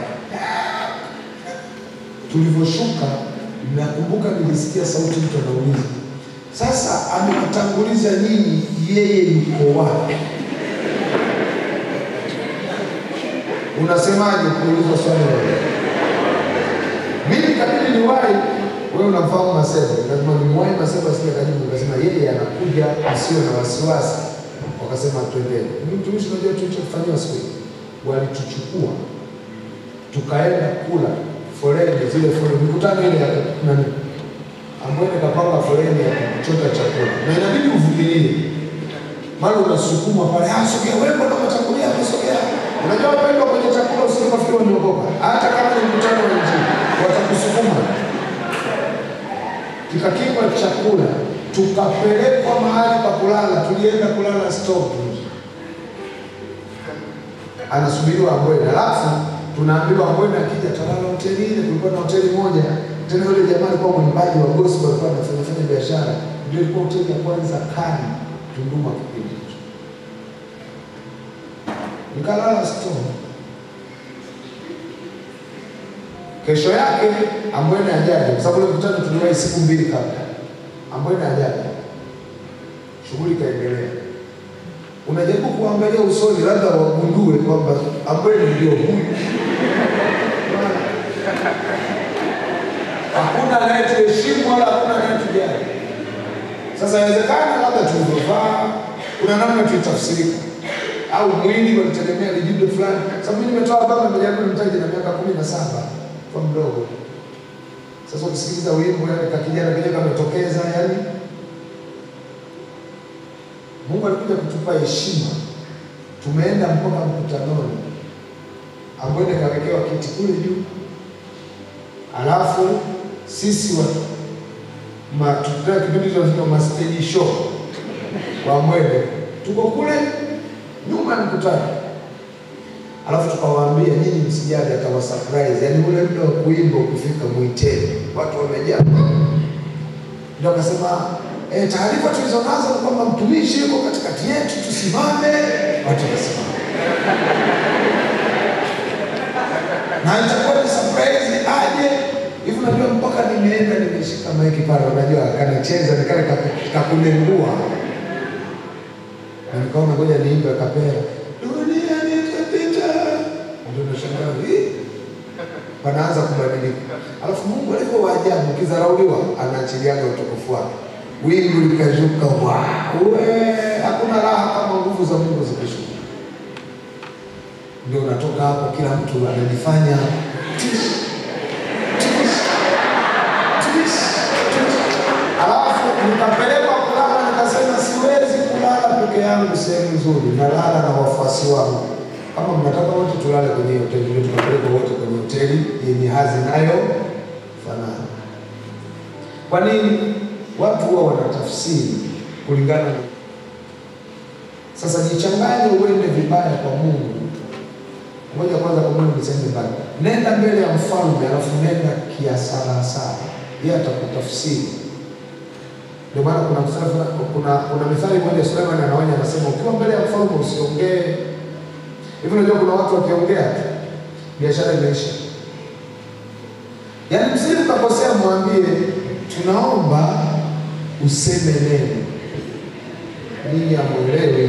tulivyoshuka, nakumbuka nilisikia sauti mtu anauliza, sasa amewatanguliza nyinyi, yeye yuko wapi? Unasemaje kuuliza swali hilo? Mimi kabidi niwahi, wewe unamfahamu Maseba, lazima nimwahi Maseba, sija kajibu, nikasema yeye anakuja, asiwe na wasiwasi. Wakasema twendeni. Mimi mtumishi, unajua tulichofanyiwa siku hiyo, walituchukua tukaenda kula foleni, zile foleni, mikutano ile ya nani, Ambwene kapanga foleni ya kuchota chakula, na inabidi uvumilie, mara unasukuma pale, ah, sogea wewe, mbona umetangulia hapo, sogea. Unajua wapendwa, kwenye chakula usikafikiri wameokoka, hata kama ni mkutano wa Injili watakusukuma. Kikakipwa chakula, tukapelekwa mahali pa kulala, tulienda kulala stop anasubiriwa Ambwene, alafu tunaambiwa Ambwene akija talala hoteli ile. Kulikuwa na hoteli moja tena, yule jamaa alikuwa mwimbaji wa gospel, alikuwa anafanya fanya biashara, ndio ilikuwa hoteli ya kwanza kali Tunduma kipindi hicho. Nikalala store. Kesho yake Ambwene ajaje, kwa sababu ile mkutano tuliwahi siku mbili kabla. Ambwene ajaje, shughuli ikaendelea unajaribu kuangalia usoni, labda wagundue kwamba Ambwene ndio huyu. Hakuna anayetuheshimu wala hakuna anayetujali. Sasa inawezekana labda tulivyovaa, kuna namna tulitafsirika, au mwili walitegemea lijibu fulani. Sababu mimi nimetoa baba nimejaribu nimtaje na miaka kumi na saba kwa mdogo. Sasa ukisikiliza wimbo, yani kakijana kile kametokeza, yani Mungu alikuja kutupa heshima. Tumeenda mpaka mkutanoni, Ambwene kawekewa kiti kule juu, alafu sisi wa matutana kipindi hicho tunasema ma stage show wa Ambwene tuko kule nyuma ya mkutano, alafu tukawaambia nyinyi msijali, atawa surprise, yaani ule muda wa kuimba ukifika mwiteni, watu wamejaa. Ndio akasema E, taarifa tulizonazo ni kwamba mtumishi yuko katikati yetu, tusimame. Watu wasimame, na itakuwa ni surprise aje hivi. Unajua, mpaka nimeenda nimeshika maiki pale, unajua kanacheza nikale kakunengua, na nikaona ngoja niimbe kapera, dunia nitapita, ndio nashangaa hii panaanza kubadilika. Alafu Mungu alivyo waajabu, ukidharauliwa anaachiliaga utukufu wake wingu likashuka, we, hakuna raha kama nguvu za Mungu zikishuka. Ndio unatoka hapo, kila mtu anajifanya tish, tish, tish, tish. Alafu nikapelekwa kulala, nikasema siwezi kulala peke yangu sehemu nzuri, nalala na wafuasi wangu. Kama mnataka wote tulale kwenye hiyo hoteli, ndio tukapelekwa wote kwenye hoteli yenye hazi nayo fanana. Kwa nini? Watu huwa wanatafsiri kulingana na sasa. Jichanganye uende vibaya kwa Mungu. Ngoja kwanza kwa Mungu niseme mbali, nenda mbele ya mfalme, alafu nenda kiasalasala, yeye atakutafsiri Ndio maana kuna mstari fulani- kuna kuna mithali moja Suleiman anaonya anasema, ukiwa mbele ya mfalme usiongee hivi. Unajua kuna watu wakiongea tu biashara imeisha. Yaani msije mkakosea, mwambie tunaomba useme neno. Ninyi amwelewi.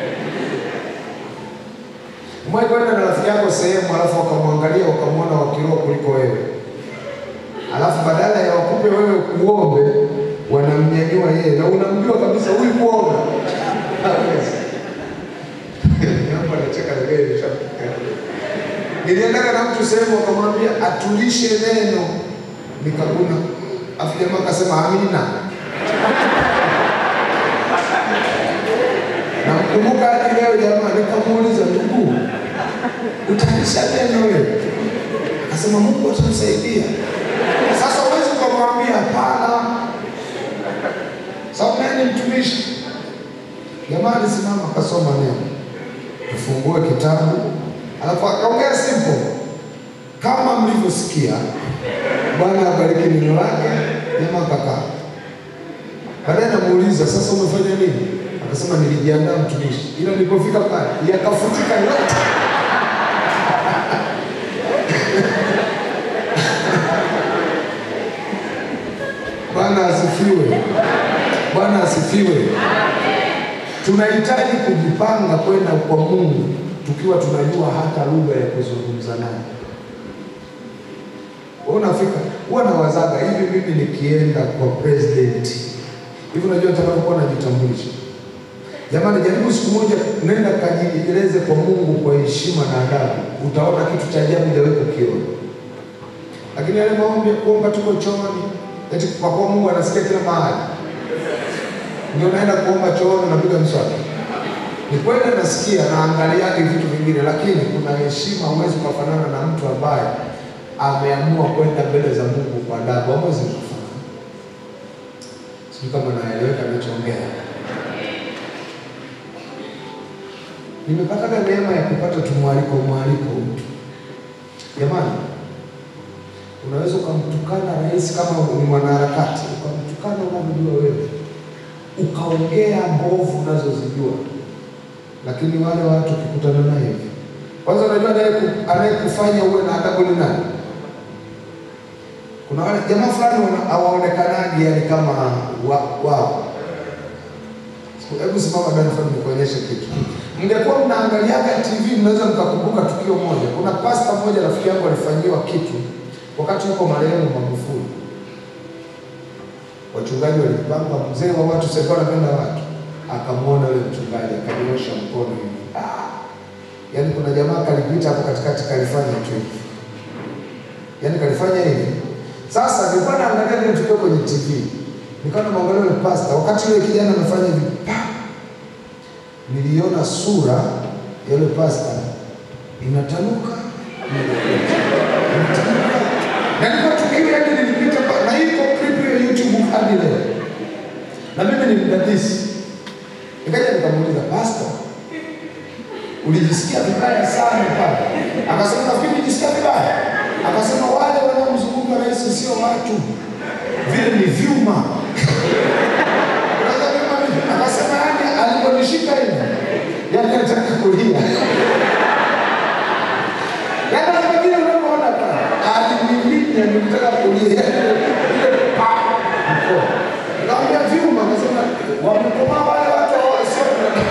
Umewahi kwenda na rafiki yako sehemu, alafu wakamwangalia wakamwona wa kiroho kuliko wewe, alafu badala ya wakupe wewe kuombe, wanamnyanyua yeye, na unamjua kabisa huyu kuomba hawezi. Hapo anacheka na gari imeshafika. Niliendaga na mtu sehemu wakamwambia atulishe neno, nikaguna, afu jamaa akasema amina. Namkumbuka hadi leo jamaa, nikamuuliza ndugu, utalisha neno wewe? Akasema Mungu atanisaidia. Sasa huwezi ukamwambia hapana, sababu naye ni mtumishi. Jamaa alisimama akasoma neno, tufungue kitabu, alafu akaongea simple kama mlivyosikia. Bwana abariki neno lake. Jamaa kakaa. Baadaye namuuliza sasa, umefanya nini? Akasema nilijiandaa mtumishi, ila nilipofika pale yakafutika yote. Bwana asifiwe. Bwana asifiwe. Tunahitaji kujipanga kwenda kwa Mungu tukiwa tunajua hata lugha ya kuzungumza naye. Wewe unafika, huwa nawazaga hivi, mimi nikienda kwa president hivi, unajua nitakapokuwa najitambulisha, jamani, jaribu siku moja, nenda kajieleze kwa Mungu kwa heshima na adabu, utaona kitu cha ajabu hujawahi kukiona. Lakini yale maombi ya kuomba tuko chooni, eti kwa kuwa Mungu anasikia kila mahali, ndio naenda kuomba chooni, napiga mswaki. Ni kweli nasikia na angaliake vitu vingine, lakini kuna heshima, huwezi kufanana na mtu ambaye ameamua kwenda mbele za Mungu kwa adabu. Hamwezi kufanana. Sijui kama naeleweka ninachoongea. Nimepataga neema ya kupata tumwaliko mwaliko mtu. Jamani, unaweza ukamtukana rais kama ni mwanaharakati, ukamtukana unavyojua wewe, ukaongea mbovu unazozijua, lakini wale watu ukikutana naye hivi, kwanza unajua anayeku- anayekufanya uwe na adabu ni nani? Kuna wale jamaa fulani wana- hawaonekanaji yani kama wa- wao. Hebu simama ndani fulani nikuonyeshe kitu. Mngekuwa mnaangaliaga TV mnaweza mkakumbuka tukio moja. Kuna pasta mmoja rafiki yangu alifanyiwa kitu wakati yuko marehemu Magufuli. Wachungaji walipanga, mzee wa watu sasa anapenda watu, akamwona yule mchungaji akanyosha mkono hivi. Ah! Yaani kuna jamaa kalipita hapo katikati kalifanya tu hivi. Yaani kalifanya hivi. Sasa nilikuwa naangalia ile tukio kwenye TV. Nikawa namwangalia yule pasta wakati yule kijana amefanya hivi. Pa! Niliona sura ya yule pasta inatanuka inatanuka. Na nilikuwa tukio yake nilipita pa- na iko clip ya YouTube hadi leo. Na mimi ni mdadisi. Nikaja nikamuuliza pasta, ulijisikia vibaya sana pale? Akasema nafikiri nilijisikia vibaya. Akasema wale wanaomzunguka rais sio watu, vile ni vyuma. Unaweza vyuma vipi? Akasema yani aliponishika hivi, yani alitaka kulia. Yani kama vile unavyoona pale, alimiminya nilitaka kulia. Ile pa mkono. Naambia vyuma, akasema wamekomaa wale watu hao sio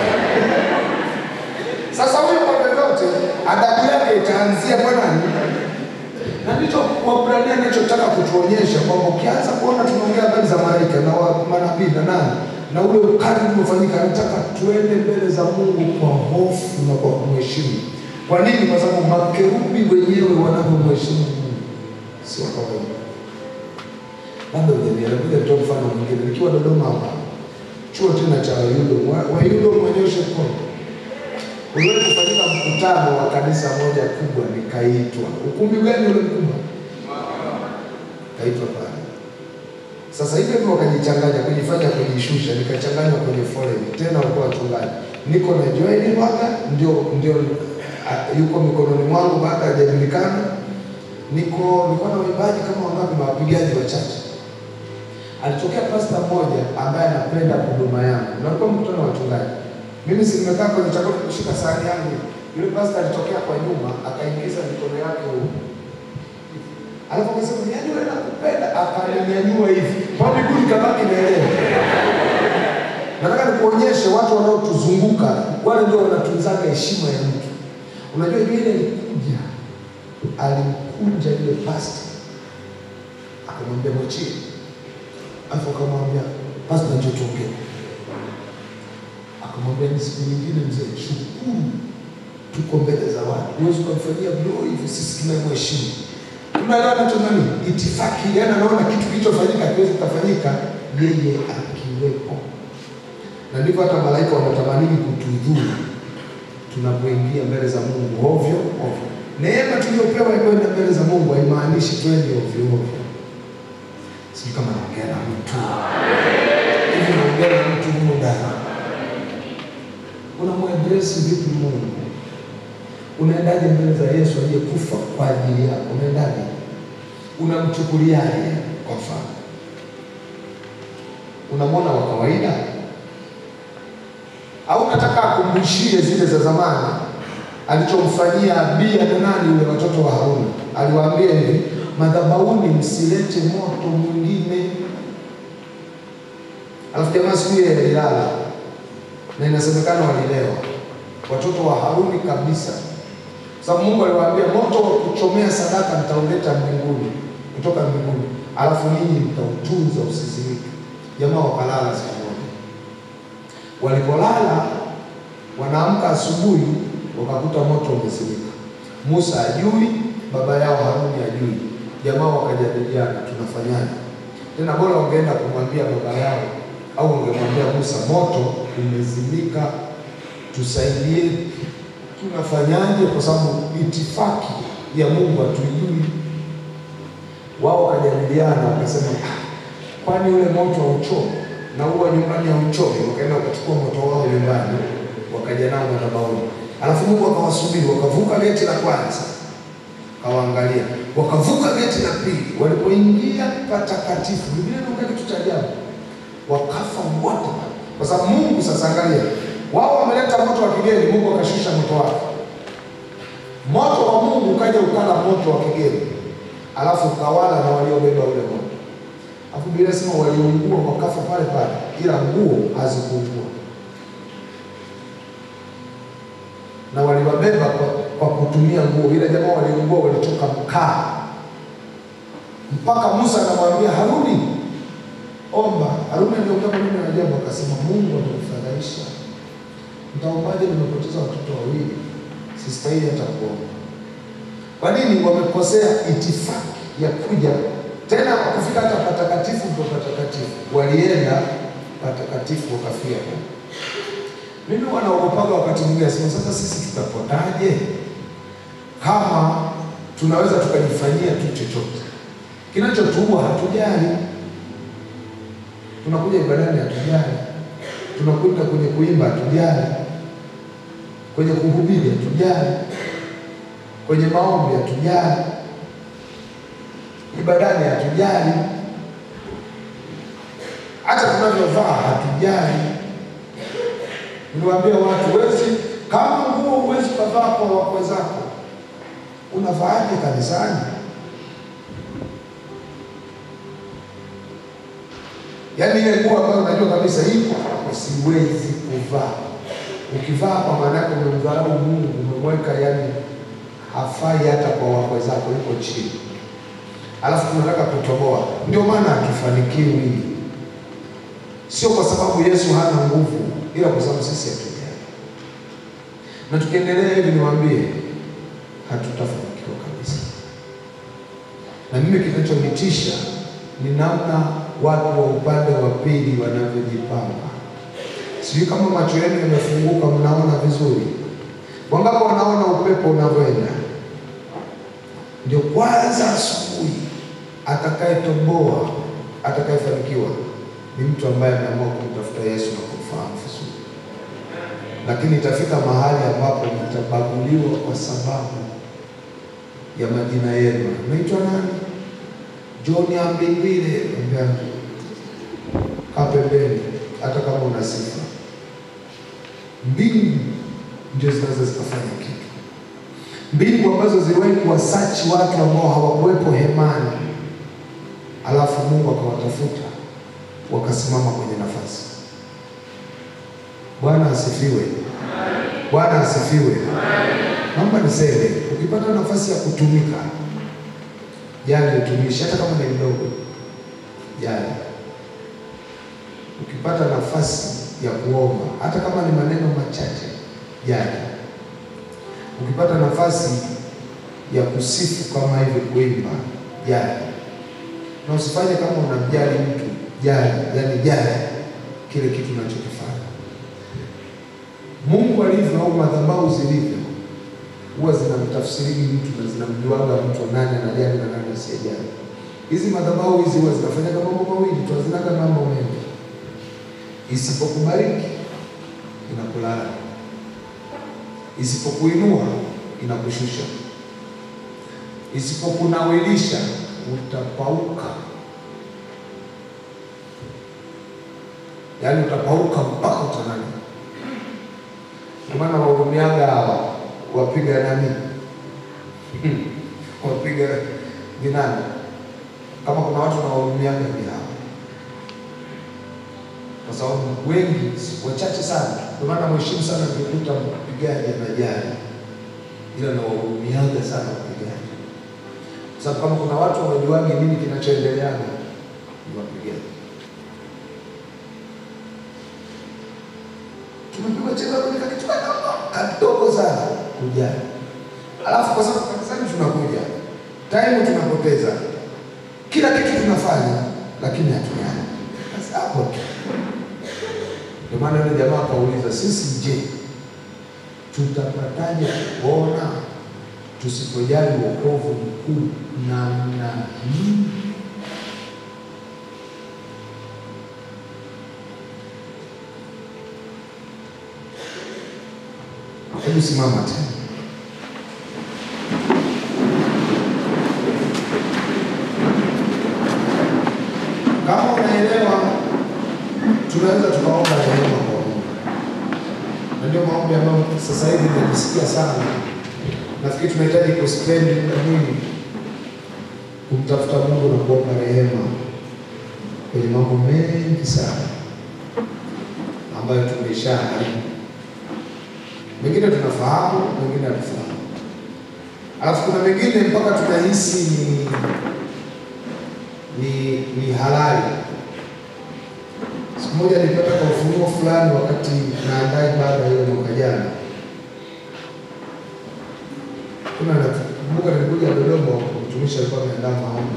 sasa huyo kwa vyovyote adabu yake itaanzia kwa nani? Na ndicho Waebrania anachotaka kutuonyesha kwamba ukianza kuona tunaongea habari za malaika na wa- manabii na nani na ule ukali uliofanyika, anataka tuende mbele za Mungu kwa hofu na kwa kumheshimu. Kwa nini? Kwa sababu makerubi wenyewe wanavyomheshimu Mungu sio kawaida. Labda ujanielewa, ngoja nitoe mfano mwingine. Nikiwa Dodoma hapa chuo tena cha Wayudo, Wa- Wayudo mwenyoshe mkono uliwahi kufanyika mkutano wa kanisa moja kubwa, nikaitwa. Ukumbi gani ule mkubwa? Kaitwa pale. Sasa hivyo hivyo wakajichanganya, kujifanya kujishusha, nikachanganywa kwenye foleni tena, walikuwa wachungaji. Niko na Joel Mwaga ndio ndio ah, yuko mikononi mwangu, baada hajajulikana. Niko nilikuwa na waimbaji kama wangapi na wapigaji wachache. Alitokea pasta mmoja ambaye anapenda huduma yangu, na alikuwa mkutano wa wachungaji. Mimi si nimekaa kwenye chakula kushika sahani yangu, yule pasta alitokea kwa nyuma akaingiza mikono yake huko Alafu akasema yaani wewe nakupenda, akaninyanyua hivi kwa miguu ikabaki naelewa. Nataka nikuonyeshe watu wanaotuzunguka wale ndio wanatunzaga heshima ya mtu. Unajua yule alikuja, alimkunja yule pasta, akamwambia mwachie, alafu akamwambia pasta, njoo tuongee. Akamwambia ni siku nyingine mzee, shukuru tuko mbele za watu, huwezi ukamfanyia blow hivi, sisi tunamheshimu tunaelewa nacho nani itifaki, yani anaona kitu kilichofanyika kiwezi kufanyika yeye akiwepo, na ndivyo hata malaika wanatamanini kutudhuru tunapoingia mbele za Mungu ovyo ovyo. Neema tuliyopewa ya kwenda mbele za Mungu haimaanishi twende ovyo ovyo. Sijui kama naongea na mtu hivi, naongea na mtu humo ndani. Unamwadresi vipi Mungu? Unaendaje mbele za Yesu aliyekufa kwa ajili yako? Unaendaje? Unamchukuliaje? Kwa mfano, unamwona wa kawaida au unataka akumbushie zile za zamani alichomfanyia Abia na nani yule watoto wa Haruni? Aliwaambia hivi, madhabahuni msilete moto mwingine. Alafu jamaa siku ile alilala na inasemekana walilewa watoto wa Haruni kabisa sababu Mungu aliwaambia moto wa kuchomea sadaka nitauleta mbinguni kutoka mbinguni, alafu ninyi mtautunza usizimike. Jamaa wakalala siku moja. Walipolala wanaamka asubuhi, wakakuta moto umezimika. Musa ajui, baba yao Haruni ajui. Jamaa wakajadiliana, tunafanyaje? Tena bora wangeenda kumwambia baba yao au wangemwambia Musa, moto umezimika, tusaidie tunafanyaje? Kwa sababu itifaki ya Mungu hatuijui. Wao wakajadiliana wakasema, "Ah, kwani ule moto hauchomi na huwa nyumbani hauchomi? Wakaenda wakachukua moto wao nyumbani, wakaja nao madhabahuni, alafu Mungu akawasubiri, wakavuka geti la kwanza, kawaangalia, wakavuka geti la pili, walipoingia patakatifu, Biblia inaongea kitu cha ajabu, wakafa wote, kwa sababu Mungu sasa, angalia wao wameleta moto wa kigeni, Mungu akashusha moto wake. Moto wa Mungu ukaja ukala moto wa kigeni, alafu ukawala na waliobeba ule moto. Alafu Biblia inasema waliungua wakafa pale pale, ila nguo hazikuungua, na waliwabeba kwa, kwa kutumia nguo. Ila jamaa waliungua, walitoka mkaa, mpaka Musa anamwambia Haruni, omba. Haruni aliongea maneno ya ajabu, akasema Mungu amenifadhaisha Mtaombaje? Nimepoteza watoto wawili, sistahili hata kuomba. Kwa nini? Wamekosea itifaki ya kuja tena, wakufika hata patakatifu ndo patakatifu, walienda patakatifu wakafia. Mimi wanaogopaga wakati mwingine, asema sasa sisi tutapotaje kama tunaweza tukajifanyia tu chochote kinachotuua? Hatujali, tunakuja ibadani, hatujali tunakwenda kwenye kuimba hatujali, kwenye kuhubiri hatujali, kwenye maombi hatujali, ibadani hatujali, hata tunavyovaa hatujali. Niliwaambia watu, wezi kama nguo huwezi ukavaa kwa wakwe zako, unavaaje kanisani? Yaani ile nguo ambayo unajua kabisa hii siwezi kuvaa. Ukivaa kwa maana yake umemdharau Mungu, umemweka yani hafai hata kwa wakwe zako, yuko chini. Alafu tunataka kutoboa, ndio maana hatufanikiwi. Sio kwa sababu Yesu hana nguvu, ila kwa sababu sisi hatujali. Na tukiendelea hivi, niwaambie hatutafanikiwa kabisa. Na mimi kinachonitisha ni namna watu wa upande wa pili wanavyojipanga. Sijui kama macho yenu yamefunguka, mnaona vizuri. Wangapi wanaona upepo unavyoenda? Ndio kwanza asubuhi, atakayetoboa atakayefanikiwa ni mtu ambaye ameamua kumtafuta Yesu na kumfahamu vizuri. Lakini itafika mahali ambapo mtabaguliwa kwa sababu ya majina yenu. Unaitwa nani? John Ambingwile. Ambia, kaa pembeni, hata kama una sifa. Mbingu ndio zinaweza zikafanya kitu, mbingu ambazo ziliwahi kuwasachi watu ambao hawakuwepo hemani, alafu Mungu akawatafuta wakasimama kwenye nafasi. Bwana asifiwe. Bwana asifiwe. Naomba niseme, ukipata nafasi ya kutumika, jali utumishi, hata kama ni mdogo, jali. Ukipata nafasi ya kuomba, hata kama ni maneno machache, jali. Ukipata nafasi ya kusifu kama hivi, kuimba, jali. Na usifanye kama unamjali mtu, jali, yani jali kile kitu unachokifanya. Mungu alivyo au madhabahu zilivyo huwa zinamtafsiri mtu na zinamjuaga mtu nani anajali na nani asiyejali. Hizi madhabahu hizi huwa zinafanyaga mambo mawili tu, hazinaga mambo mengi. Isipokubariki inakulala, isipokuinua inakushusha, isipokunawilisha utapauka, yaani utapauka mpaka utanani. Kwa maana wahurumiaga hawa wapiga nani wapiga ni nani? Kama kuna watu nawahurumiaga ni hawa, kwa sababu wengi si- wachache sana. Ndio maana mheshimu sana nikikuta mpigaji anajali, ila nawahurumiaga sana wapigaji, kwa sababu kama kuna watu hawajuagi nini kinachoendeleaga ni wapigaji. tumepigwa cheza kwenye kitu kadogo kadogo sana kujali, alafu kwa sababu kanisani tunakuja time tunapoteza, kila kitu tunafanya, lakini hatujali. Sasa hapo tu ndio maana yule jamaa akauliza, sisi je, tutapataje kuona tusipojali wokovu mkuu namna hii? Hebu simama tena. Kama unaelewa, tunaweza tukaomba rehema kwa Mungu, na ndio maombi ambayo sasa hivi nimesikia sana. Nafikiri tunahitaji kuspendi muda mwingi kumtafuta Mungu na kuomba rehema kwenye mambo mengi sana ambayo tumeshaharibu mengine tunafahamu, mengine hatufahamu. Alafu kuna mengine mpaka tunahisi ni ni ni halali. Siku moja nilipata kwa ufunuo fulani wakati naandaa ibada ile mwaka jana. Kuna nakumbuka nilikuja Dodoma, mtumishi alikuwa ameandaa maombi,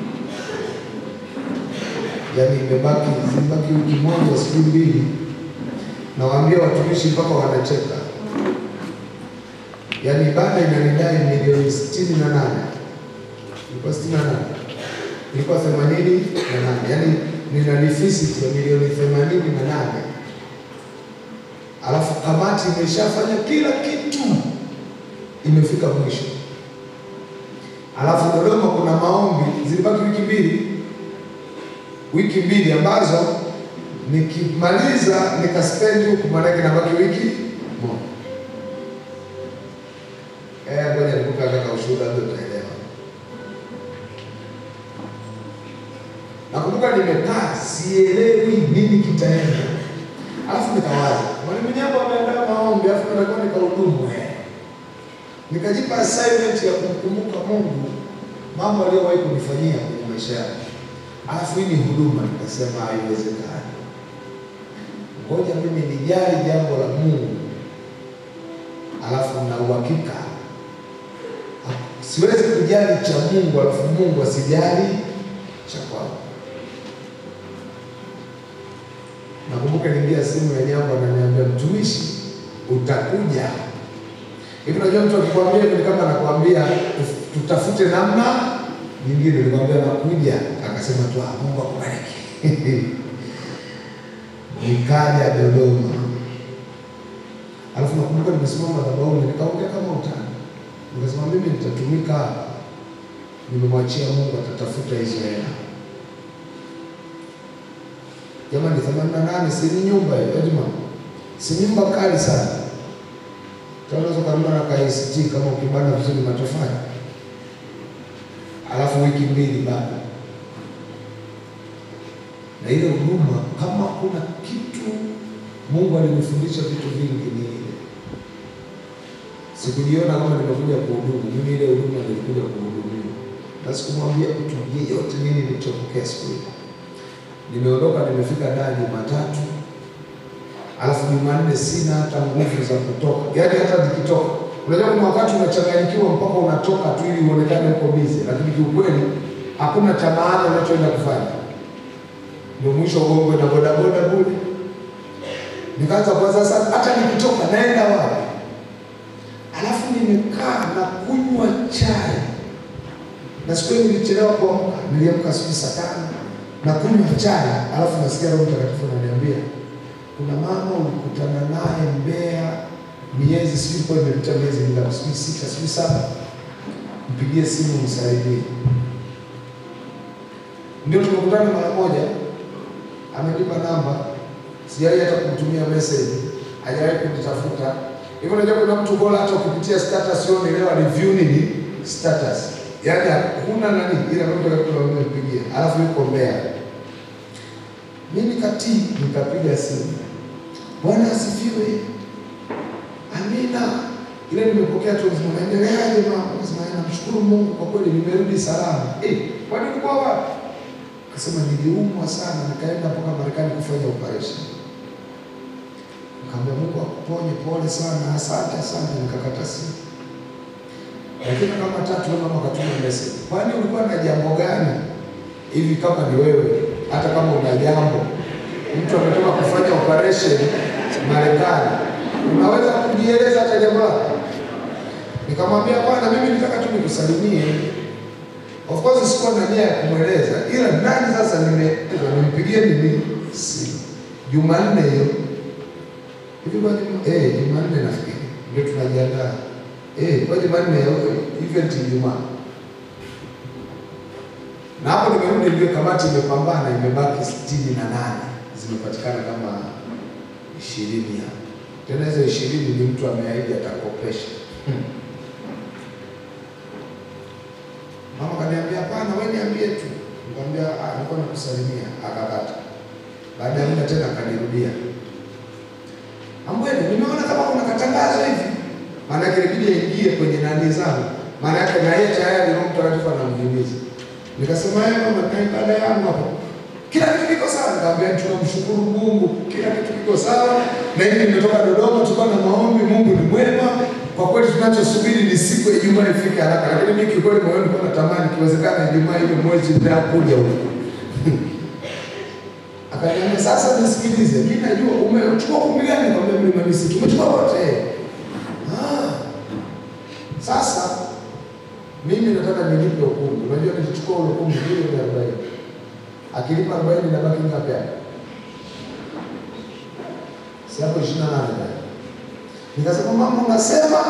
yaani imebaki zimebaki wiki moja siku mbili, nawaambia watumishi mpaka wanacheka yaani ibada inanidai milioni sitini na nane ilikuwa sitini na nane ilikuwa themanini na nane yaani nina deficit ya milioni themanini na nane alafu kamati imeshafanya kila kitu imefika mwisho alafu Dodoma kuna maombi zilibaki wiki mbili wiki mbili ambazo nikimaliza nikaspendi huku maanake nabaki wiki moja Eh, ngoja nikupe kaka ushuhuda ndio utaelewa. Nakumbuka nimekaa sielewi nini kitaenda. Alafu nikawaza, mwalimu Nyambo ameandaa maombi, alafu natakuwa nikahudumu eh. Nikajipa assignment ya kumkumbuka Mungu mambo aliyowahi kunifanyia kwenye maisha yangu. Alafu hii ni huduma, nikasema haiwezekani. Ngoja mimi nijali jambo la Mungu, alafu na uhakika siwezi kujali cha Mungu alafu Mungu asijali cha kwangu. Nakumbuka niingia simu ya Nyambo ananiambia, mtumishi, utakuja hivi. Unajua mtu akikwambia hivi ni kama anakuambia "Tuf- tutafute namna nyingine. Nikamwambia nakuja, akasema tu "Ah, Mungu akubariki. Nikaja Dodoma, alafu nakumbuka nimesimama madhabahuni nikaongea kama utani Nikasema mimi nitatumika hapa, nimemwachia Mungu atatafuta hizo hela. Jamani, themanini na nane si ni nyumba hiyo Ejima, si nyumba kali sana. Unaweza ukanunua na KCT kama ukibana vizuri matofali, alafu wiki mbili bado na ile huduma. Kama kuna kitu Mungu alinifundisha vitu vingi ni ile, sikujiona kama nimekuja kuhudumu mimi, ile huduma nilikuja kuhudumiwa, na sikumwambia mtu yeyote nini nilichopokea siku ile. Nimeondoka, nimefika daa Jumatatu, alafu Jumanne sina hata nguvu za kutoka, yaani hata nikitoka, unajua kuna wakati unachanganyikiwa mpaka unatoka tu ili uonekane uko bize, lakini kiukweli hakuna cha maana unachoenda kufanya. Ndio mwisho ugongwe na bodaboda bure. Nikaanza kwa sasa, hata nikitoka naenda wapi? Alafu nimekaa na kunywa chai, na siku hiyo nilichelewa kuamka, niliamka sijui saa tano na kunywa chai, alafu nasikia Roho Mtakatifu ananiambia kuna mama ulikutana naye Mbeya miezi sijui kwa imepita miezi mingapi, sijui sita, sijui saba, mpigie simu msaidie. Ndio tumekutana mara moja, amenipa namba, sijawahi hata kumtumia message, hajawahi kunitafuta. Hivyo unajua kuna mtu bora hata ukipitia status yao leo review nini status. Yaani hakuna nani ila Roho Mtakatifu amempigia. Alafu yuko Mbeya. Mimi katii nikapiga simu. Bwana asifiwe. Amina. Ile nimepokea tu mzima naendeleaje mama? Nasema namshukuru Mungu kwa kweli nimerudi salama. Eh, kwani ulikuwa wapi? Akasema niliumwa sana nikaenda mpaka Marekani kufanya operation. Nikamwambia Mungu akuponye, pole sana, asante asante, nikakata simu. Lakini kama tatu leo mama akatuma message. Kwani ulikuwa na jambo gani? Hivi kama ni wewe, hata kama una jambo, mtu ametoka kufanya operation Marekani, unaweza kujieleza hata jambo lako? Nikamwambia bwana, mimi nitaka tu nikusalimie. Of course sikuwa na nia ya kumweleza, ila ndani sasa nimeeleza, nimpigie nini simu Jumanne hiyo hivi kwa Juma- eh, Jumanne nafikiri ndio tunajiandaa eh, kwa Jumanne ya event Ijumaa, na hapo nimerudi, ndio kamati imepambana, imebaki sitini na nane zimepatikana kama ishirini hapo. Tena hizo ishirini ni mtu ameahidi atakopesha. Mama kaniambia hapana, wewe niambie tu. Nikamwambia ah, nilikuwa nakusalimia. Akakata. Baada ya muda tena akanirudia. Ambwene, nimeona kama kuna katangazo hivi. Maana yake ilibidi aingie kwenye nani zangu. Maana yake na yeye tayari Roho Mtakatifu anamhimiza. Nikasema yeye mama, na ibada yangu hapo. Kila kitu kiko sawa. Nikamwambia tunamshukuru Mungu, kila kitu kiko sawa. Na hivi nimetoka Dodoma, tulikuwa na maombi, Mungu ni mwema. Kwa kweli tunachosubiri ni siku ya Ijumaa ifike haraka, lakini mimi kikweli moyoni nilikuwa natamani ikiwezekana Ijumaa ile mwezi nitakuja huko. Akaniambia sasa nisikilize, mimi najua umechukua kumbi gani? Nikamwambia mlima Misri. Tumechukua wote. Ah. Sasa mimi nataka nilipe ukumbi. Unajua nilichukua ule ukumbi milioni arobaini. Akilipa arobaini inabaki ngapi hapo? Si hapo ishirini na nane bado. Nikasema mama, unasema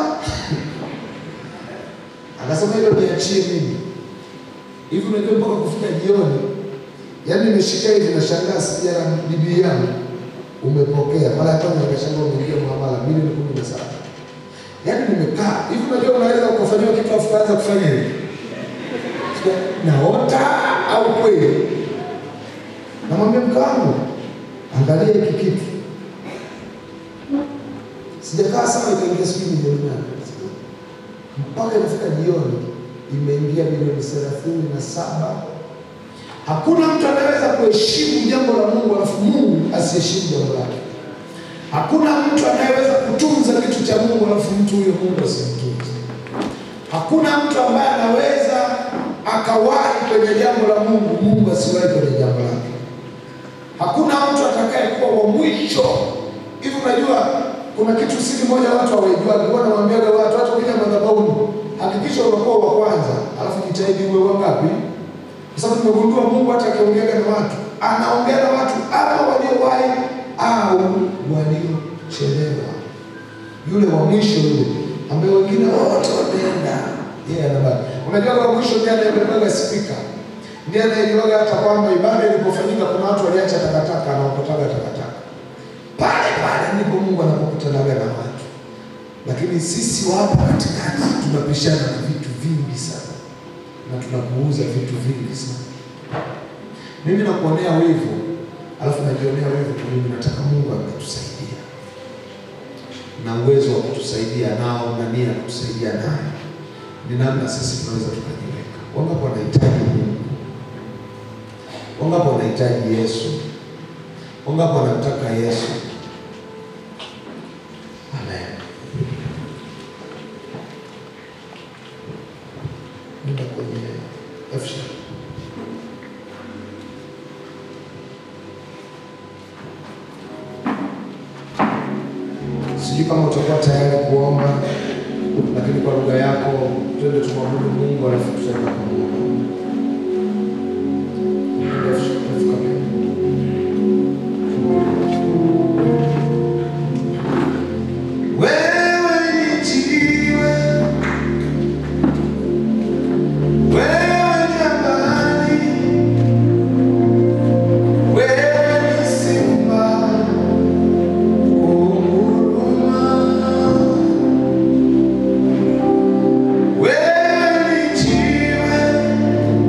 akasema hilo niachie mimi hivi. Unajua mpaka kufika jioni, yaani nimeshika hivi nashangaa, sija bibi yangu umepokea. Mara ya kwanza nikashangaa umeingia muamala milioni kumi na saba. Yaani nimekaa hivi, unajua unaweza ukafanyiwa kitu afu kaanza kufanya hivi naota au kweli? Namwambia mke wangu, angalia hiki kitu sijakaa sawa, ikaingia sijui milioni nane mpaka imefika jioni, imeingia milioni thelathini na saba. Hakuna mtu anaweza kuheshimu jambo la Mungu alafu Mungu asiheshimu jambo lake. Hakuna mtu anayeweza kutunza kitu cha Mungu alafu mtu huyo Mungu asimtunze. Hakuna mtu ambaye anaweza akawahi kwenye jambo la Mungu, Mungu asiwahi kwenye jambo lake. Hakuna mtu atakayekuwa wa mwisho. Hivi unajua kuna kitu siri moja watu hawajua, alikuwa anamwambiaga watu hata ukija madhabahuni, hakikisha unakuwa wa kwanza, alafu jitahidi uwe wangapi? Kwa sababu nimegundua Mungu hata akiongeaga na watu, anaongea na watu ama waliowahi au waliochelewa. Yule wa mwisho yule ambaye wengine wote wameenda, yeye anabaki. Unajua wa mwisho ndiye anayebebaga spika. ndiye anayejuaga hata kwamba ibada ilipofanyika kuna watu waliacha takataka na wakotaga takataka pale pale ndipo Mungu anapokutanaga na watu. Lakini sisi wa hapa katikati tunapishana na vitu vingi sana na tunapuuza vitu vingi sana. Mimi nakuonea wivu, alafu najionea wivu kwa mimi. Nataka Mungu ametusaidia na uwezo wa kutusaidia nao na nia ya kutusaidia nayo, ni namna sisi tunaweza tukajiweka. Wangapi wanahitaji Mungu? Wangapi wanahitaji Yesu? Wangapi wanamtaka Yesu? Amen. Nenda kwenye F sharp. Sijui kama utakuwa tayari kuomba, lakini kwa lugha yako twende tumwabudu Mungu alafu tutaenda kuomba. F sharp, F kamili. Wewe ni jiwe, wewe jabali, wewe ni simba kunguruma, wewe ni jiwe,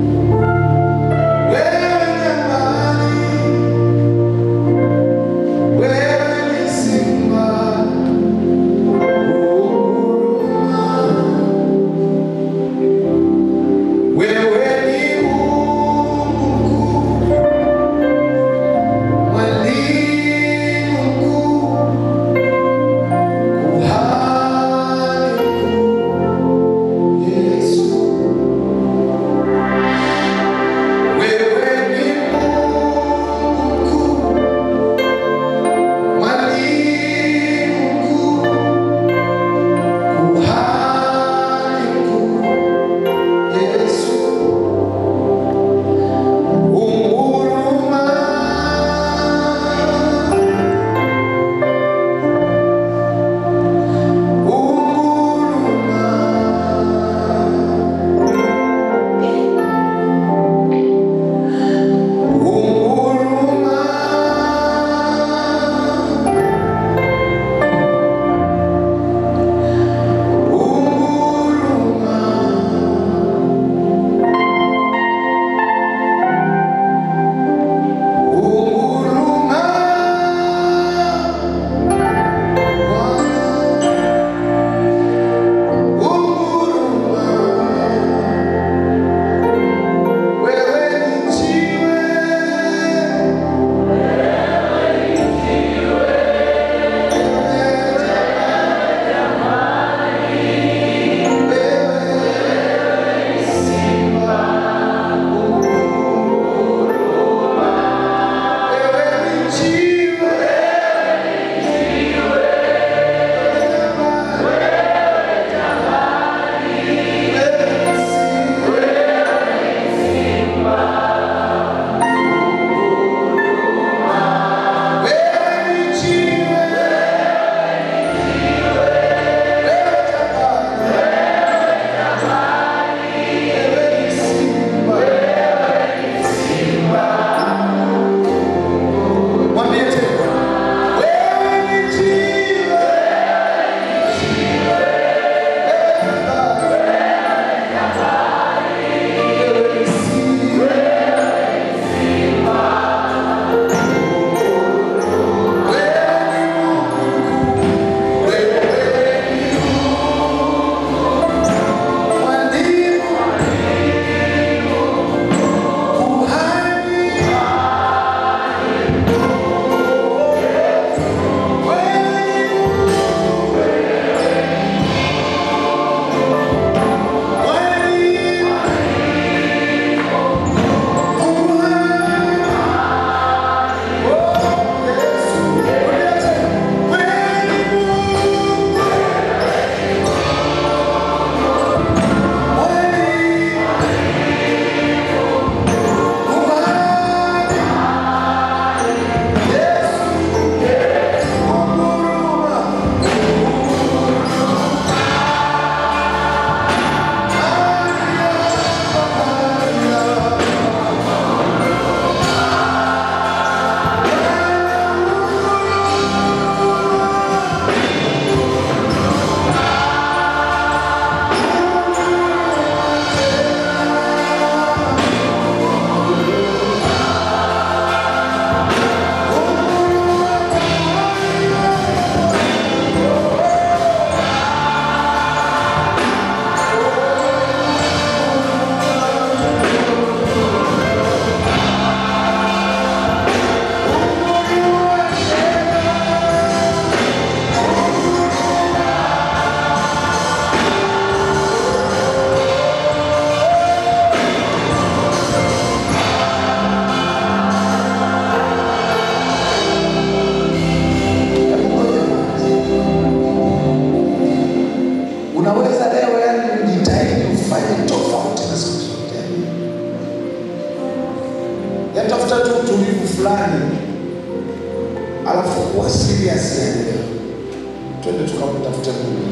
yatafuta tu utulivu fulani, alafu kuwa serious yani leo. Twende tukamtafute Mungu.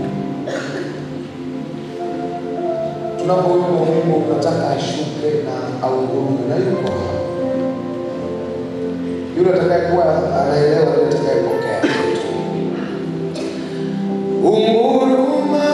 Tunapoimba wimbo unataka ashuke na aungurume, na yuko hapa. Yule atakayekuwa anaelewa, yule atakayepokea. Unguruma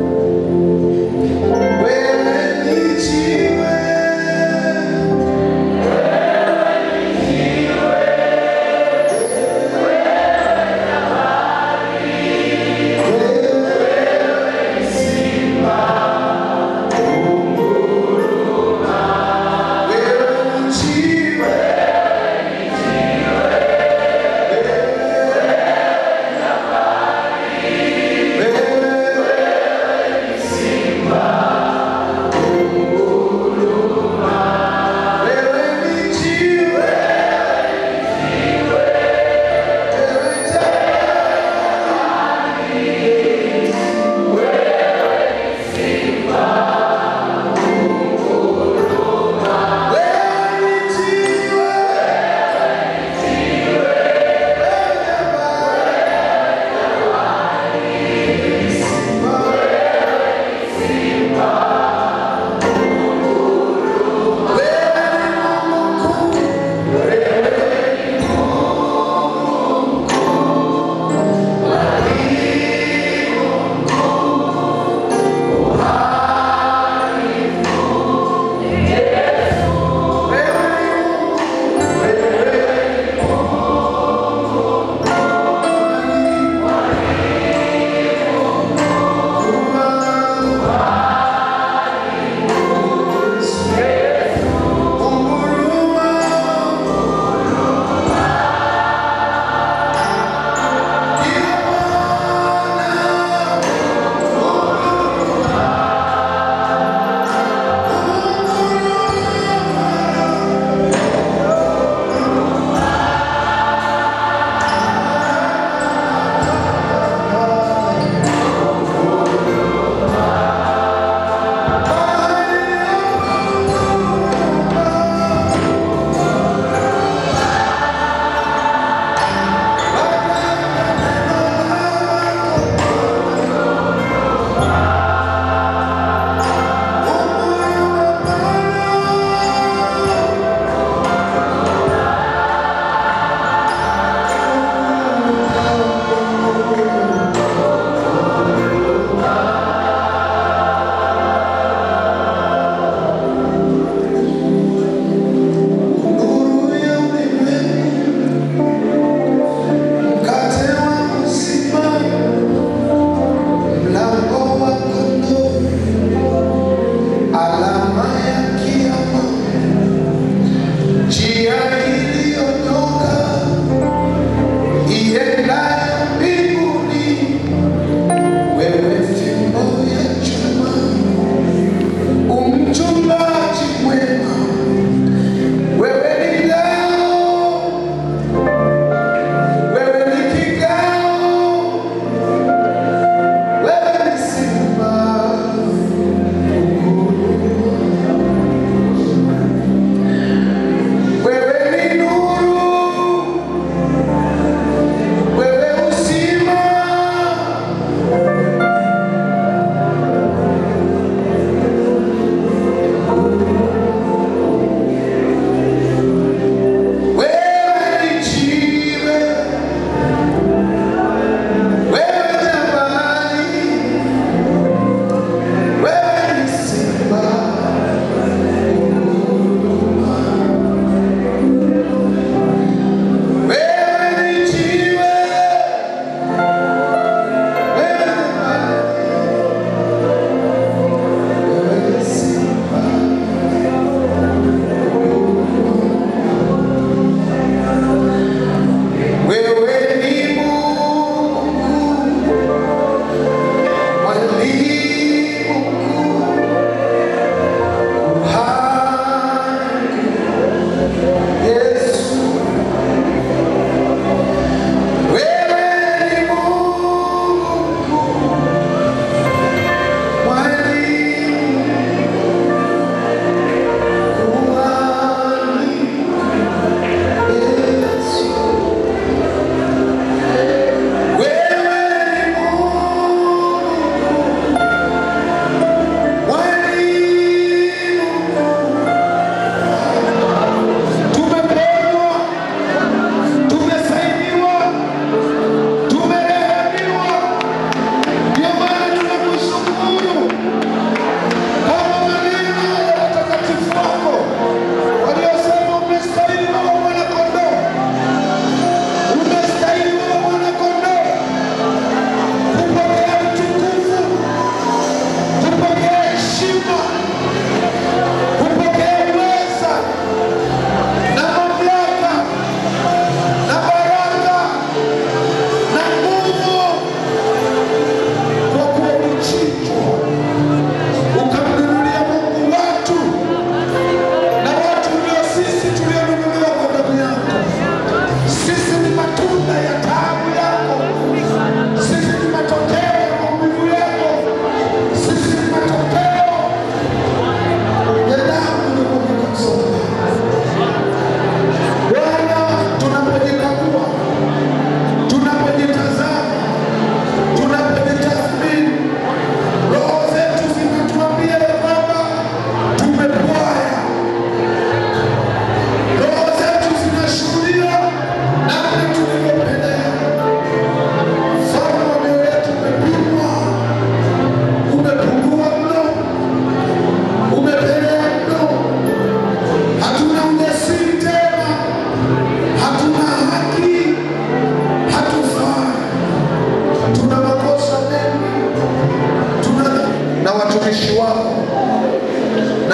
wewe ni jiwe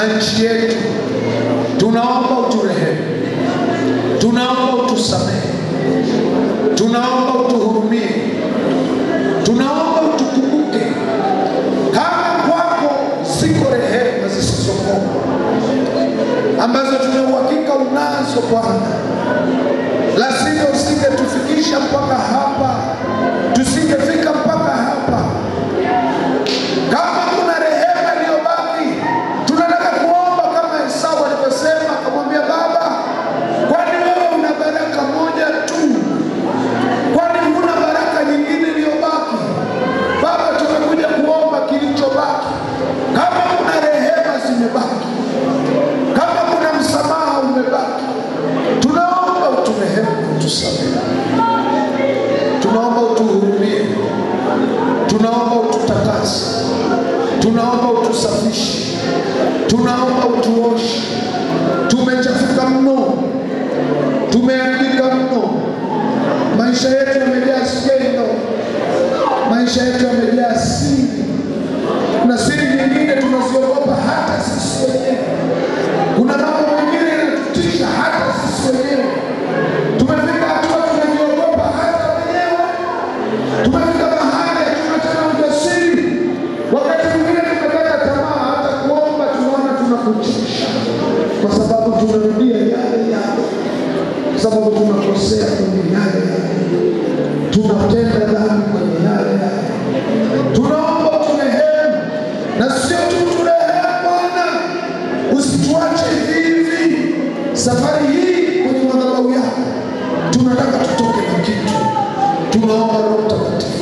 na nchi yetu. Tunaomba uturehemu, tunaomba utusamehe, tunaomba utuhurumie, tunaomba utukumbuke. Kama kwako ziko rehema zisizokoma ambazo tuna uhakika unazo Bwana, la sivyo usingetufikisha mpaka hapa, tusingefika mpaka hapa. Kama kuna rehema iliyobaki, tunataka kuomba kama Esau alivyosema, akamwambia baba, kwani wewe una baraka moja tu? Kwani huna baraka nyingine iliyobaki? Baba, tumekuja kuomba kilichobaki. Kama kuna rehema zimebaki, kama kuna msamaha umebaki, tunaomba uturehemu, utusamehe, tunaomba utuhurumie, tunaomba ututakase, tunaomba utusafishe, tunaomba utuoshe. Tumechafuka mno, tumeandika mno, maisha yetu yamejaa skendo, maisha yetu yamejaa siri, na siri nyingine tunaziogopa hata sisi wenyewe. Kuna mambo mengine yanatutisha hata sisi wenyewe. Tumefika hatua tunajiogopa hata wenyewe. Tumefika mahali hatuna tena ujasiri. Wakati mwingine tumekata tamaa, hata kuomba tunaona tunakuchisha, kwa sababu tunarudia yale yale, kwa sababu tunakosea kwenye yale yale, tunatenda dhambi kwenye yale yale. Tunaomba uturehemu, na sio tu turehemu Bwana, usituache hivi. Safari hii kwenye madhabahu yako tunataka tutoke na kitu. Tunaomba Roho Mtakatifu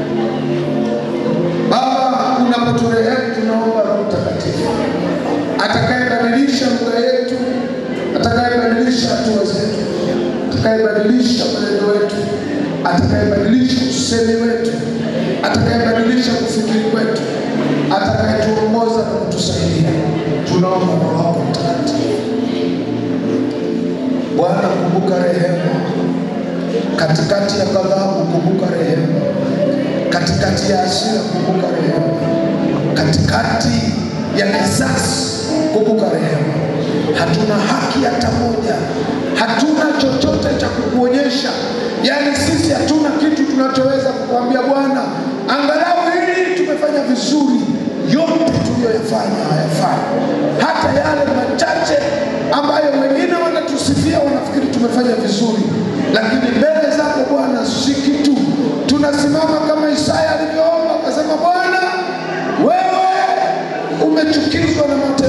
Baba, unapoturehemu tunaomba Roho Mtakatifu atakayebadilisha lugha yetu, atakayebadilisha hatua zetu, atakayebadilisha mwenendo wetu, atakayebadilisha usemi wetu, atakayebadilisha kufikiri kwetu, atakayetuongoza na kutusaidia. Tunaomba Roho wako Mtakatifu. Bwana, kumbuka rehema katikati ya ghadhabu, kumbuka rehema katikati ya hasira, kumbuka rehema katikati ya kisasi, kumbuka rehema. Hatuna haki hata moja, hatuna chochote cha kukuonyesha, yaani sisi hatuna kitu tunachoweza kukuambia Bwana, angalau hili tumefanya vizuri. Yote tuliyoyafanya hayafai, hata yale machache ambayo wengine wanatusifia wanafikiri tumefanya vizuri, lakini mbele zako Bwana si kitu. Tunasimama kama Isaya alivyoomba akasema, Bwana wewe umechukizwa na